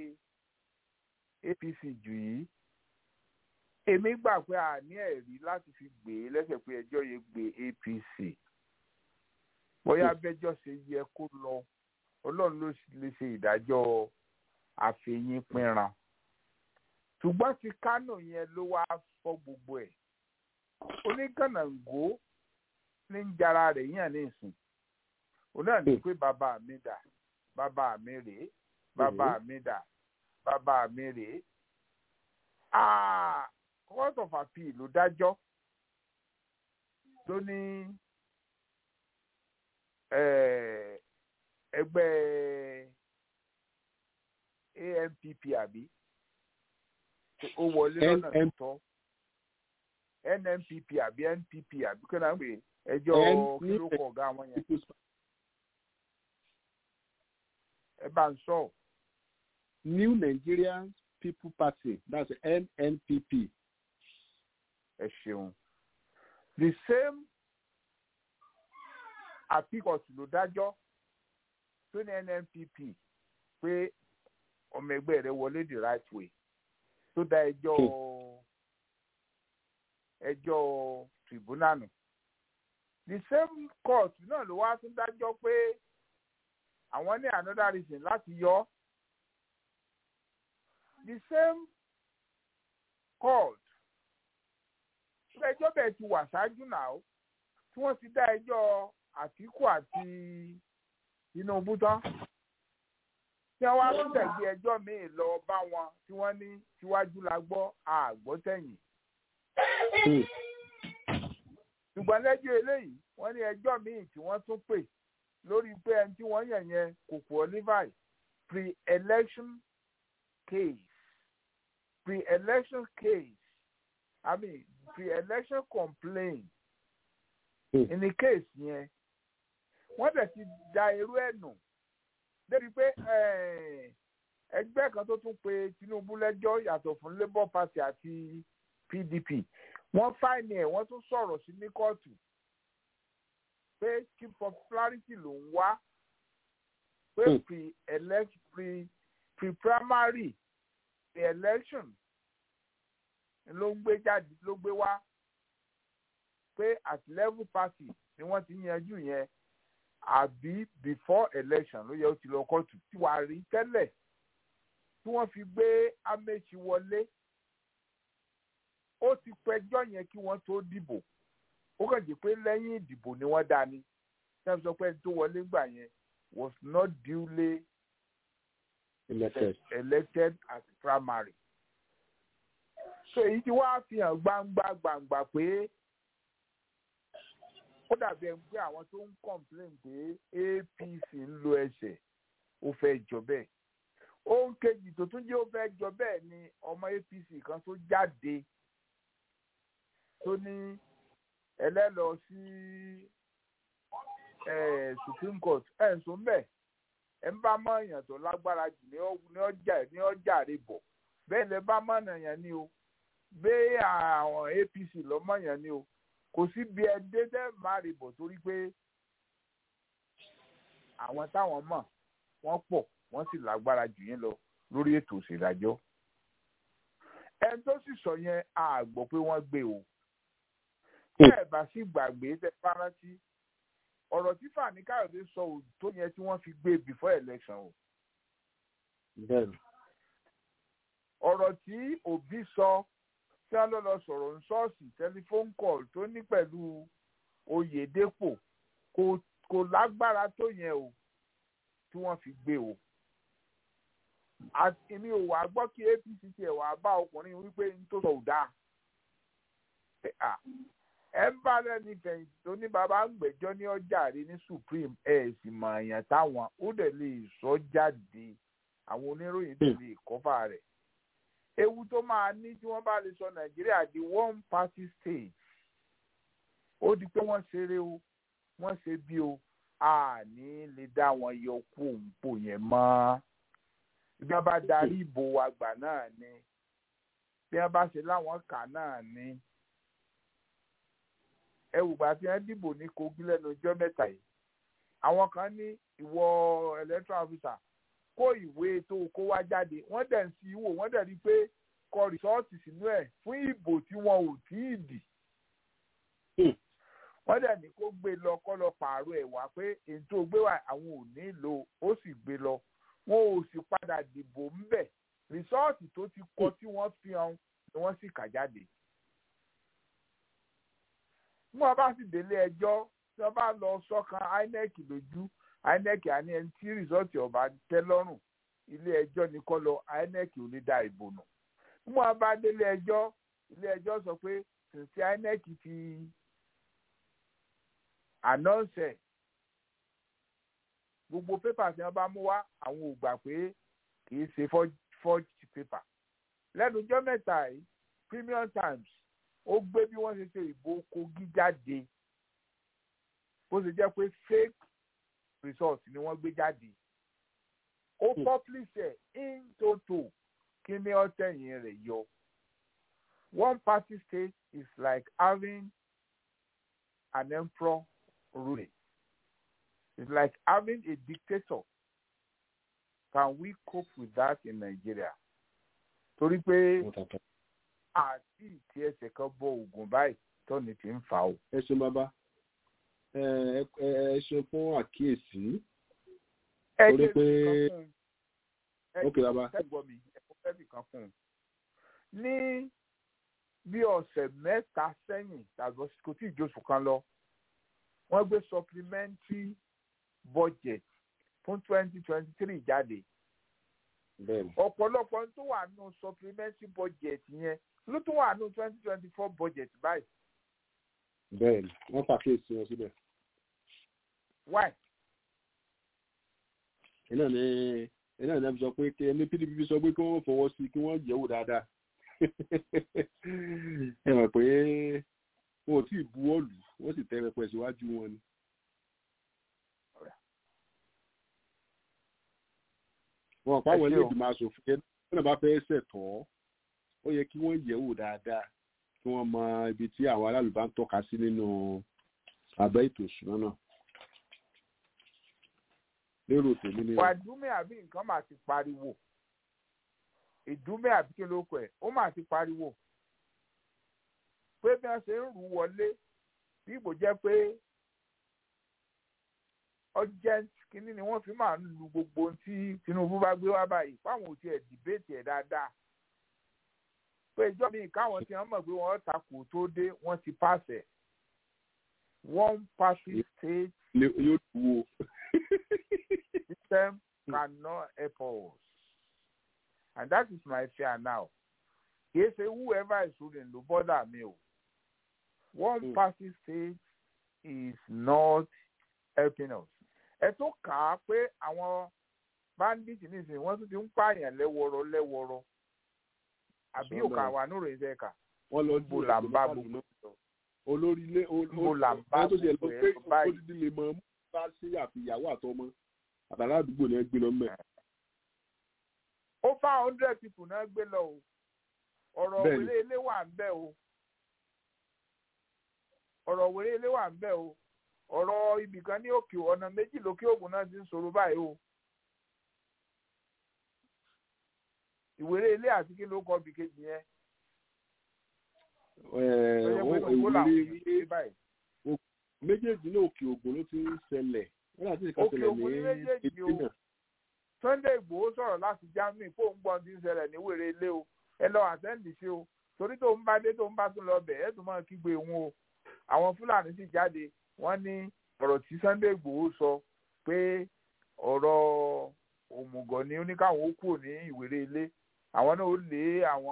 apc jù yìí èmi gbà pé a ní ẹ̀rí láti fi gbé e lẹ́sẹ̀ pé ẹjọ́ yẹn gbé apc bóyá bẹ́jọ́ ṣe yẹ kó lọ ọlọ́run ló lè ṣe ìdájọ́ àfẹ̀yìn pinran ṣùgbọ́n ti kánò yẹn ló wá fọ́ gbogbo ẹ̀ onígànnàngó ní ń jara rẹ̀ yàn ní ìsìn òun náà ní pé bàbá mi dà bàbá mi rèé bàbá mi dà bàbá mi rèé court of appeal ló dájọ́ tó ní ẹgbẹ́ ANPP àbí ó wọlé lọ́nà tó tọ́ NNPP àbí NPP àbí kí náà ń pè ẹjọ́ kí ló kọ ọ̀gá wọn yẹn ẹ bá ń sọ. New Nigerian People Party that's NNPP ẹ ṣeun the same àpíkọ̀tù ló dájọ́ tó ní nnpp pé ọmọ ẹgbẹ́ rẹ̀ wọlé the right way tó dá ẹjọ́ ẹjọ́ tribunal nù the same court náà ló wá tún dájọ́ pé àwọn ní another reason láti yọ the same court ẹjọ́ bẹ́ẹ̀ ti wà ṣáájú náà tí wọ́n ti dá ẹjọ́ àtìkù àti tinubu tán tí wọ́n wá tún tẹ̀gbé ẹjọ́ míì lọ bá wọn tí wọ́n ní síwájú la gbọ́ àgbọ́tẹ̀yìn ṣùgbọ́n lẹ́jọ́ eléyìí wọ́n ní ẹjọ́ míì tí wọ́n tún pè lórí pé ẹni tí wọ́n yàn yẹn kò qualify pre-election case pre-election case i mean pre-election complaint in the case yẹn wọ́n dẹ̀ ti da irú ẹ̀ nù débi pé ẹgbẹ́ kan tó tún pe tinubu lẹ́jọ́ yàtọ̀ fún labour party àti pdp wọ́n fáìní ẹ̀ wọ́n tún sọ̀rọ̀ sí ní kóòtù pé kí popularity ló ń wá pé pre-elect pre-primary pre-election ló ń gbé jáde ló gbé wá pé at level party ni wọ́n ti yanjú yẹn àbí before election ló yẹ ó ti lọ kóòtù tí wàá rí tẹ́lẹ̀ tí wọ́n fi gbé amechi wọlé ó ti pẹjọ́ yẹn kí wọ́n tó dìbò ó kàn jẹ́ pé lẹ́yìn ìdìbò ni wọ́n dá ní sẹ́mi sọ pé ẹni tó wọlé gbà yẹn was not duly elected, elected as primary. so èyí tí wàá fi hàn gbangba gbangba pé ó dàbí ẹni pé àwọn tó ń complain pé apc ń lo ẹsẹ̀ ó fẹ́ jọ bẹ́ẹ̀ ohun kejì tó tún jẹ́ ó fẹ́ jọ bẹ́ẹ̀ ni ọmọ apc kan tó jáde tó ní ẹlẹ́lọ sí supreme court ẹ̀ ń sọ mbẹ́ ẹ̀ ń bá mọ́ èèyàn tó lágbára jù ní ọjà ní ọjà rẹ̀ bọ̀ bẹ́ẹ̀ lẹ bá mọ́ èèyàn ni o bẹ́ẹ̀ àwọn apc lọ́mọ èèyàn ni o kò sí bí ẹ dé tẹ́ má rè bọ̀ torí pé àwọn táwọn mọ̀ wọ́n pọ̀ wọ́n sì lágbára jù yín lọ lórí ètò ìṣèdájọ́ ẹni tó sì sọ yẹn a gbọ́ pé wọ́n gbé o bẹ́ẹ̀ bá sì gbàgbé tẹ fárántí ọ̀rọ̀ tí Fani Káyọ̀dé sọ ò tó yẹn tí wọ́n fi gbé before election o. bẹ́ẹ̀ni. ọ̀rọ̀ tí Òbí sọ tí wọ́n lọ lọ sọ̀rọ̀ ní ṣọ́ọ̀ṣì tẹlifóònù call tó ní pẹ̀lú Oyèdépò kò kò lágbára tó yẹn o tí wọ́n fi gbé o. èmi ò wá gbọ́ kí APC tiẹ̀ wá bá ọkùnrin wípé n tó sọ ò dáa ẹ ń bá lẹ́ni fẹ̀yìntì tó ní bàbá ń gbẹ́jọ́ ní ọjà rí ní supreme ẹ̀ sì mọ̀ èèyàn táwọn ó dẹ̀ lè sọ jáde àwọn oníròyìn dẹ̀ lè kọ́fà rẹ̀. ewu tó máa ní tí wọ́n bá lè sọ nàìjíríà di one party state ó di pé wọ́n ṣeré o wọ́n ṣe bí o a ní lè dá wọn yọ kú òǹpò yẹn mọ́ bí wọ́n bá darí ìbò àgbà náà ni bí wọ́n bá ṣe láwọn kà náà ni ẹwùgbà tí wọn dìbò ní Kogi lẹ́nu ọjọ́ mẹ́ta yìí àwọn kan ní ìwọ electoral officer kó ìwé tó kó wá jáde wọ́n dẹ̀ ń sí wò wọ́n dẹ̀ rí i pé kọ rìsọ́ọ̀tì sínú ẹ̀ fún ìbò tí wọn ò tí ì dì wọ́n dẹ̀ ní kó gbé lọ kọ́ lọ pààrọ̀ ẹ̀ wá pé èyí tó gbé wá àwọn ò ní lò ó sì gbé lọ wọn ò sì padà dìbò ńbẹ̀ rìsọ́ọ̀tì tó ti kọ tí wọ́n fi hàn ni wọ́n sì kà jáde mú ọba sì délé ẹjọ́ tí wọ́n bá lọ sọ́kan INEC lójú INEC àní ẹni tí rìsọ́ọ̀tì ọba tẹ́ lọ́rùn ilé ẹjọ́ ní kọ́ lọ INEC ò ní da ìbò nù mú ọba délé ẹjọ́ ilé ẹjọ́ sọ pé tìǹtì INEC ti ànọ́ọ̀sẹ̀ gbogbo pépà tí wọ́n bá mú wá àwọn ò gbà pé kì í ṣe forged paper lẹ́nu ọjọ́ mẹ́ta yìí Premium Times ó gbé bí wọ́n ṣe ṣe ìbò Kogi jáde bó ṣe jẹ́ pé fake result ni wọ́n gbé jáde ó publish ẹ̀ in toto kí ni ọ̀tẹ̀yìn rẹ̀ yọ one party state is like having an emperor ruling. It's like having a dictator. Can we cope with that in Nigeria? Torí pé àti ìtí ẹsẹ̀ kan bọ ògùn báyìí tọ́ni ti ń fà ó. ẹ ṣeun bàbá ẹ ẹ ẹ ṣeun fún àkíyèsí Ẹ torí jẹ́ pé nǹkan fún un. Ẹ Ok, bàbá. ẹ gbọ́ mi ẹ kò fẹ́ nìkan fún un. Ní bí ọ̀sẹ̀ mẹ́ta sẹ́yìn tàbí kò tí ì jóṣù kan lọ wọ́n gbé supplementary budget fún twenty twenty three jáde bẹ́ẹ̀ni ọ̀pọ̀lọpọ̀ tó wà nù supplementary budget yẹn ló tún wà nù twenty twenty four budget báyìí bẹ́ẹ̀ni wọ́n pàkíyèsí wọn síbẹ̀ why iná ní iná ní ẹbí sọ pé kí ẹni pdp sọ pé kí wọ́n fọwọ́ sí kí wọ́n yẹ̀wò dáadáa ẹ mọ̀ pé wọn ò tí ì buwọ́ lù wọ́n sì tẹ́ pẹpẹ síwájú wọn ni. wọn pa àwọn Ẹ ṣé ilé o. ìgbìmọ̀ asòfin yẹn tí wọ́n bá fẹ́ ṣẹ̀tọ́ ó yẹ kí wọ́n yẹ̀wò dáadáa kí wọ́n mọ ibi tí àwọn aráàlú bá ń tọ́ka sí nínú abẹ́ ètò ìṣúná náà. lérò tèmi ni wà dúmẹ́ àbí nǹkan máa ti pariwo ìdúmẹ́ àbí kí ló kọ ẹ̀ ó máa ti pariwo pé bí wọ́n ṣe ń rú wọlé bí ìbò jẹ́ pé urgent kínní ni wọ́n fi máa ń lu gbogbo ohun tí Tinubu bá gbé wá báyìí fáwọn ò tiẹ̀ dìbéètì ẹ̀ dáadáa pé ìjọ mi káwọn tí wọ́n mọ̀ pé wọ́n takò tó dé wọ́n ti pàṣẹ one party state ni yóò dúró. system cannot help us. And that is my fear now. Kì í ṣe whoever is ruling ló bother mi o. One Mm. party state is not helping us. Ẹ tó kà á pé àwọn bandits nísìnyí wọ́n tún ti ń pààyàn lẹ́wọ̀rọ̀ lẹ́wọ̀rọ̀. Àbí Sọ́nà. òkà wà nínú ìṣe kà. wọ́n lọ Níbo là ń bá gbogbo náà. olórí ilé Níbo là ń bá tó ṣe lọ gbogbo pé ẹ̀ lọ báyìí? odidi lè mọ bá sí àfìyàwó àtọmọ àtàlà àdúgbò ni ẹ gbé lọ mẹ. ó fá hundred people náà gbé lọ o ọ̀rọ̀ Bẹ́ẹ̀ni. wèrè ilé wà ń bẹ̀ o ọ̀rọ̀ wèrè ilé wà ń bẹ̀ o ọ̀rọ̀ ibìkan ní òkè ọ̀nà méjì lókè ògùn náà ti ń sọ̀rọ̀ báyìí o ìwéré ilé àti kí ló kọ́ bí kejì yẹn tó yẹ pé ògbó làwọn èèyàn ti báyìí méjèèjì ní òkè ògùn ló ti ń ṣẹlẹ̀ wọ́n láti ìka Òkè ṣẹlẹ̀ Ògùn ní ní méjèèjì etí o. náà. Sunday Ìgbòho sọ̀rọ̀ láti Germany kó ń gbọ́n ti ń ṣẹlẹ̀ ní wèrè ilé o ẹ lọ àtẹ́ǹdì sí o torí tó ń bá dé tó ń bá tún lọ bẹ̀ ẹ́ tún máa kígbe òun o àwọn Fúlàní sì jáde wọ́n ní ọ̀rọ̀ tí Sunday Ìgbòho sọ pé ọ̀rọ̀ òmùgọ̀ ni ó ní káwọn ó kúrò ní ìwéré ilé àwọn náà ó lé àwọn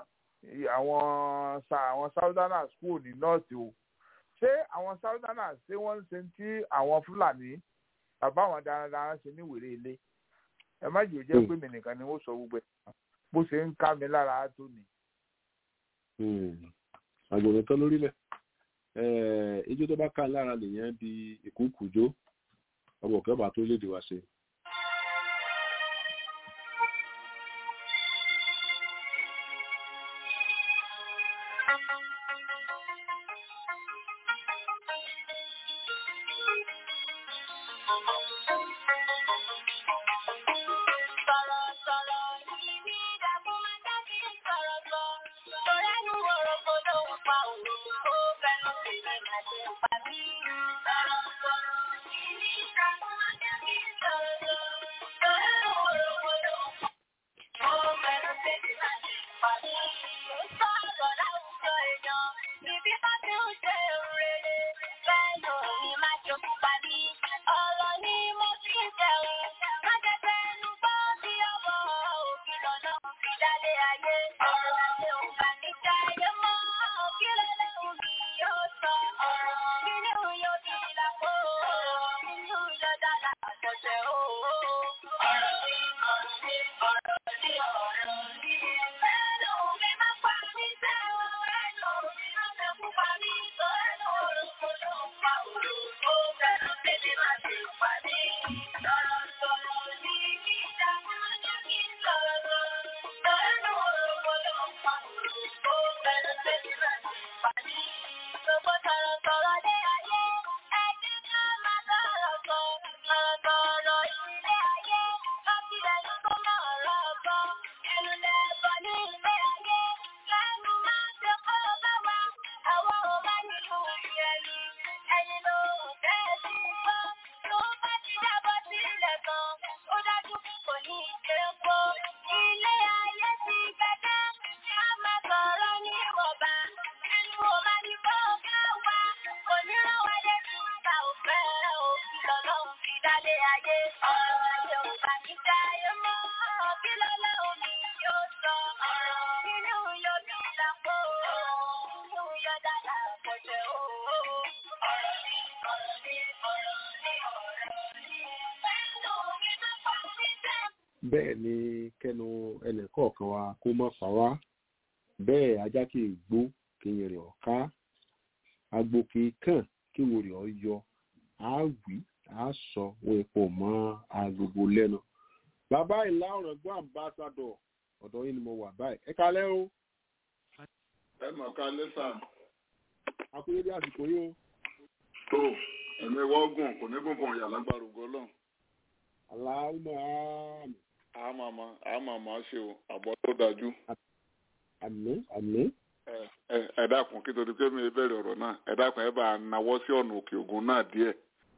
àwọn sa- àwọn Southerners kúrò ní north o ṣé àwọn Southerners ṣé wọ́n ń ṣe tí àwọn Fúlàní bàbá àwọn darandaran ṣe ní ìwéré ilé ẹ má jẹ́ jẹ́ pé mi nìkan ni ó sọ gbogbo ẹ̀ bó ṣe ń ká mi lára á tó ni. àgbọ̀nrín tán lórílẹ̀ ijó tó bá ká lára nìyẹn di ìkúkùjó ọmọ òkè ọba tó léde wá ṣe. Ọ̀rọ̀ ayé ọ̀rọ̀ Yorùbá mi dáyé mọ́ kí lọ́lá omi yóò sọ inú yóò bí lápò inú yóò dára pọ̀jẹ́ o. ọ̀rọ̀ mi ọ̀rọ̀ mi ọ̀rọ̀ mi ọ̀rọ̀ mi pẹ̀lú mi tó pa mí jẹ́. bẹ́ẹ̀ ni kẹnu ẹnìkọ̀ọ̀kan wa kó má fà wá bẹ́ẹ̀ ajá kì í gbó kí n rìn ọ̀ká agbo kì í kàn kí wo rìn ọ́ yọ á wí á sọ wo epo mọ́ agogo lẹ́nu. bàbá ìlà ọ̀rọ̀ gbọ́ àmbásádọ̀ ọ̀dọ̀ yìí ni mo wà báyìí ẹ kalẹ́ o ẹ mọ̀ ká lẹ́sà akúnyédé àsìkò yìí o tó ẹ̀mí wọ́gùn kò ní gbọ̀ngàn ìyá lágbára ògo ọlọ́run aláwọ̀ àmì àmàmà àmàmà ṣe o àbọ̀ tó dájú àmì àmì ẹ ẹ- ẹ dákun kí torí pé mi bẹ̀rẹ̀ ọ̀rọ̀ náà ẹ dákun ẹ bá a nawọ́ sí ọ̀nà òkè ògùn náà díẹ̀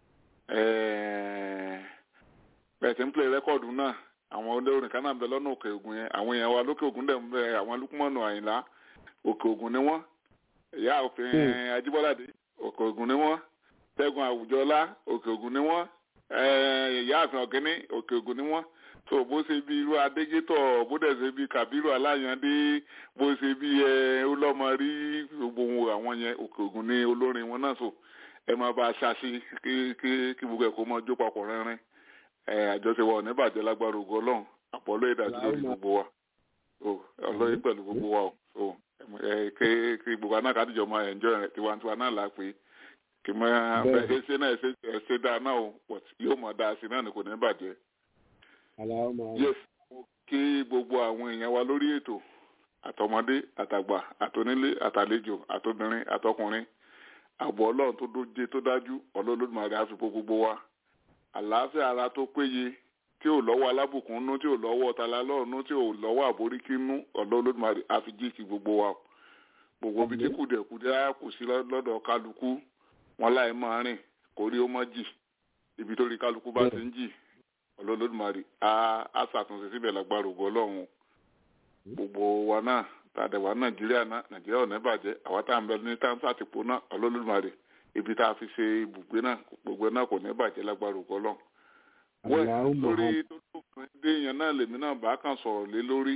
ẹ̀ẹ́ bẹ́ẹ̀ tí ń play rẹ́kọ̀dù náà àwọn olórin kan náà ń bẹ lọ́nà òkè ògùn yẹn àwọn èèyàn wa lókè ògùn dẹ̀ ń bẹ àwọn lukumọ̀nù àyìnlá òkè ògùn ni wọ́n ìyá òfin ajíbọ́ládé òkè ògùn ni wọ́n ṣẹ́gun àwùjọlá òkè ògùn ni wọ́n ẹ̀ẹ́ ìyá àfin ọ̀gẹ́ni òkè ògùn ni wọ́n tó bó ṣe bí irú adégétọ̀ bó dẹ̀ ṣe bí kàbírù aláyàndé bó ṣe bí ẹ ọlọ́mọ rí gbogbo wọn àwọn yẹn òkè ògùn ní olórin wọn náà so ẹ máa bá a ṣáṣí kí kí kí gbogbo ẹ̀ kó máa jó papọ̀ rẹ́rìn ẹ àjọṣe wa ò ní bàjẹ́ lágbára ògo ọlọ́run àpọ̀lọ́ ìdájú lórí gbogbo wa o ọlọ́yin pẹ̀lú gbogbo wa o so ẹ kí kí gbogbo aná kàdíjọ máa enjoy rẹ̀ tiwantiwa náà là pé kì máa Bẹ́ẹ̀. ẹ ṣe náà ẹ ṣe ẹ ṣe dáa náà o but yóò máa dáa sí náà ni kò ní bàjẹ́ aláwọ̀ àmì yes kí gbogbo àwọn èèyàn wa lórí ètò àtọmọdé àtàgbà àtonílé àtàlejò àtobìnrin àtọkùnrin ààbò ọlọ́run tó dóje tó dájú ọlọ́lọ́dúnmáre àfipò gbogbo wa àlàáfíà ara tó péye tí ò lọ́wọ́ alábùkún nú tí ò lọ́wọ́ ọ̀tàlálọ́ọ̀nù tí ò lọ́wọ́ àboríkí nú ọlọ́lọ́dúnmáre àfijíkì gbogbo wa gbogbo ibi tí kùdẹ̀kùdẹ̀ á kù sí lọ́dọ̀ kálukú wọn láì máa rìn kórí ó mọ́ jì ibi tó rí kálukú bá ti ń jì ọlọ́lọ́dúnmarì á á ṣàtúnṣe síbẹ̀ lágbára ògo ọlọ́run gbogbo wa náà tàdẹ̀wá nàìjíríà náà nàìjíríà ò ní bàjẹ́ àwa tá à ń bẹ ní táǹtà àtìpó náà ọlọ́lọ́dúnmarì ibi tá a fi ṣe ibùgbé náà gbogbo ẹ̀ náà kò ní bàjẹ́ lágbára ògo ọlọ́run. wẹ́ẹ̀ aláwọ̀ lórí àmì tó tó fún dé yẹn náà lèmi náà bá kàn sọ̀rọ̀ lé lórí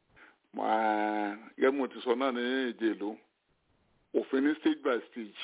máa gẹ́gẹ́ ti sọ náà ní èjè ìlú òfin ní stage by stage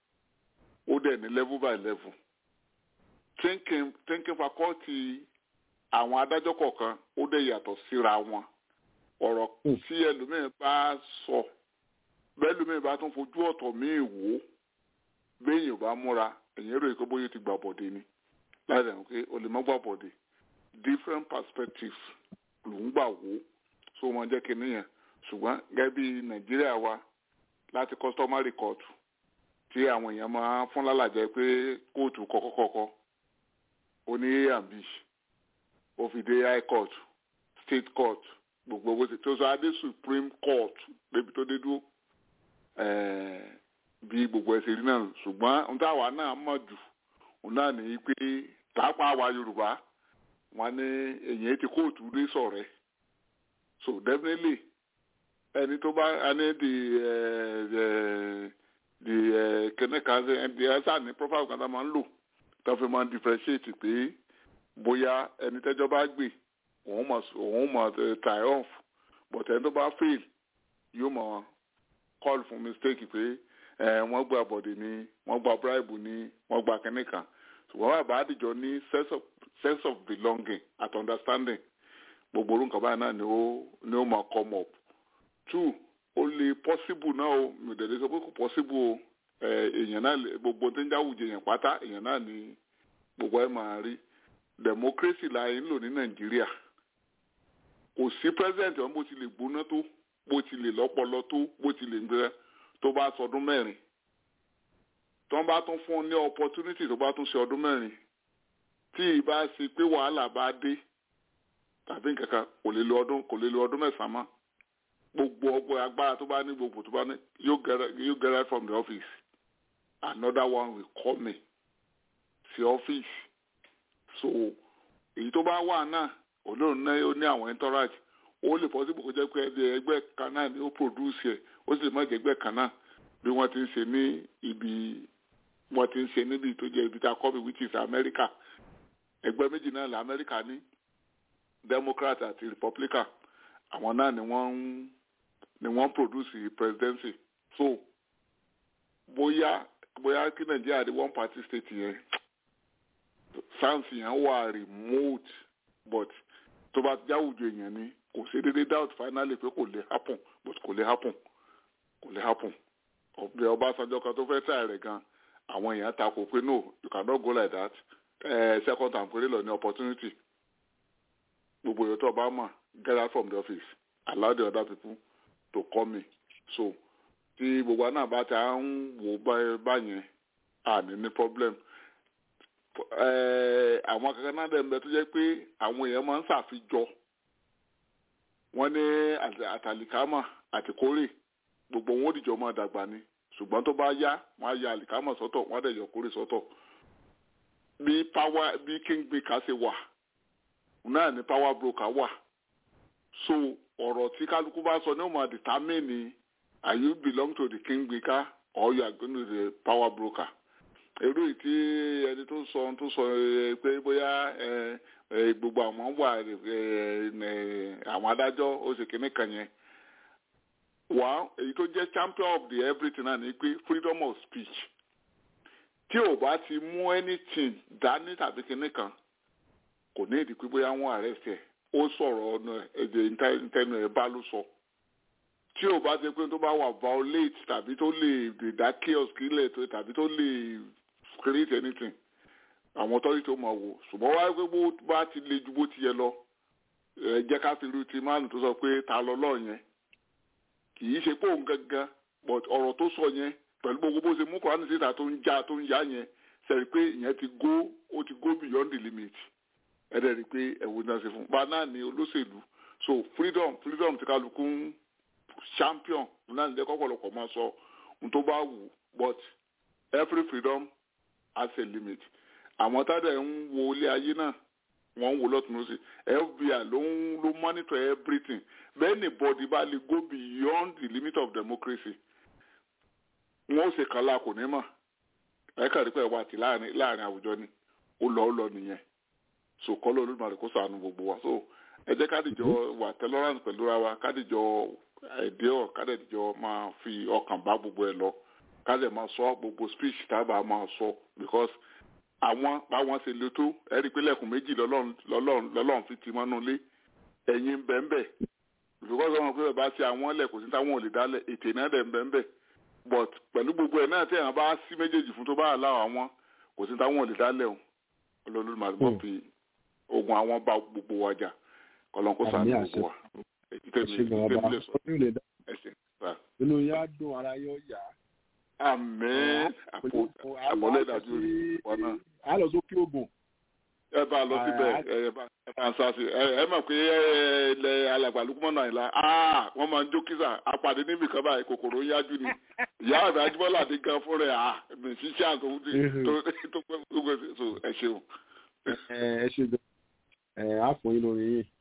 ó dẹ̀ ní level by level thinking thinking faculty àwọn adájọ́ kọ̀ọ̀kan ó dẹ̀ yàtọ̀ síra wọn ọ̀rọ̀ Mm. tí ẹlòmíín bá sọ bẹ́ẹ̀ lómíín bá tún fojú ọ̀tọ̀ míì wò ó béèyàn bá múra èyàn rò pé bóyá ó ti gbà bọ̀dé ni láì dẹ̀ pé o lè má gbà bọ̀dé different perspectives ló ń gbà wò ó so wọn jẹ́ kí nìyẹn ṣùgbọ́n gẹ́gẹ́ bí nàìjíríà wa láti customary court tí àwọn èèyàn máa fún lálàjẹ pé kóòtù kọ̀kọ́kọ̀kọ́ ó ní a and b ó fi dé high court state court gbogbo bó ti tó sọ adé supreme court débi tó dé dúró ẹ̀ẹ́ bí gbogbo ẹsẹ̀ rí náà ṣùgbọ́n ohun táwa náà mọ̀ jù òun náà ní pé pàápàá àwa yorùbá wọn ní èyàn ti kóòtù rí sọ̀rẹ́ so definitely ẹni tó bá ẹni di ẹ ẹ di ẹ kẹ́nẹ́ kan ṣe ẹni ẹ sáà ní profile kan tá a máa ń lò tó fi máa ń differentiate pé bóyá ẹni tẹ́jọ́ bá gbé òun mọ̀ òun mọ̀ triumph but ẹni tó bá fail yóò mọ̀ call fún mistake pé ẹ wọ́n gba bọ̀dì ni wọ́n gba bribe ni wọ́n gba kẹ́nẹ́ kan ṣùgbọ́n bàbá àdìjọ ní sense of sense of belonging at understanding gbogbo orúkọ báyìí náà ni ó ni ó máa come up two ó lè possible náà o mi ò dẹ̀ lè sọ pé kò possible o ẹ èèyàn náà lè gbogbo tó ń jáwùjẹ èèyàn pátá èèyàn náà ni gbogbo ẹ máa rí democracy la ń lò ní nàìjíríà kò sí president wọn bó ti lè gbóná tó bó ti lè lọ́pọlọ tó bó ti lè gbé tó bá sọdún mẹ́rin tó bá tún fún un ní opportunity tó bá tún ṣe ọdún mẹ́rin tí ìbá ṣe pé wàhálà bá dé tàbí nǹkankan kò lè lo ọdún kò lè lo ọdún mẹ́sàn-án mọ́ gbogbo ọgbọ́n agbára tó bá ní gbogbo tó bá ní yóò get yóò get right from the office another one will call me sí office so èyí tó bá wà náà olóòrùn náà ó ní àwọn entourage ó lè possible kó jẹ́ pé ẹgbẹ́ ẹgbẹ́ kan náà ni ó produce ẹ̀ ó sì lè má jẹ́ ẹgbẹ́ kan náà bí wọ́n ti ń ṣe ní ibi wọ́n ti ń ṣe níbi tó jẹ́ ibi tá a kọ́ mi which is America ẹgbẹ́ méjì náà lẹ amẹ́ríkà ní democrat àti republican àwọn náà ni wọ́n ń ni wọ́n produce presidency so bóyá bóyá kí nàìjíríà di one party state yẹn sans yẹn wà remote but tó bá jáwùjọ èèyàn ni kò sí dédé doubt finally pé kò lè happen but kò lè happen kò lè happen ọ̀bẹ ọbásanjọ́ kan tó fẹ́ tà rẹ̀ gan àwọn èèyàn takò pé no you cannot go like that uh, second time péré lọ ní opportunity gbogbo èèyàn tó bá mọ̀ get out from the office allow the other people to come in so tí gbogbo àná bá ti à ń wò báyẹn àní ní problem àwọn kankan náà dẹ̀ ń bẹ tó jẹ́ pé àwọn èèyàn máa ń ṣàfijọ́ wọ́n ní àtàlìkámà àti kórè gbogbo wọn ò dìjọ́ máa dàgbà ni ṣùgbọ́n tó bá yá wọ́n á ya àlìkámà sọ́tọ̀ wọ́n á dẹ̀ yọ kórè sọ́tọ̀ bí power bí king baker ṣe wà náà ni power broker wà so ọ̀rọ̀ tí kálukú bá sọ ní òun máa determine are you belong to the king baker or you are going to the power broker èrú yìí tí ẹni tó sọ tó sọ pé bóyá gbogbo àwọn wà àwọn adájọ́ ó ṣe kínní kan yẹn wà èyí tó jẹ́ champion of the everything náà ni pé freedom of speech tí ò bá ti mú anything dání tàbí kínní kan kò ní ìdí pé bóyá wọ́n arrest ẹ̀ ó sọ̀rọ̀ ọ̀nà èdè ìtẹnu ẹ̀ bá ló sọ tí ò bá ti pé tó bá wà violate tàbí tó lè dá chaos kílẹ̀ tó tàbí tó lè create anything àwọn authority tó máa wò ṣùgbọ́n wáyé pé bó bá ti le ju bó ti yẹ lọ ẹ jẹ́ ká fi ru ti máàlù tó sọ pé ta lọ lọ́ọ̀ yẹn kì í ṣe pé òun gangan but ọ̀rọ̀ tó sọ yẹn pẹ̀lú gbogbo bó ṣe mú kọ́ránì síta tó ń já tó ń yá yẹn sẹ́rí pé ìyẹn ti go ó ti go beyond the limit ẹ dẹ̀ rí i pé ẹ̀wù náà ṣe fún un bá náà ní olóṣèlú so freedom freedom ti kálukú ń champion náà ní ẹ̀kọ́ ọ̀pọ̀lọpọ̀ máa sọ ohun tó bá wù but every freedom has a limit àwọn tá dẹ̀ ń wo ilé ayé náà wọ́n ń wo lọ́tún lọ́sí fbi ló ń ló monitor everything bẹ́ẹ̀ ni body bá lè go beyond the limit of democracy wọ́n ó ṣe kànlá kò ní mọ̀ ẹ kàn rí pé wà tí láàrin láàrin àwùjọ ni ó lọ ó lọ nìyẹn so kọ́ ló lóògùn àdìkó sànù gbogbo wa so ẹ jẹ́ kádìjọ wà tolerance pẹ̀lú ra wa kádìjọ èdè ọ̀ kádìjọ máa fi ọkàn bá gbogbo ẹ lọ kádìjọ máa sọ gbogbo speech tábà máa sọ because àwọn báwọn ṣe le tó ẹ rí i pé lẹ́kùn méjì lọ́lọ́run fi ti mọ́nú lé ẹ̀yin bẹ́ẹ̀nbẹ́ because wọn pé bá ṣe àwọn ẹlẹ́ kò sí táwọn ò lè dálẹ̀ ètè náà dẹ̀ ń bẹ́ẹ̀nbẹ́ but pẹ̀lú gbogbo ẹ̀ náà tí èèyàn bá sí méjèèjì fún tó bá àláwọ̀ àwọn kò sí táwọn ò lè dálẹ̀ o olólùmọ̀ máa gbọ́ fi ogun àwọn bá gbogbo wa jà kọlọ́n kó sàánú gbogbo wa èyí tẹ́mi lè sọ ẹ̀sìn. inú yá dùn ara yóò yá. àmín àpọ̀lẹ́ ìdájọ́ wọn náà. a lọ sókè ogun. ẹ bá a lọ síbẹ̀ ẹ bá a sá sí ẹ mọ̀ pé ilẹ̀ alàgbà lukumọ̀ náà ìlà wọ́n máa ń jó kísà apàdé níbi kan báyìí kòkòrò ń yájú ni ìyá àgbà ajíbọ́lá àti gan fún rẹ̀ mi ṣiṣẹ́ àtòwúdì tó pẹ́ gbogbo ẹ ṣeun. ẹ ṣe gan ẹ á fún yín lórí yìí.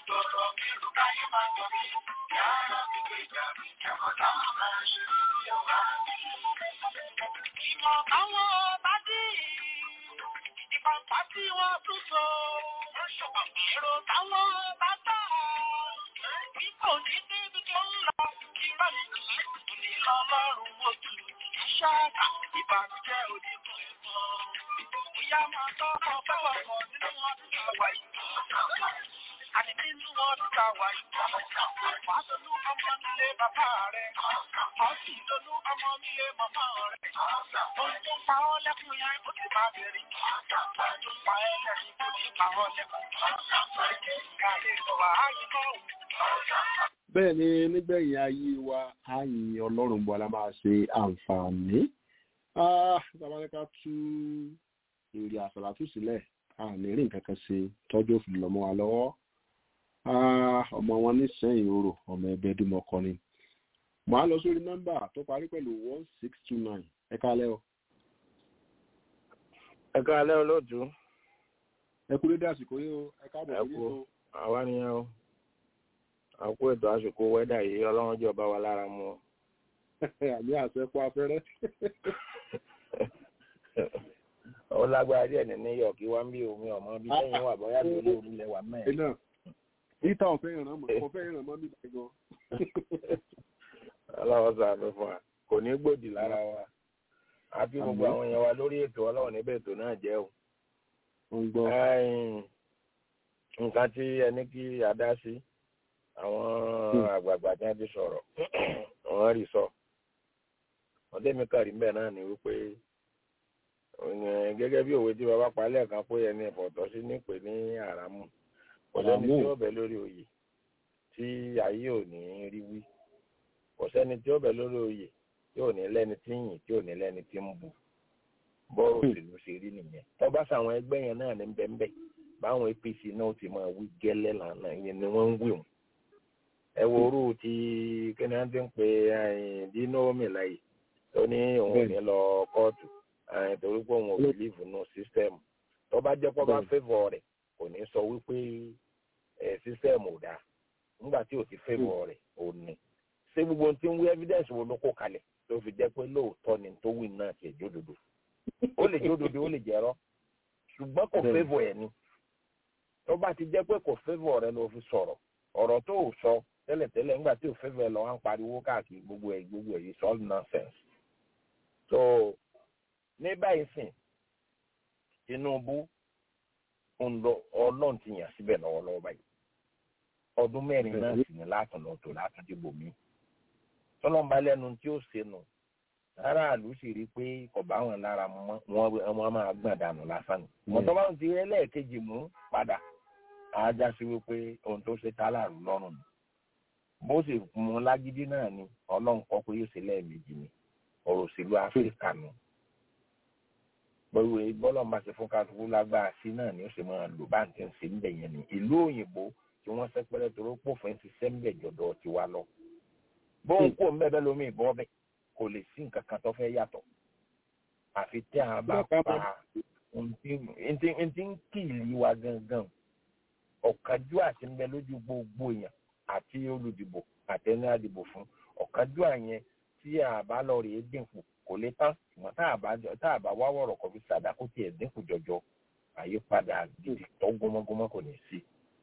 Ìmọ̀ àwọn ọba dì ìpàpà tí wọ́n tún so. Èrò táwọn ọba tà. Bí kò ní níbi tó ń lọ, irọ́ ní ní lọ́lọ́run ojú. Ṣáàkà ìbànújẹ́ onígun ẹ̀fọ́. Ìyá máa tọ́ ọmọ fẹ́wọ̀ kan nínú wọn tí a wà yìí. Àní nínú wọn tí a wà yìí. Wàá tolú ọmọ nílé bàbá rẹ̀. Wàá sì tolú ọmọ nílé màmá rẹ̀. Ohun tó ń pa ọ́ lẹ́kùn yẹn ó ti máa bẹ̀rẹ̀. Ohun tó ń pa ẹ́ lẹ́kùn ó ti pa ọ́ lẹ́kùn. Ìkà lè lọ wá áyì náà. bẹ́ẹ̀ ni nígbẹ̀yìn ayé wa àyìn ọlọ́run bọ́ la máa ṣe àǹfààní tabalẹ́ka tú èrè àsàlátù sílẹ̀ àní rí nǹkan kan ṣe tọ́jú òfin lọ́mọ wa lọ́wọ́ Ah, ọmọ wọn nísìnyí orò ọmọ ẹgbẹ́ dúmọ̀kọ ni màá lọ sórí nọ́mbà tó parí pẹ̀lú one six two nine ẹ kálẹ́ o ẹ káalẹ́ olóòtú ẹ kú dédé àsìkò yìí o ẹ káàbọ̀ ẹ sí kú ètò àwa nìyẹn o àkó ètò àsìkò wẹ́dà yìí ọlọ́run jọba wa lára mu o. àmì àṣẹkọ afẹ́rẹ́ ó lágbára díẹ̀ ní new york wá ń bí omi ọmọ bí sẹ́yìn wà bóyá bí olóòrùn lẹ wà ẹ mẹ́rin. náà ìta ọ̀fẹ́ ìrànmọ́ ọ̀fẹ́ ìrànmọ́ mi báyìí gan ọlọ́run sàánú fún wa kò ní gbòdì lára wa àti gbogbo Àmín. àwọn èèyàn wa lórí ètò ọlọ́run níbẹ̀ ètò náà jẹ́ o. ń gbọ́ Ẹ̀yìn, nǹkan tí ẹni kí a dá sí àwọn àgbààgbà tí wọ́n ti sọ̀rọ̀ wọ́n rí sọ. ọdẹ mi kàrí mbẹ náà ni wípé ẹ̀, gẹ́gẹ́ bí òwe tí bàbá pa lẹ́ẹ̀kan pé ẹni ìfọ̀tọ̀ sí nípè ní àràmù kò sẹ́ni Àràmù. tí ó bẹ lórí oyè tí ayé ò ní rí wí kò sẹ́ni tí ó bẹ lórí oyè tí ò ní lẹ́ni tí ń yìn tí ò ní lẹ́ni tí ń bù bọ́ọ̀rù òṣèlú ṣe rí nìyẹn tọ́ba sàwọn ẹgbẹ́ yẹn náà ní bẹ́ńbẹ́ báwọn apc náà ti máa wí gẹ́lẹ́ lànà yẹn ni wọ́n ń wí wọn. ẹ wo orú ti kíni wọ́n ti ń pe dino milayi tó ní òun ò ní lọ kóòtù eh, torí pé òun ò bìlíìfù nù sísítẹ́ẹ̀mù tọ́ba jẹ́ pọ́ bá fẹ́fọ̀ rẹ̀ kò ní sọ wípé sísítẹ́ẹ̀mù ò dáa nígbà tí ò ti fẹ́fọ̀ rẹ̀ ò ní. ṣé gbogbo ohun tí ń wí evidence wo ló kó kalẹ̀ tó fi jẹ́ pé lóòótọ́ ni tó wí náà ti ẹ̀jọ́ dodo ó lè jó dodo ó lè jẹrọ ṣùgbọ́n kò Bẹ́ẹ̀ni. fẹ́vọ̀ ẹ̀ ni tó bá ti jẹ́ pé kò fẹ́vọ̀ rẹ ló fi sọ̀rọ̀ ọ̀rọ̀ tó ò sọ tẹ́lẹ̀tẹ́lẹ̀ nígbà tí ò fẹ́vọ̀ ẹ̀ lọ wá ń pariwo káàkiri gbogbo ẹ̀ gbogbo ẹ̀ it's all nonsense so ní báyìí sìn Tinubu ń lọ ọlọ́run ti yàn síbẹ̀ lọ́wọ́lọ́wọ́ báyìí ọdún mẹ́rin náà sì ní látùn lọ́tọ̀ látùn dìbò mí tọ́lọ́mbà lẹ́nu tí ó ṣe nù aráàlú sì rí i pé kò bá wọn lára mu mọ́ wọn wọn máa gbọ̀n dànù lásán ni. mọ̀tọ́ bá ń ti rí ẹlẹ́ẹ̀kejì mú padà àájá sí wípé ohun tó ṣe tálàrú lọ́rùn ni. bó sì mú lágídí náà ni ọlọ́run kọ́ pé yóò ṣe lẹ́ẹ̀mejì ni ọ̀rọ̀ òṣèlú áfíríkà nù. bọ́lú bọ́lọ́n bá ṣe fún kálukú lágbára sí náà ni ó ṣe máa lò bá ń tẹ̀ ń ṣe ń bẹ̀ yẹn ni. ìlú òyìnbó tí wọ́n sẹ́pẹ́rẹ́ tó pófin ti sẹ́ńbẹ̀ jọ̀dọ̀ tiwa lọ. bóun kò ń bẹ́ẹ̀ bẹ́ẹ̀ lómi ìbọn bẹ́ẹ̀ kò lè sí nǹkan kan tó fẹ́ yàtọ̀ àfi tí a bá pa ohun tí ń kì í lé wa gangan ọ̀kájú àti ń bẹ lójú gbogbo èèyàn àti olùdìbò àtẹni àdìbò fún ọ̀kájú àyẹn tí a bá lọ rèé dínkù kò lè tán ṣùgbọ́n tá a bá tá a bá wá wọ̀rọ̀ kọ́ fi ṣàdá kó tiẹ̀ dínkù jọjọ àyípadà gidi tó gómọ́gómọ́ kò ní sí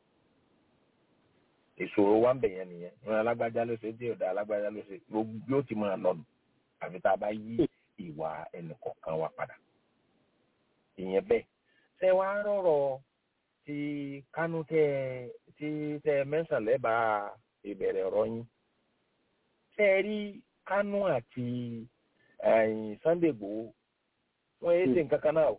ìṣòro wa ń bẹ̀yẹn nìyẹn ìran alágbájá ló ṣe dé ọ̀dà alágbájá ló ṣe gbogbo yóò ti máa lọ́nu àfi tá a bá yí ìwà ẹnìkọ̀ọ̀kan wa padà. ìyẹn bẹ́ẹ̀ ṣé wàá rọ̀rọ̀ tí kánú tẹ tí tẹ mẹ́sàn lẹ́bàá ìbẹ̀rẹ̀ ọ̀rọ̀ yín. ṣé ẹ rí kánú àti Sunday Igboho wọ́n yé ṣe nǹkan kan náà o.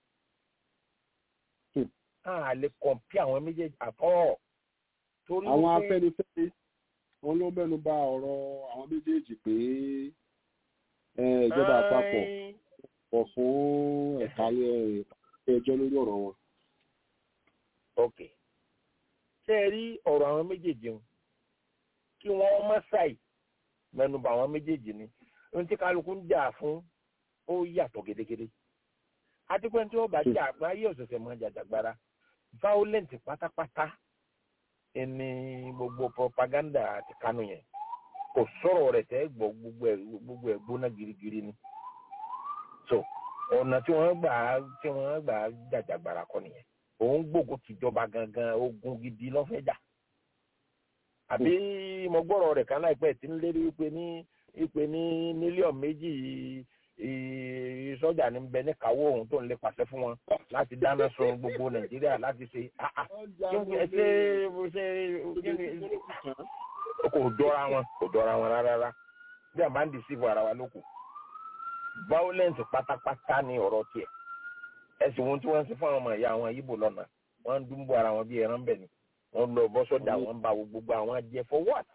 a lè kọ̀ǹpì àwọn méjèèjì àtọ́ torí àwọn wípé- afẹ́nifẹ́re wọn ló mẹ́nu bà ọ̀rọ̀ àwọn méjèèjì pé eh, ìjọba àpapọ̀ kọ̀ fún ẹ̀ka ilé ẹjọ́ lórí ọ̀rọ̀ wọn. ok ṣé ẹ rí ọ̀rọ̀ àwọn méjèèjì ń kí wọ́n má ṣàì mẹ́nubà àwọn méjèèjì ni ohun tí kálukú ń jà fún ó yàtọ̀ gédégédé àti pé tí wọ́n bá jà pé ayé ọ̀sẹ̀sẹ̀ máa jàjàgbara violent pátápátá ẹni gbogbo propaganda àti kánú yẹn kò sọ̀rọ̀ rẹ̀ tẹ́ gbọ́ gbogbo ẹ̀ gbogbo ẹ̀ gbóná girigiri ni so ọ̀nà tí wọ́n gbà á tí wọ́n gbà á jàjàgbara kọ́ nìyẹn òun gbógun tìjọba gangan ogun gidi lọ́fẹ̀ẹ́jà àbí mo gbọ́rọ̀ rẹ̀ kan láìpẹ́ tí ń lérí wípé ní wípé ní mílíọ̀nù méjì ì- sọ́jà ní bẹ ní kàwọ́ òun tó ń lè pàṣẹ fún wọn láti dáná sun gbogbo nàìjíríà láti ṣe ah ah kí ni ẹ ṣe ṣe kí ni kò dọ́ra wọn kò dọ́ra wọn rárá bí a máa ń deceive ara wa lóko violence pátápátá ni ọ̀rọ̀ tiẹ̀ ẹ̀sìn ohun tí wọ́n ń ṣe fún àwọn ọmọ ìyá àwọn yíbò lọ́nà wọ́n ń dúnbò ara wọn bí ẹran bẹ̀ ni wọ́n lọ bọ́ sọ́jà wọ́n ń ba gbogbo àwọn jẹ for what?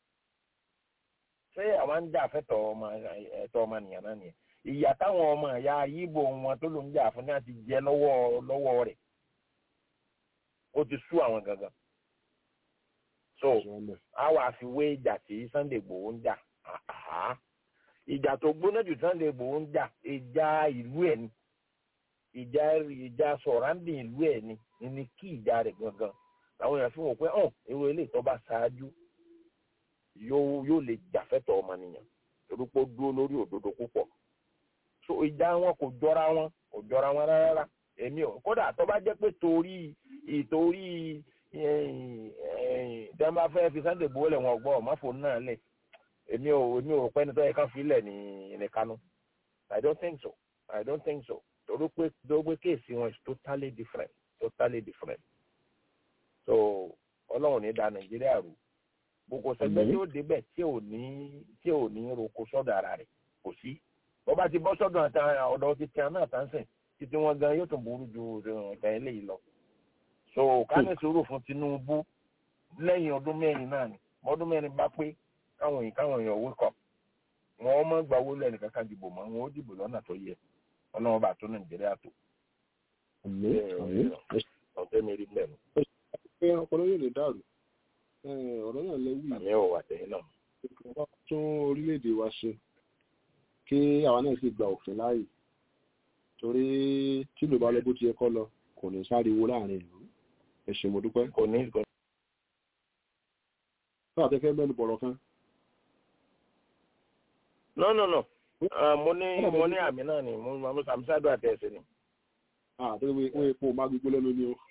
ṣé àwọn ń jà fẹ́tọ̀ ọmọ ẹ̀tọ́ ọmọnìyàn náà nìyẹn ìyà táwọn ọmọ ìyá yíbò wọn tó ló ń jà fún ní àti jẹ lọ́wọ́ lọ́wọ́ rẹ̀ ó ti sú àwọn gangan so a wà fi wé ìjà tí Sunday Igboho ń jà àhá ìjà tó gbóná jù Sunday Igboho ń jà ìjà ìlú ẹ̀ ni ìjà ìjà sọ̀ráǹdì ìlú ẹ̀ ni ni kí ìjà rẹ̀ gangan làwọn èèyàn fi wọ́n pé hàn èrò ilé ìtọ́ bá ṣáájú yóò yóò lè jàfẹ́tọ̀ ọmọnìyàn torí pé ó dúró lórí òdodo púpọ̀ so ìjà wọn kò jọra wọn kò jọra wọn rárá èmi ò kódà tó bá jẹ́ pé torí ìtorí tí wọ́n bá fẹ́ fi Sunday Igboho lẹ̀ wọ́n gbọ́ ọ̀mọ́fò náà lẹ̀ èmi ò èmi ò rò pé ẹni tó yẹ ká fi lẹ̀ ní ní Kánò I don't think so I don't think so torí pé torí pé kéèsì wọn is totally different totally different so ọlọ́run ní da Nàìjíríà rú gbogbo sẹgbẹ́ tí ó débẹ̀ tí ò ní tí ò ní roko sọ́dọ̀ ara rẹ̀ kò sí bó bá ti bọ́ sọ́dọ̀ àtà ọ̀dọ̀ ti tiẹ̀ náà tán sìn títí wọn gan yóò tún burú ju ìgbà eléyìí lọ so ká ní sùúrù fún Tinubu lẹ́yìn ọdún mẹ́rin náà ni ọdún mẹ́rin bá pé káwọn èèyàn káwọn èèyàn wake up wọn mọ gba owó lẹ́nu kankan dìbò mọ́ wọn ó dìbò lọ́nà tó yẹ ọlọ́run bá tó Nàìjíríà tó. ọ̀tẹ́ mi rí lẹ́nu. pé ọpọlọ yóò lè dàrú ọ̀rọ̀ náà lẹ́wì àmì ò wà tẹ̀yìn náà. wọ́n tún orílẹ̀-èdè wa ṣe kí àwa náà sì gba òfin láàyè torí tí ló bá lọ bó ti yẹ kọ́ lọ kò ní sáriwo láàrin ìlú ẹ ṣé mo dúpẹ́. kò ní kò fún àtẹ́fẹ́ mẹ́nu bọ̀rọ̀ kan. no no no Ah, mo ní mo ní àmì náà ni mo mo sàmúsàdù àtẹ̀sẹ̀ ni. àti wọ́n epo má gbígbó lẹ́nu ni o.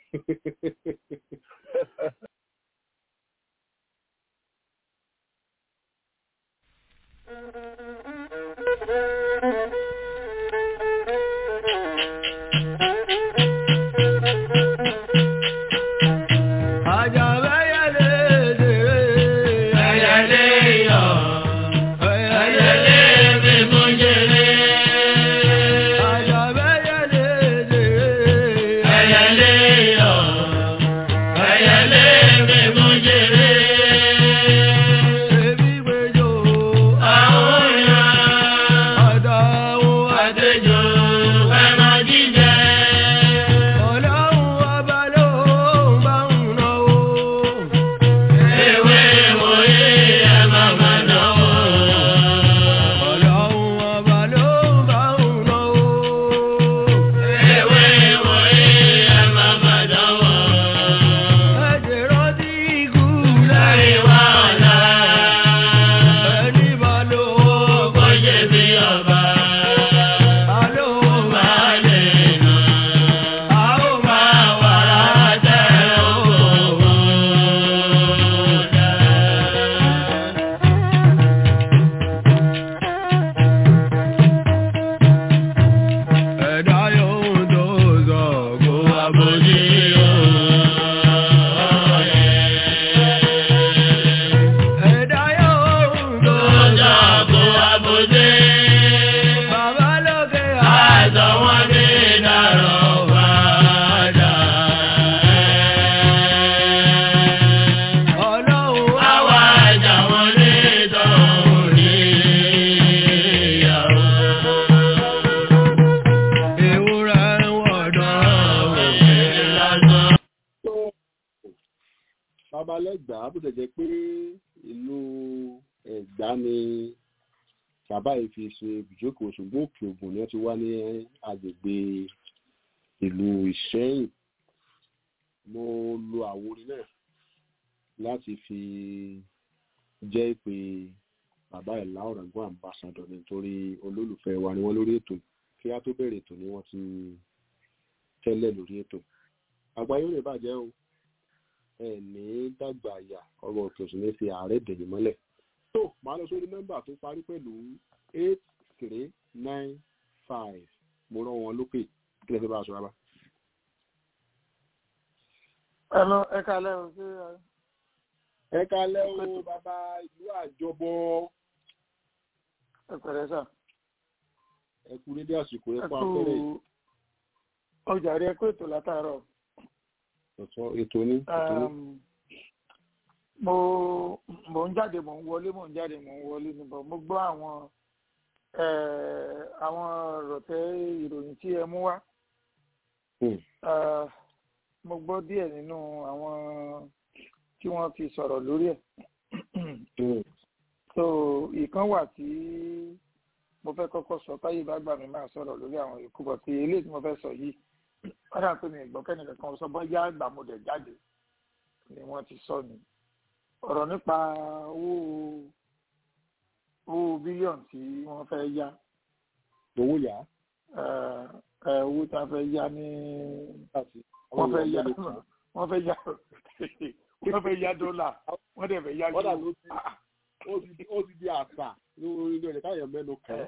babalẹ́gbàá bó tẹ̀ jẹ́ pé ìlú ẹ̀gbá ni bàbá yìí fi ṣe ibùjókòó ṣùgbọ́n òkè ògùn ni wọ́n ti wá ní agbègbè ìlú ìṣẹ́yìn mo lo àwòrán náà láti fi jẹ́ ìpè bàbá ìlà ọ̀ràngún ambassador nítorí olólùfẹ́ wa ni wọ́n lórí ètò kí á tó bẹ̀rẹ̀ ètò ni wọ́n ti tẹ́lẹ̀ lórí ètò àgbáyé rẹ̀ bàjẹ́ o ẹ ní dàgbà àyà ọ̀rọ̀ òkè òsì ní fi ààrẹ dẹ̀yìn mọ́lẹ̀ tó máa lọ sórí nọ́mbà tó parí pẹ̀lú eight three nine five mo rán wọn lókè kí lè fi bá a sọ rárá. Hello, ẹ kalẹ́ o sí ẹ kalẹ́ o bàbá ìlú àjọbọ ẹ pẹ̀lẹ́ sà. ẹ kú dédé àsìkò ẹ Ẹ pa kú afẹ́rẹ́ yìí. ọjà rí ẹ kó ètò látàárọ̀. ọ̀tọ̀ ètò ní ètò ní. Um, mo mo ń jáde mo ń wọlé mo ń jáde mo ń wọlé níbọ̀ mo gbọ́ àwọn eh, àwọn rọ̀tẹ́ ìròyìn tí ẹ mú wá. Ah, mo gbọ́ díẹ̀ nínú àwọn tí wọ́n fi sọ̀rọ̀ lórí ẹ̀. so ìkan wà tí mo fẹ́ kọ́kọ́ sọ táyé bá gbà mí máa sọ̀rọ̀ lórí àwọn yòókù bọ̀ tí eléyìí tí mo fẹ́ sọ yìí wọ́n dà pé mi ìgbọ́ kẹ́nìkan kan sọ bọ́yá àgbà mo dẹ̀ jáde ni wọ́n ti sọ ni ọ̀rọ̀ nípa owó owó bílíọ̀nù tí wọ́n fẹ́ yá owó yá. eh, eh, owó tí wọ́n fẹ́ yá ní wọ́n fẹ́ yá wọ́n fẹ́ yá wọ́n fẹ́ yá dọ́là wọ́n dẹ̀ fẹ́ yá Wọ́n dà euro. ló ti ó ti di- ó ti di àṣà lórí ilé rẹ̀ káyọ̀ mẹ́nu kàn.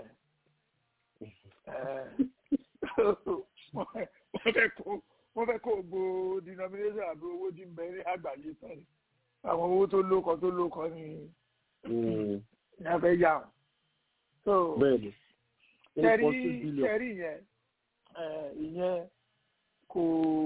wọ́n fẹ́ kó wọ́n fẹ́ kó gbó denomination àbí owó tí ń bẹ ní àgbáyé tán ni. àwọn owó tó lókọ tó lókọ ni ní a fẹ́ yá wọn. so bẹ́ẹ̀ni sẹ́rí 1.2 billion. sẹ́rí yẹn eh, ìyẹn kò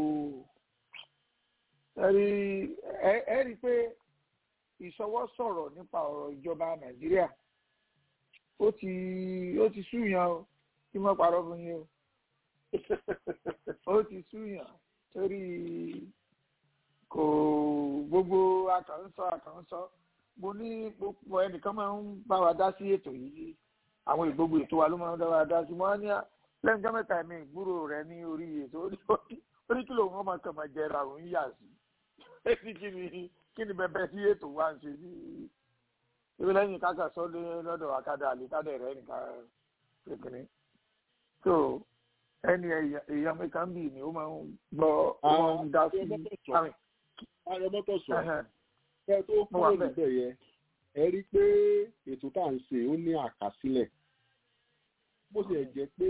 sẹ́rí ẹ ẹ rí i pé ìṣọwọ́ sọ̀rọ̀ nípa ọ̀rọ̀ ìjọba nàìjíríà ó ti ó ti súyàn o kí wọ́n parọ́ fún yín o ó ti súyàn torí kò gbogbo àkànṣọ àkànṣọ mo ní gbogbo ẹnìkan máa ń bá wa dá sí ètò yìí àwọn ìgbógun ètò wa ló máa ń dá wa dá sí mo á ní à- lẹ́yìn ọjọ́ mẹ́ta mi ìgbúrò rẹ ní orí ètò orí kìlò wọn máa kàn máa jẹra òun yà sí èsì kí ni kí ni bẹbẹ sí ètò wa ń ṣe sí ibi lẹ́yìn káka sọ́dé lọ́dọ̀ àkàdá àlìkádà rẹ̀ nìkan kékeré so ẹni èèyàn- èèyàn mẹ́ta ń bì ní ó máa ń gbọ́ ó máa ń dá sí àmì ayọ̀mọ́tò sọ ẹ̀hẹ̀n. ẹ tó Mo wà kúrò bẹ́ẹ̀. níbẹ̀ yẹn ẹ rí i pé ètò tá à ń ṣe ó ní àkàsílẹ̀ bó ṣe jẹ́ pé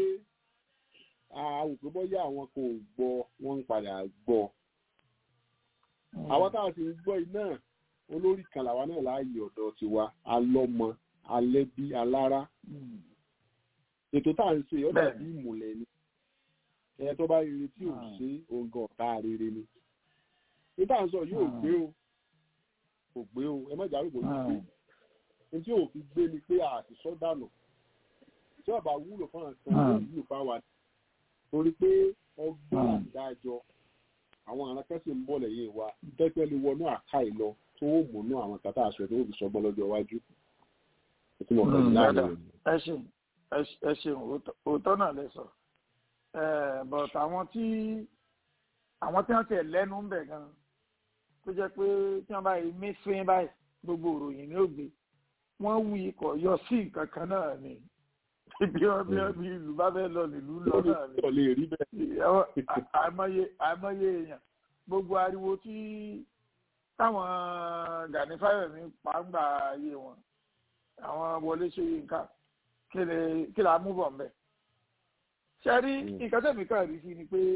àwọn òpin bọ́yá àwọn kò gbọ́ wọ́n ń padà gbọ́ àwọn tá a sì ń gbọ́ iná olórí kan làwa náà láàyè ọ̀dọ̀ tiwa alọ́mọ alẹ́bí alára ètò tá à ń ṣe ó dàbí ìmùlẹ̀ ni ẹ tó bá rere tí ò ṣe òǹgàn ọ̀tá rere ni ní tá à ń sọ yóò gbé o kò gbé o ẹ má jàrú kò ní gbé ní tí ò fi gbé ni pé àṣìṣọ́ dànù tí ọba wúlò fún àwọn kan yóò wúlò fáwa torí pé ọgbọ́n àdájọ àwọn arákẹ́sì ń bọ̀ lẹ́yìn wa tẹ́tẹ́ lè wọnú àká ìlọ tó ó múnú àwọn kàtà aṣọ tó ó fi sọgbọ́n lọ́jọ́ iwájú. Ètò mọ̀ pẹ̀lú láàrin dáadáa rẹ̀. ẹ ṣeun ẹ ṣe- ẹ ṣeun òótọ́- òótọ́ náà lẹ sọ but àwọn tí àwọn tí wọ́n ti lẹ́nu ń bẹ̀ gan tó jẹ́ pé tí wọ́n bá yí mísín báyìí gbogbo ìròyìn ní ògbé wọ́n wú ikọ̀ yọ sí nǹkan kan náà ni bí wọ́n bí wọ́n bí ìlú bá fẹ́ lọ nílùú lọ náà ni Ó lè rí bẹ́ẹ̀. àwọn à- àìmọye àìmọye èèyàn gbogbo ariwo tí táwọn Gani Fáyọ̀mí pàǹgbà ayé wọn àwọn Wọlé Ṣóyínká kí ni kí la mú bọ̀ mbẹ́. ṣe rí nǹkan tẹ̀mí kan rí sí ni pé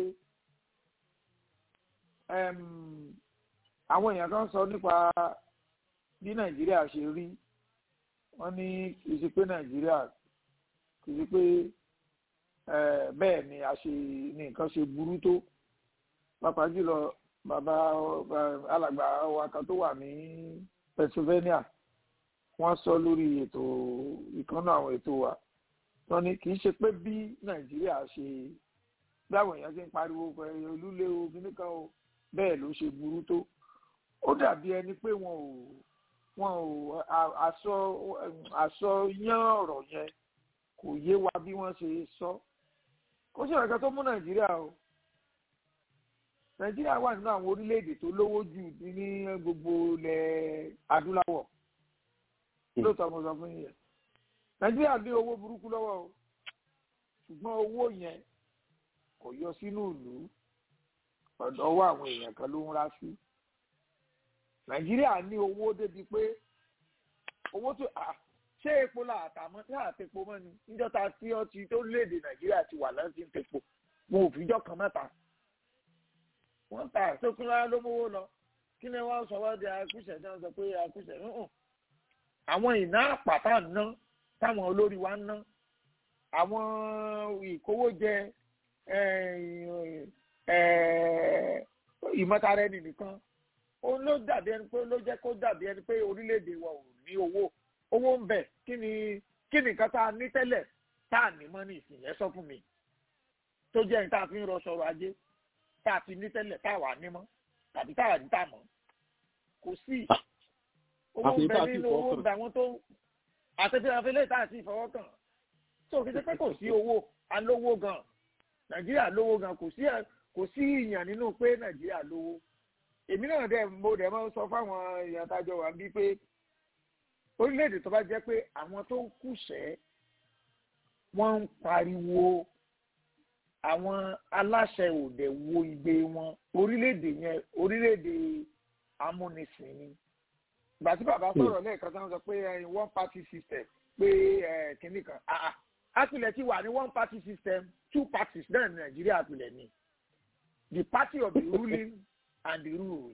ẹm, àwọn èèyàn kan sọ nípa bí Nàìjíríà ṣe rí wọ́n ní kì í ṣe pé Nàìjíríà kì í ṣe pé eh, bẹ́ẹ̀ ni a ṣe ní nǹkan ṣe burú tó pàápàá jùlọ bàbá eh, alàgbà wa kan tó wà ní Pennsylvania wọ́n sọ lórí ètò ìkànnà àwọn ètò wa wọ́n ní kì í ṣe pé bí Nàìjíríà ṣe bí àwọn èèyàn ṣe ń pariwo pé olúlé o kíní kan o bẹ́ẹ̀ ló ṣe burú tó ó dàbí ẹni pé wọn ò wọn ò a- àsọ àsọ yán ọ̀rọ̀ yẹn kò yé wa bí wọ́n ṣe sọ kó ṣe ìrẹ̀kẹ́ tó mú nàìjíríà o nàìjíríà wà nínú àwọn orílẹ̀-èdè tó lówó jù ní gbogbo ilẹ̀ adúláwọ̀ lóòótọ́ mo sọ fún yín yẹn nàìjíríà ní owó burúkú lọ́wọ́ o ṣùgbọ́n owó yẹn kò yọ sínú ìlú ọ̀dọ̀ àwọn èèyàn kan ló ń rá sí nàìjíríà ní owó débi pé owó tó ṣé epo là àtàmọ́ tí àtẹ̀pọ̀ mọ́ ni níjọ́ta tí ó ti tó léde nàìjíríà ti wà lọ́sí ń tepo wọn ò fìjọ́ kan mẹ́ta wọ́n ta sókúnlá ló mówó lọ kí ni wọ́n sọ wọ́n di akúṣẹ̀ tí wọ́n sọ pé akúṣẹ̀ nùhùn àwọn ìná àpàtà ná táwọn olórí wa ń ná àwọn ìkówójẹ ìmọ̀tara ẹni nìkan òun ló dàbí ẹni pé ló jẹ́ kó dàbí ẹni pé orílẹ̀-èdè wa ò ní owó owó ń bẹ kí ni kí ni nǹkan tá a ní tẹ́lẹ̀ tá a ní mọ́ ní ìsìn yẹn sọ fún mi tó jẹ́ ní tá a fi ń rọ sọ̀rọ̀ ajé tá a ti ní tẹ́lẹ̀ tá a wà ní mọ́ tàbí tá a ní tá a mọ̀ kò sí owó ń bẹ nínú owó ń bẹ àwọn tó àtẹ̀tẹ̀ àfẹlẹ́ tá a ti fọwọ́ kàn tó fi ṣe pé kò sí owó alówó gan nàìjíríà lówó gan kò sí kò sí ìyàn nínú pé nàìjíríà lówó èmi náà dẹ̀ mo dẹ̀ máa ń sọ fáwọn èèyàn tájọ wà bí pé orílẹ̀-èdè tó bá jẹ́ pé àwọn tó ń kùsẹ́ wọ́n ń pariwo àwọn aláṣẹ òde wo igbe wọn orílẹ̀-èdè yẹn orílẹ̀-èdè amúnisìn ni ìgbà tí bàbá sọ̀rọ̀ lẹ́ẹ̀kan tí wọ́n sọ pé one party system pé kínní kan àpilẹ̀ ti wà ní one party system two parties náà ní nàìjíríà àpilẹ̀ ni the party of the ruling and the ruled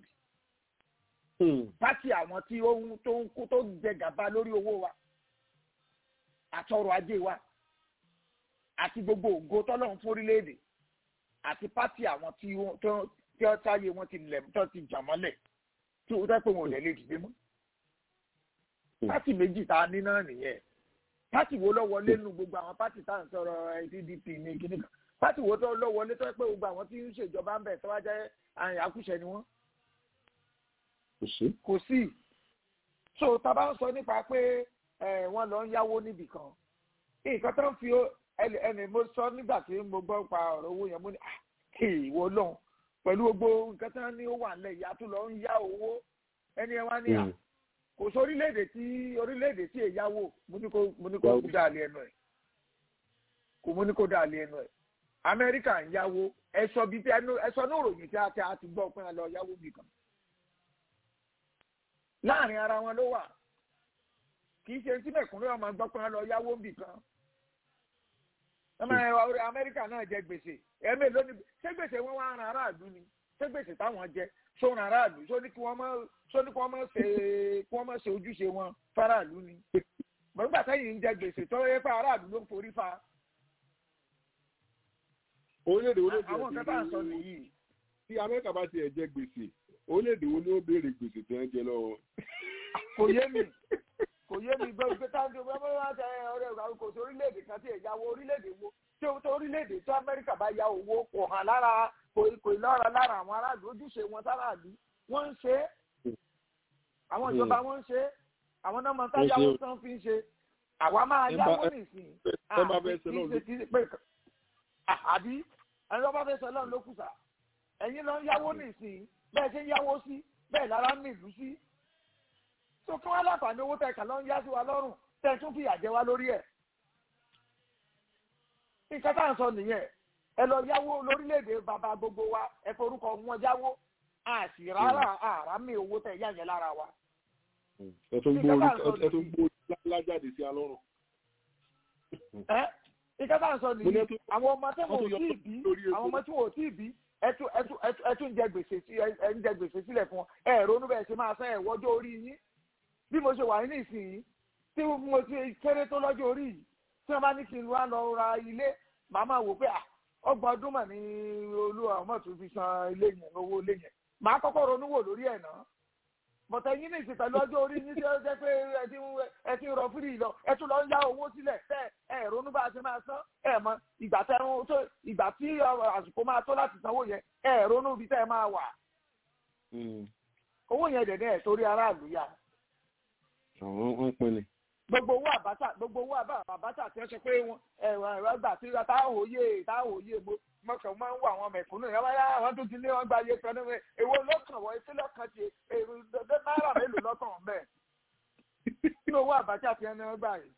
pátì àwọn tí ó ń tó ń kó tó ń jẹ gàba lórí owó wa àtọrọ ajé wa àti gbogbo ògo tọ́lọ́run fún orílẹ̀-èdè àti pátì àwọn tí ó tí ó táyé wọn ti lẹ̀ tó ti jà mọ́lẹ̀ tí ó dẹ́pẹ́ wọn ò lè lè dìde mọ́. pátì méjì tá a ní náà nìyẹn pátì wo lọ wọlé nu gbogbo àwọn pátì tá à ń sọ̀rọ̀ pdp ní kíní kan pátì wo tó lọ wọlé tó pé gbogbo àwọn tí ń ṣèjọba ń bẹ̀ tó wá jẹ́ àkúṣe ni wọ́n kò sí. kò sí so tá a bá ń sọ nípa pé wọ́n lọ ń yáwó níbì kan nǹkan tó ń fi ẹnì mo sọ nígbà tí mo gbọ́ pa ọ̀rọ̀ owó yẹn mo ní ìwọ lọ́hùn pẹ̀lú gbogbo nǹkan tó ní ó wà nílẹ̀ ìyá tó lọ ń yá owó ẹni ẹ wá ní à kò sí orílẹ̀-èdè tí orílẹ̀-èdè tí èyáwó mo ní kó mo ní kó dà lé ẹnu ẹ̀ kò mo ní kó dà lé ẹnu ẹ̀ amẹ́ríkà ń yáwó ẹ̀sọ́ bíi ẹnu ẹ̀sọ́ ní òròyìn tí a ti gbọ́ pé a lọ yáwó bì kan láàrin ara wọn ló wà kì í ṣe tí mẹ̀kúnrẹ́ ọmọ gbọ́ pé wọ́n lọ yáwó bì kan ọmọ amẹ́ríkà náà jẹ gbèsè ẹ̀mí lónìí ṣé gbèsè wọn wá ran aráàlú ni ṣé gbèsè táwọn jẹ ṣó ran aráàlú ṣó ní kí wọ́n mọ̀ ṣó ní kí wọ́n mọ̀ ṣe kí wọ́n mọ̀ ṣe ojúṣe wọn fáráàlú ni gbọ̀ngbà sẹ́yìn ń jẹ gbèsè tó yẹ pé aráàlú ló ń forí fa. orílẹ̀-èdè orílẹ̀-èdè àwọn nǹkan tá à ń sọ nìyí. tí amẹ́ríkà bá tiẹ̀ jẹ gbèsè orílẹ̀-èdè wo ni ó béèrè gbèsè tí wọ́n jẹ lọ́wọ́. kò yé mi kò yé mi gbọ́ pé táwọn ọmọ ọmọ wa ṣe ọ̀rẹ́ ìgbà kò sí orílẹ̀-èdè kan tí ẹ̀yáwó orílẹ̀-èdè wo tí o tó orílẹ̀-èdè tí amẹ́ríkà bá ya owó kò hàn lára kò lọ́ra lára àwọn aráàlú ojúṣe wọn sáráàlú wọ́n ń ṣe é àwọn ìjọba wọn ń ṣe é àwọn náà máa ń táyàwó tán fi ń ṣe àwa máa yáwó nìsín àbí ẹni tó bá fẹ́ sọ lọ́run ló kùsà ẹ̀yin lọ ń yáwó nìsín bẹ́ẹ̀ ṣe ń yáwó sí bẹ́ẹ̀ lára ń nílùú sí. tó kí wọ́n láǹfààní owó tẹ̀ kàn lọ ń yá sí wa lọ́rùn tẹ̀ tún fìyà jẹ wá lórí ẹ̀. nǹkan tá à ń sọ nìyẹn ẹ lọ yáwó lórílẹ̀‐èdè bàbá gbogbo wa ẹ forúkọ wọn yáwó a sì rárá àrá mi owó tẹ̀ yá yẹn lára wa. ẹ tún gbó lájáde sí alọ́rùn. ẹ nǹkan tá à ń sọ nìyí àwọn ọmọ tí wọn ò tí ì bí àwọn ọmọ tí wọn ò tí ì bí ẹtún ẹtún ẹtún jẹ gbèsè sí ẹ ń jẹ gbèsè sílẹ̀ fún ẹ ronú bẹ́ẹ̀ ṣe máa san ẹ wọ́jọ́ orí yín bí mo ṣe wà ní ìsìn tí mo ti kéré tó lọ́jọ́ orí yìí tí wọ́n bá ní kí n wá lọ ra ilé màá máa wò pé ọgbọ̀n ọdún mà ní olúwa ọmọ tó fi san ilé yẹn owó ilé yẹn màá kọ́kọ́ ronú wò lórí ẹ̀ náà bọ̀tẹ̀ yín ní ìsìn pẹ̀lú ọjọ́ orí yín tí ó jẹ́ pé ẹ ti rọ fírì lọ ẹ tún lọ ń yá owó sílẹ̀ tẹ́ ẹ ronú bá a ṣe máa san ẹ mọ ìgbà tẹ ń tó ìgbà tí àsìkò máa tó láti sanwó yẹn ẹ ronú ibi tẹ́ ẹ máa wà. owó yẹn dẹ̀ ní ẹ̀ torí aráàlú yá. àwọn ń pin ni. gbogbo owó àbáṣà gbogbo owó àbáṣà tí wọ́n sọ pé ẹ̀rọ ẹ̀rọ gbà sí ta òye ta òye mo mọ̀kàn máa ń wọ àwọn mẹ̀kúnnù yẹn wáyà àwọn tó ti ní wọn gba iye kan náà èwo lọ́kàn wọ etí lọ́kàn ti èrò náírà mélòó lọ́kàn bẹ́ẹ̀ nínú owó àbáṣà tí wọ́n gbà yìí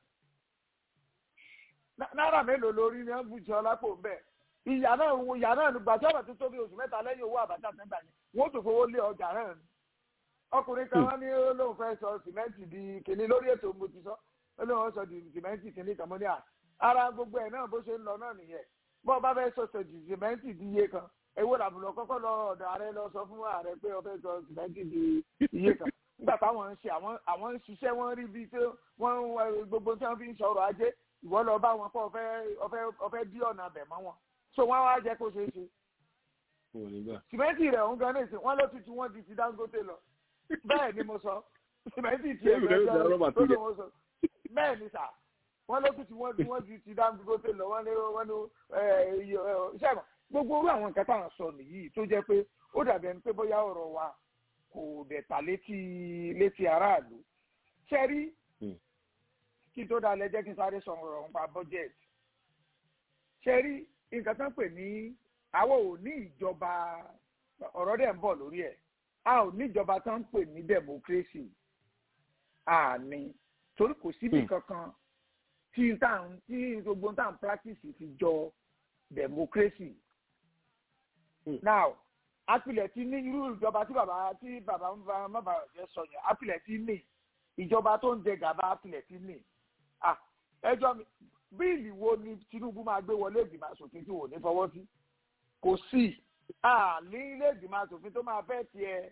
náírà mélòó lórí ni wọ́n bù jọ lápò bẹ́ẹ̀ ìyá náà ìyá náà nígbà tí ọ̀rọ̀ tó tóbi oṣù mẹ́ta lẹ́yìn owó àbájá tẹ́gbà yẹn wọ́n tó fowó lé ọjà náà ni. ọkùnrin kan wọ́n ní lóun fẹ́ sọ sìmẹ́ǹtì di kìnní lórí ètò mo ti sọ ó lóun sọ di sìmẹ́ǹtì kìnní kan mo ní à ara gbogbo ẹ̀ náà bó ṣe ń lọ náà nìyẹn bó o bá fẹ́ sọ sọ di sìmẹ́ǹtì di iye kan èwo làbùlọ kọ́kọ́ lọ ọ̀dọ̀ ààrẹ lọ sọ fún ààrẹ pé o fẹ́ sọ sìmẹ́ǹtì di iye kan nígbà táwọn ń ṣe àwọn ń ṣiṣẹ́ wọ́n rí bíi tí wọ́n gbogbo tí wọ́n fi ń sọ̀rọ̀ ajé ìwọ lọ bá wọn kó ọfẹ́ dí ọ̀nà abẹ̀ mọ́ wọn so wọn wá jẹ kó ṣeé ṣe. sìmẹ́ntì rẹ̀ ń gan nìsín wọ́n ló tutù wọ́n di ti Dangote lọ bẹ́ẹ̀ ni mo sọ sìmẹ́ntì tiẹ̀ lọ́jọ́ ló ló mo sọ bẹ́ẹ̀ ni sà wọ́n ló tutù wọ́n di wọ́n di ti Dangote lọ wọ́n ní wọ́n ní iṣẹ́ mọ̀ gbogbo orú àwọn nǹkan táwọn sọ nìyí tó jẹ́ pé ó dàbí ẹni pé bóyá ọ̀rọ̀ wa kò dẹ̀ ta létí létí aráàlú ṣẹ́rí kí tó dalẹ̀ jẹ́ kí n sáré sọ̀rọ̀ nípa budget ṣẹ́rí nǹkan tó ń pè ní àwọn ò ní ìjọba ọ̀rọ̀ dẹ̀ ń bọ̀ lórí ẹ̀ a ò ní ìjọba tó ń pè ní democracy àní torí kò síbi kankan tí táwọn tí gbogbo táwọn practice fi jọ democracy. now apilẹ̀ ti ní irú ìjọba tí bàbá tí bàbá ń bá má bàbá jẹ́ sọ yẹn apilẹ̀ ti ní ìjọba tó ń jẹ gàba apilẹ̀ ti ní ẹjọ́ mi bíìlì wo ni Tinubu máa gbé wọlé ìgbìmọ̀ asòfin tí wò ní fọwọ́ sí kò sí àní ilé ìgbìmọ̀ asòfin tó máa fẹ́ tiẹ̀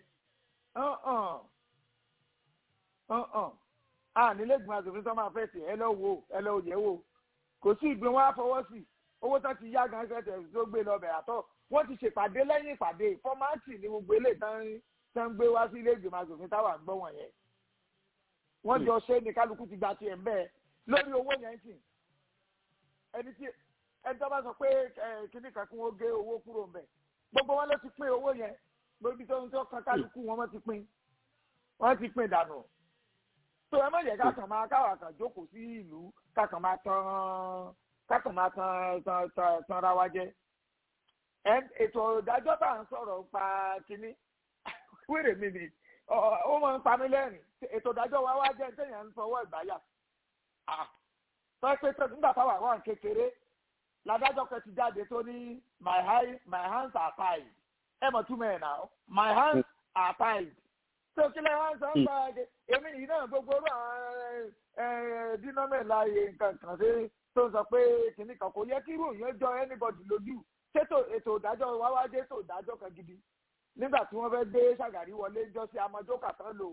àní ilé ìgbìmọ̀ asòfin tó máa fẹ́ tiẹ̀ ẹ lọ wo ẹ lọ yẹ̀ wò kò sí ìgbìn wọn á fọwọ́ sí owó tó ti yá gan fẹ́ tó gbé lọ bẹ̀rẹ̀ àtọ̀ wọ́n ti ṣèpàdé lẹ́yìn ìpàdé fọ́mátì ní gbogbo eléyìí tán ń gbé wá sí ilé ìgbìmọ̀ asòfin táwa ń gbọ́ wọ̀nyẹn wọ́n jọ ṣe ní kálukú ti gba tiẹ̀ ń bẹ́ẹ̀ lórí owó yẹn sìn ẹni tí ẹni tó bá sọ pé kíní kan kí wọ́n gé owó kúrò ń bẹ̀ gbogbo wọn ló ti pín owó yẹn lórí tó ń tó kan kálukú wọn wọ́n ti pín wọ́n ti pín dànù tó ẹ má yẹ kákan máa káwà kan jókòó sí ìlú kákan máa tán kákan máa tán tán tán tán ra wa jẹ ètò ìdájọ́ bá ń sọ̀rọ̀ pa kíní wéré mi ni ó máa ń pa mí lẹ́rìn ètò ìdájọ́ wa wá jẹ́ téèyàn ń fọwọ́ ìgbáyà pẹ́pẹ́ tó nígbà táwọn àwọn kékeré ládájọ́ kan ti jáde tó ní my high my hands are tied ẹ mọ̀ túmọ̀ ẹ̀ náà my hands are tied tó kílẹ̀ wá ń sọ ń bá ẹ èmi yìí náà gbogbo orú àwọn dínọ́mẹ̀lá nǹkan kan ṣe tó ń sọ pé kìnnì kan kò yẹ kí irú yẹn jọ anybody lójú ṣètò ètò ìdájọ́ wa wá dé ètò ìdájọ́ kan gidi nígbà tí wọ́n fẹ́ gbé ṣàgàrí wọlé jọ sí amọ̀jókà tán lò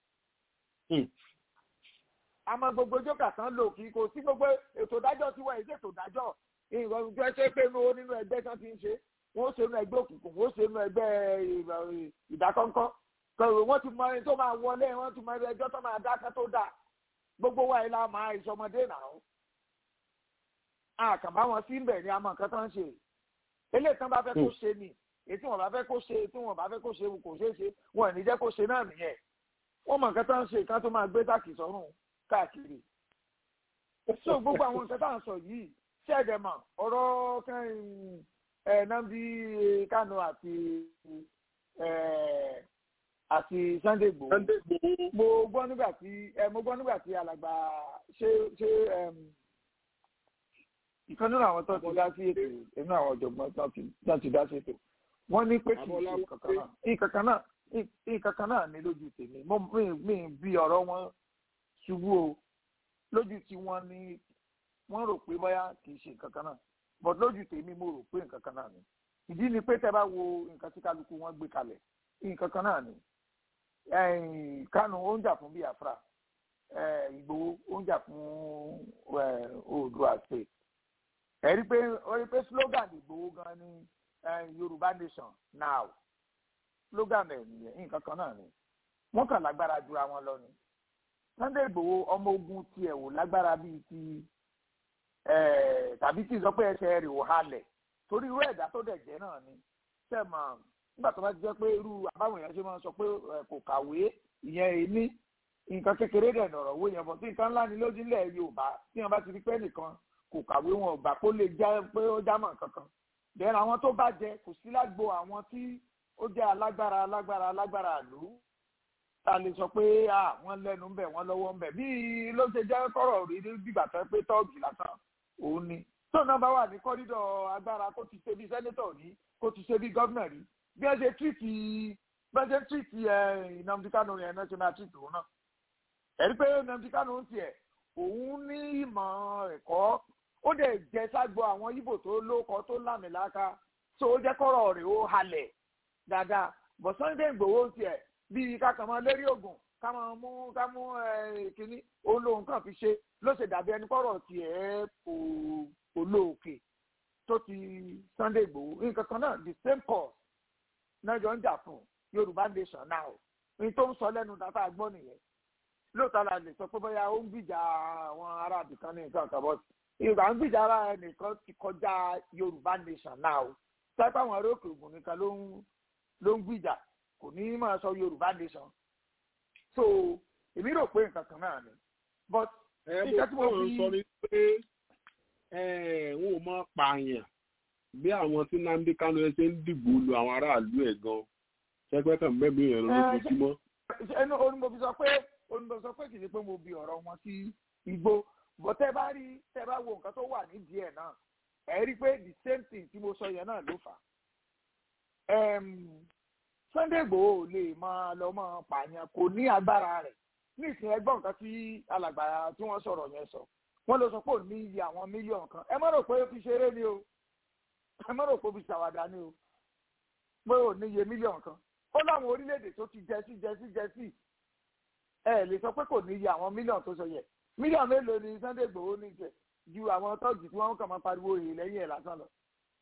àmọ́ gbogbo jókà tán lò kí kò sí gbogbo ètò ìdájọ́ tí wọ́n èsì ètò ìdájọ́ ìrọ̀rùn tó ṣe pé nínú ẹgbẹ́ tán ti ń ṣe wọ́n ṣe nínú ẹgbẹ́ òkùnkùn wọ́n ṣe nínú ẹgbẹ́ ìdákọ́ńkọ́ kọ̀wé wọ́n ti mọ ẹni tó máa wọlé wọ́n ti mọ ẹjọ́ tó máa dáká tó dà gbogbo wa ilá máa ìṣọmọdé náà àkàbá wọn sí bẹ̀ ni a mọ nǹkan tó ń ṣe eléyìí tán bá fẹ́ kó ṣe ni èyí tí wọ́n bá fẹ́ kó ṣe tí wọ́n bá fẹ́ kó ṣe kò ṣeé ṣe wọn ò ní jẹ́ kó ṣe náà nìyẹn wọ́n mọ nǹkan tó ń ṣe kan tó máa gbé táàkì sọ́rùn káàkiri so gbogbo àwọn nǹkan tá à ń sọ yìí ṣẹ́ẹ̀dẹ̀mọ̀ ọ̀rọ̀ kan ẹ̀ Nnamdi Kanu àti àti Sunday Igboho mo gbọ́ nígbà tí mo gbọ́ nígbà tí alàgbà ṣé ṣé ìkan nínú àwọn tó ti dá sí ètò inú àwọn ọ̀jọ̀gbọ́n tó ti dá sí ètò wọ́n ní pé kì í ṣe ìkankan náà ìkankan náà ní lójú tèmi mi bí ọ̀rọ̀ wọn ṣubú o lójú tí wọ́n ní wọ́n rò pé bóyá kì í ṣe nǹkan kan náà but lójú tèmi mo rò pé nǹkan kan náà ni ìdí ni pé tẹ́ bá wo nǹkan tí kálukú wọn gbé kalẹ̀ nǹkan kan náà ni Kánù ó ń jà fún Biafra Ìgbòho ó ń jà fún Oòduà state ẹ rí pé ó rí pé slogan Ìgbòho gan ni Yorùbá nation now slogan ẹ̀ nìyẹn nǹkan kan náà ni wọ́n kàn lágbára jura wọn lọ ni Sunday Igboho ọmọ ogun tiẹ̀ wò lágbára bíi ti tàbí tí ìsọpẹ́ ẹsẹ̀ rẹ̀ ò halẹ̀ torí irú ẹ̀dá tó dẹ̀ jẹ́ náà ni sẹ́mọ̀ nígbà tó bá ti jẹ́ pé irú àbáwọn èèyàn ṣe máa ń sọ pé kò kàwé ìyẹn èmi nǹkan kékeré dẹ̀ nọ̀rọ̀ owó yẹn bọ̀ tí nǹkan ńlá ni lójú ilẹ̀ yorùbá tí wọ́n bá ti rí pé nìkan kò kàwé wọn ò gbà pé ó lè jẹ́ pé ó jámọ̀ kankan bẹ́ẹ̀ àwọn tó bá jẹ kò sí lágbo àwọn tí ó jẹ́ alágbára alágbára alágbára ìlú ta lè sọ pé wọ́n lẹ́nu ń bẹ̀ wọ́n lọ́wọ́ ń bẹ̀ bí ló ṣe jẹ́ kọ́rọ̀ rí dìgbà tó pé tọ́ọ̀gì lásán òun ni tó náà bá wà ní kọ́rídọ̀ agbára kó ti ṣe bí sẹ́nétọ̀ rí kó ti ṣe bí gọ́vnà rí bí ẹ ṣe tírìtì bí ẹ ṣe tírìtì Nnamdi Kanu yẹn náà ṣe máa tírìtì òun náà ẹ̀rí pé Nnamdi Kanu ń tiẹ̀ òun ní ìmọ̀ ẹ̀kọ́ ó dẹ̀ jẹ́ ságbo àwọn Ìgbò tó lóko tó lámìláka tó ó jẹ́ kọ́rọ̀ rẹ̀ ó halẹ̀ dáadáa bọ̀ Sunday Igboho ń tiẹ̀ bíi kákan mọ́ lérí ògùn ká máa mú ká mú kínní olóhùn kan fi ṣe ló ṣe dàbí ẹni kọ́rọ̀ tiẹ̀ kò olóòkè tó ti Sunday Igboho nǹkan kan náà the same cause náà jọ ń jà fún Yorùbá nation now ní tó ń sọ lẹ́nu dáta gbọ́ nìyẹn lóòótọ́ la lè sọ pé bóyá ó ń gbìjà àwọn ará àbìkan ní nǹkan kan bọ́ ìgbà ń gbìjà ara ẹnìkan ti kọjá Yorùbá nation now sápá àwọn ará òkè ògùn nìkan ló ń ló ń gbìjà kò ní máa sọ Yorùbá nation so èmi rò pé nǹkan kan náà ni but nǹkan tí mo fi sọ ni pé wọn ò mọ pààyàn bí àwọn tí Nnamdi Kanu ẹ ṣe ń dìbò lu àwọn aráàlú ẹ gan ṣẹgbẹ kan mẹbí yẹn lójoojúmọ́. ẹnu onímọ̀ fi sọ pé onímọ̀ sọ pé kì í ṣe pé mo bi ọ̀rọ̀ wọn sí igbó bọ́ tẹ́ bá rí tẹ́ bá wo nǹkan tó wà nídìí ẹ̀ náà ẹ̀ rí pé the same thing tí mo sọ yẹn náà ló fà á. Sunday Igboho lè máa lọ máa pààyàn kò ní agbára rẹ̀ ní ìsìn ẹgbọ́n nǹkan tí alàgbà tí wọ́n sọ̀rọ̀ yẹn sọ wọ́n lọ sọ pé ò ní iye àwọn mílíọ̀nù kan ẹ má rò pé ó fi ṣeré ni o ẹ má rò pé ó fi ṣàwàdà ni o pé ò ní iye mílíọ̀nù kan ó láwọn orílẹ̀-èdè tó ti jẹ sí jẹ sí jẹ sí ẹ lè sọ pé kò ní iye àwọn mílíọ̀nù tó sọ yẹ mílíọ̀nù mélòó ni Sunday Igboho ní jẹ ju àwọn tọ́jú tí wọ́n kàn máa pariwo èyí lẹ́yìn ẹ̀ lásán lọ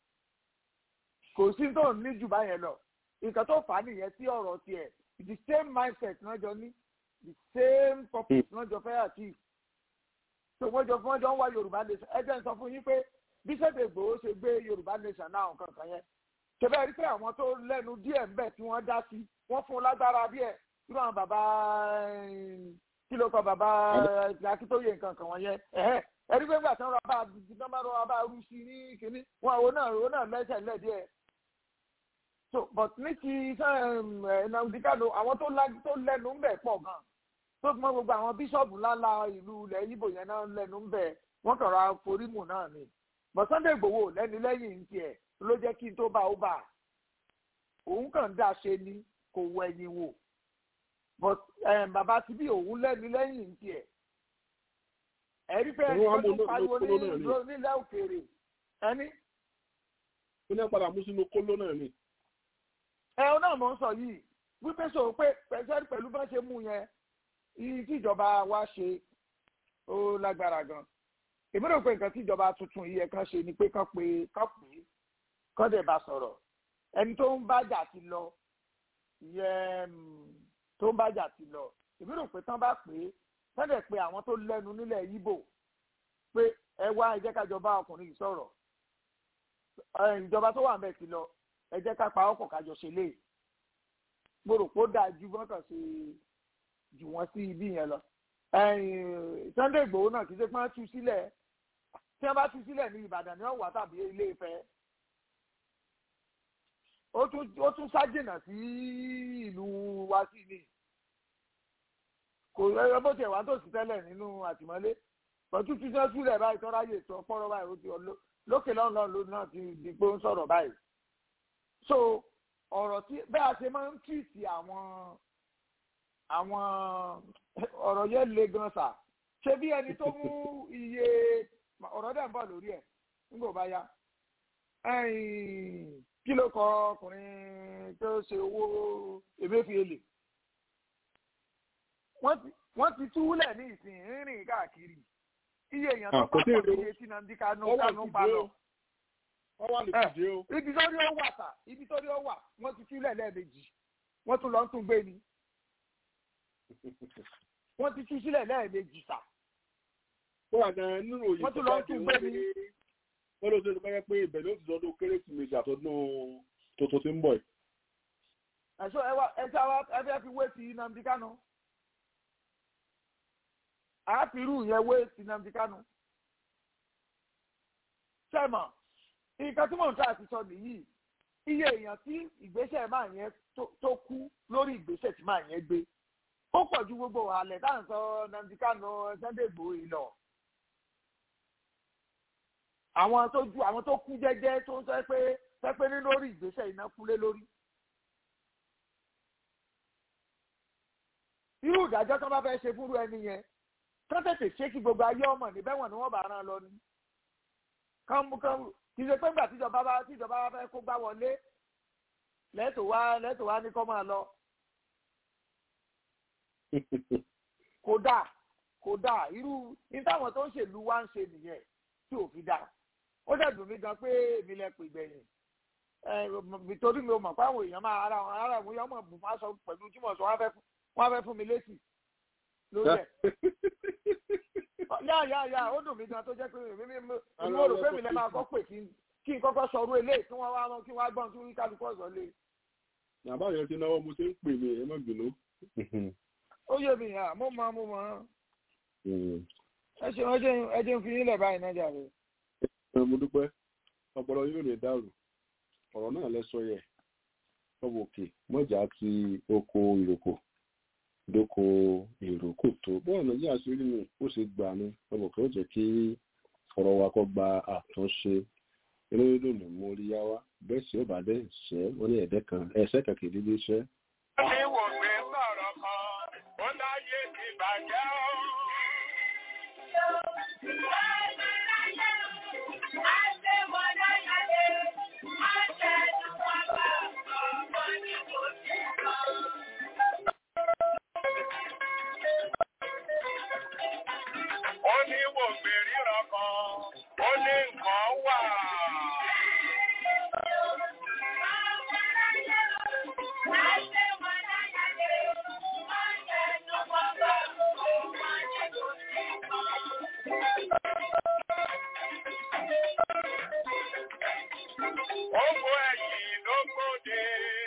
kò sí tó ní jù báyẹn lọ nǹkan tó fà á nìyẹn tí ọ̀rọ̀ tiẹ̀ the same mindset náà jọ ní the same purpose náà jọ fẹ́ achieve tó wọ́n jọ fún ọjọ́ ń wá Yorùbá nation ẹ jẹ́ n sọ fún yín pé bí Sunday Igboho ṣe gbé Yorùbá nation náà nǹkan kan yẹn ṣẹbẹ́ rí pé àwọn tó lẹ́nu díẹ̀ ń bẹ̀ tí wọ́n dá sí wọ́n fún lágbára díẹ̀ irú àwọn bàbá kí ló kọ bàbá Akíntóyè nǹkan kan wọ̀nyẹn ẹ rí pé nígbà tí wọ́n rọ bá tí wọ́n bá rú sí ní kínní wọn àwọn náà àwọn náà lẹ́sẹ̀ lẹ́ díẹ̀ so but ní ti Nnamdi Kanu àwọn tó lẹ́nu ń bẹ̀ pọ̀ gan tó fi mọ́ gbogbo àwọn bíṣọ̀bù ńláńlá ìlú ilẹ̀ Ìgbò yẹn náà lẹ́nu ń bẹ̀ wọ́n kàn ra forímù náà ni but Sunday Igboho lẹ́ni lẹ́yìn ń tiẹ̀ ló jẹ́ kí n tó bá ó bà òun kàn dá ṣe ni kò wọ ẹ̀yìn wò but bàbá ti bí òun lẹ́ni lẹ́yìn ń tiẹ̀ ẹ̀rí pé ẹni tó tún pariwo nílẹ̀ òkèèrè ẹni. ó ní padà mú sínú kóló náà ni ẹ ọ náà mọ̀ ń sọ yìí wípé sọ pé pẹ̀sẹ́rì pẹ̀lú bá ṣe mú yẹn iye tí ìjọba wa ṣe ó lágbára gan èmi rò pé nǹkan tí ìjọba tuntun yìí kan ṣe ni pé kán pé kán pè é kán dẹ̀ bá sọ̀rọ̀ ẹni tó ń bájà ti lọ ìyẹn tó ń bájà ti lọ èmi rò pé tán bá pè é tán dẹ̀ pé àwọn tó lẹ́nu nílẹ̀ Ìgbò pé ẹ wá ẹ jẹ́ ká jọba ọkùnrin yìí sọ̀rọ̀ ìjọba tó wà ń bẹ̀ ti lọ ẹ jẹ́ ká pa ọkọ̀ kájọ ṣe lé mo rò pé ó dáa ju bọ́kàn ṣe jù wọ́n sí ibi yẹn lọ. Sunday Igboho náà kì í ṣe pé wọ́n tú sílẹ̀ tí wọ́n bá tú sílẹ̀ ní Ìbàdàn ní ọ̀wà tàbí Ilé Ifẹ̀. ó tún ṣàjìnà sí ìlú wa sí ni kò rẹ bó tiẹ̀ wá tó sí tẹ́lẹ̀ nínú àtìmọ́lé pẹ̀tù tí wọ́n túlẹ̀ báyìí tọ́ra yè tó pọ́nrọ́ báyìí ó ti lókè lọ́nà lónìí náà ti di pé ó ń sọ̀rọ̀ báyìí so ọ̀rọ̀ tí bẹ́ẹ̀ a ṣe máa ń tìtì àwọn àwọn ọ̀rọ̀ yẹn le gan sa ṣé bí ẹni tó mú iye ọ̀rọ̀ dẹ̀ ń bọ̀ lórí ẹ̀ nígbà bá yá kí ló kọ ọkùnrin tó ṣe owó Emefiele wọ́n ti túlẹ̀ ní ìsìn rírìn káàkiri iye èèyàn tó bá pọ̀ ní etí Nnamdi Kanu Kanu pa lọ wọ́n wà lè fìdí o. ibi tó rí ó wà sà ibi tó rí ó wà wọ́n ti túlẹ̀ lẹ́ẹ̀mejì wọ́n tún lọ tún gbé ni wọ́n ti tú sílẹ̀ lẹ́ẹ̀mejì sà. ó wà gan nínú òyìnbó wọ́n tún lọ tún gbé ni. wọ́n ló ṣe ló pẹ́ pé ibẹ̀ ló ti sọdún kérésìmesì àtọ́dún tuntun tí ń bọ̀ yìí. ẹ̀ṣọ́ ẹ wá ẹ ṣe àwọn ẹ fẹ́ fi wé sí Nnamdi Kanu àáfìrú yẹn wé sinamdi kánú sẹ́mọ̀ nǹkan tí mò ń tà àti sọ nìyí iye èèyàn tí ìgbésẹ̀ máa yẹn tó kú lórí ìgbésẹ̀ tí máa yẹn gbé ó pọ̀ ju gbogbo wàhálẹ̀ tá à ń sọ Nnamdi Kanu Sunday Igboho yìí lọ. àwọn tó ju àwọn tó kú jẹ́jẹ́ tó ń sọ pé pẹ́pẹ́ ní lórí ìgbésẹ̀ iná kúlé lórí. irú ìdájọ́ tó bá fẹ́ ṣe fúnrú ẹni yẹn kán tètè ṣé kí gbogbo ayé ọmọ níbẹ̀ wọ̀n ni wọ́n bá rán lọ ni. kán kán kì í ṣe pé ńgbà tíjọba bá tíjọba bá fẹ́ kó gbá wọlé lẹ́tọ̀ wá lẹ́tọ̀ wá ní kọ́ máa lọ kódà kódà irú ní táwọn tó ń ṣèlú wa ń ṣe nìyẹn tí ò fi dà ó dẹ̀ dùn mí gan pé èmi lẹ pè gbẹ̀yìn nítorí mi ò mọ̀ pé àwọn èèyàn máa ara wọn ara wọn yọ ọmọ bù máa sọ pẹ̀lú tí mo sọ wọ́n á fẹ́ fún mi létí lórí ẹ̀ yá yá yá ó dùn mí gan tó jẹ́ pé mi mo rò pé mi lẹ máa kọ́ pè kí n kọ́kọ́ sọ̀rọ̀ eléyìí kí wọ́n wá kí wọ́n á gbọ́n kí kálukú ọ̀sán lé. bàbá yẹn ti náwó mo ṣe ń pè mí ẹ má bínú ó yé mi hàn mo mọ mo mọ ẹ ṣe ẹ jẹ́ ń fi yín lẹ̀ báyìí náà jàre. mo dúpẹ́ ọpọlọ yóò lè dàrú ọ̀rọ̀ náà lẹ sọ yẹ ọmọ òkè mọ́jà ti oko ìrókò dóko ìrókò tó bọ́ọ̀ náà yíyá sí nínú ó sì gbà ní ọmọ òkè ó jẹ́ kí ọ̀rọ̀ wa kọ́ gba àtúnṣe inú dídùn ní mo rí yá wá bẹ́ẹ̀ sì ó bá dé ṣẹ́ wọ́n ní ẹ̀dẹ́ kan ẹ̀ṣẹ́ kàkiri dídí ṣẹ́. ní wò pé sọ̀rọ̀ kan ó láyé ti bàjẹ́ ó. ó ní wò pé ríran kan ó ní nǹkan wà. Ó kó ẹ̀yìn ló gbòde.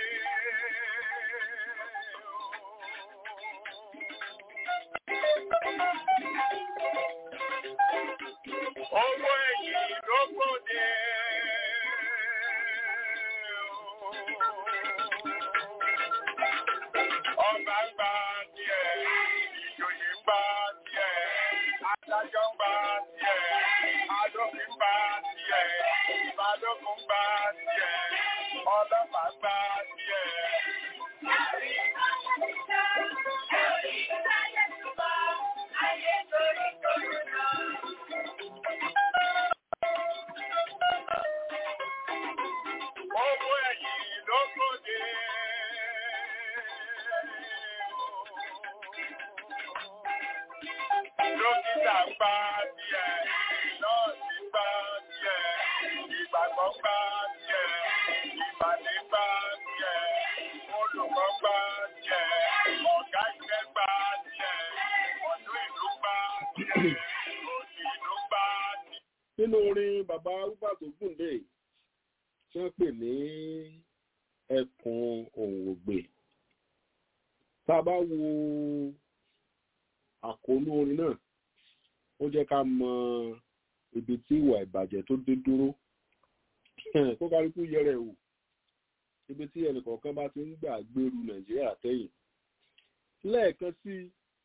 Owó ẹ̀yìn ló gbòde. Ọba ń gba tiẹ̀, ìjòyè ń gba tiẹ̀, adájọ́ ń gba tiẹ̀, adófin ń gba tiẹ̀, ìbálòpọ̀ ń gba tiẹ̀, ọlọ́pàá ń gba tiẹ̀. Owó ẹ̀yìn ló gbòde. Dókítà ń gba tiẹ̀, nọ́ọ̀sì ń gba tiẹ̀, ìgbàgbọ́ ń gba tiẹ̀, ìbàdí ń gba tiẹ̀, olùkọ́ ń gba tiẹ̀, ọ̀gá ìgbẹ́ ń gba tiẹ̀, ọ̀dọ́ ìlú ń gba tiẹ̀, òsì ìlú ń gba tiẹ̀. nínú orin bàbá arúgbà tó gùn dé tí wọ́n pè ní ẹkùn òǹwògbè tá a bá wo àkóónú orin náà ó jẹ́ ká mọ ibi tí ìwà ìbàjẹ́ tó dé dúró kó kálukú yẹrẹ wò ibi tí ẹnìkọ̀ọ̀kan bá ti ń gbà gbèrú nàìjíríà tẹ̀yìn lẹ́ẹ̀kan sí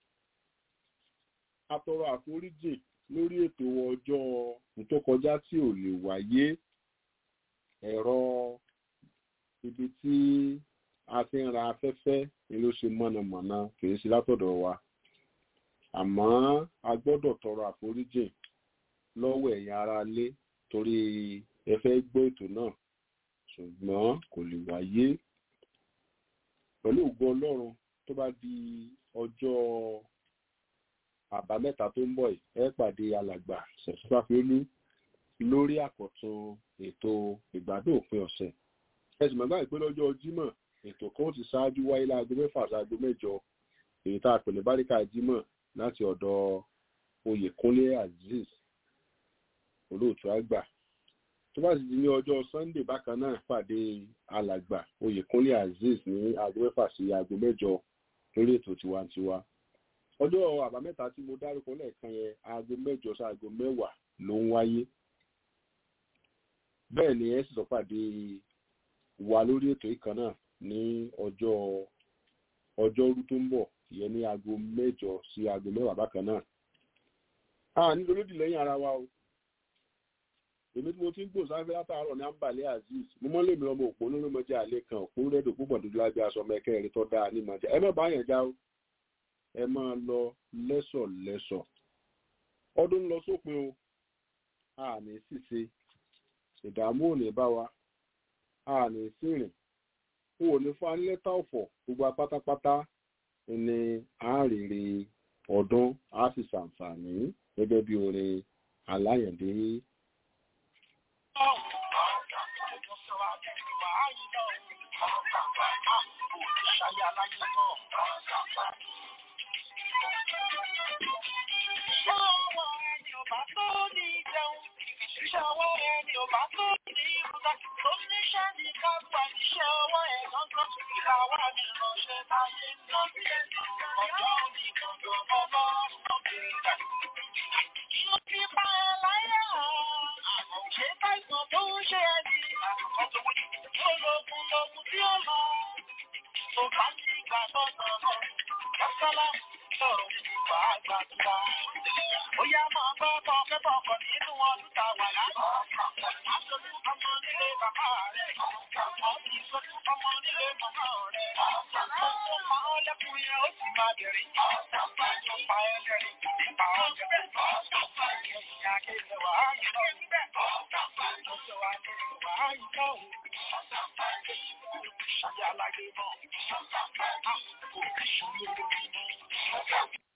atọrọ àforíjì lórí ètò ọjọ́ tó kọjá tí ò lè wáyé ẹ̀rọ ibi tí a ti ń ra afẹ́fẹ́ ni ló ṣe mọ̀nàmọ́ná kìí ṣe látọ̀dọ̀ wa àmọ́ a gbọ́dọ̀ tọrọ àforíjì lọ́wọ́ ẹ̀yin ará ilé torí ẹ fẹ́ gbọ́ ètò náà ṣùgbọ́n kò lè wáyé pẹ̀lú ògo ọlọ́run tó bá di ọjọ́ àbámẹ́ta tó ń bọ̀ yìí ẹ pàdé alàgbà ṣẹ̀ṣífàfiolú lórí àkọ́tún ètò ìgbádùn òpin ọ̀sẹ̀ ẹ̀sùn mẹ́gbà ìpé lọ́jọ́ jímọ̀ ètò kan ti ṣáájú wáyé láago mẹ́fà sáago mẹ́jọ èyí tá a pè ní báríkà jímọ̀ láti ọ̀dọ̀ oyèkúnlé azeez olóòtú àgbà tó bá sì di ní ọjọ́ sunday bákan náà pàdé alàgbà oyèkúnlé azeez ní aago mẹ́fà sí aago mẹ́jọ lórí ètò tiwantiwa ọjọ́ àbámẹ́ta tí mo dárúkọ lẹ́ẹ̀kan yẹn aago mẹ́jọ sí aago mẹ́wàá ló ń wáyé bẹ́ẹ̀ ni ẹ sì sọ pàdé wa lórí ètò ìkan náà ní ọjọ́ ọjọ́rú tó ń bọ̀ ìyẹn ní aago mẹ́jọ sí aago mẹ́wàá bákan náà a nílò lódì lẹ́yìn ara wa o èmi tí mo ti ń gbò sáfẹ́ látàárọ̀ ní àǹbàlẹ́ azeez mo mọ́ lèmi ọmọ òpó lórí mọ́jà àlẹ́ kan òpó rẹ́dò púpọ̀ dúdú lábẹ́ aṣọ mẹ́kẹ́rin tó dáa ní mọ́jà ẹ má bá yẹn já o ẹ máa lọ lẹ́sọ̀ lẹ́sọ̀ ọdún lọ sópin o a ní ṣìṣe ìdààmú ò ní bá wa a ní sírìn o ò ní fún anílẹ́tà ọ̀fọ̀ gbogbo apátápátá ní àárèrè ọdún a sì ṣàǹfààní gẹ́gẹ́ bí orin aláyẹ̀dé Iṣẹ́ ọwọ́ ẹni ò bá tó ní ìrúdá, tó níṣẹ́ ní kápá iṣẹ́ ọwọ́ ẹ̀ lọ́gbọ́n, ìlà wà ní ìránṣẹ́ láyé náà bí ẹni ọjọ́ òní gbọ̀ngàn ọmọ ọmọbìnrin. Mo ti pa ẹ láyé hàn, ṣé káìsàn tó ń ṣe ẹni, tó lókun lókun tí ó lọ, tó bá ní ìgbà tọ́tọ̀ náà, kásálà sọ̀rọ̀ ìgbà àgbàdúrà. Ó yá máa gbọ́ bọ́ pẹ́pọ̀ ọkọ̀ nínú ọdún tá a wà lánàá. Aṣojú ọmọ nílé bàbá rẹ̀. Ọ̀sìn ìṣojú ọmọ nílé màmá rẹ̀. Gbogbo pa ọ́ lẹ́kùn yẹn ó sì máa bẹ̀rẹ̀. Tó pa ẹ́ lẹ́rìn nípa ọjọ́ bẹ́ẹ̀. Ìyá kéde wà á yìí lọ. Lọ́jọ́ wa kéde wà á yìí lọ. Ṣàyà lágbè náà. Kò kí ṣòro lórí náà.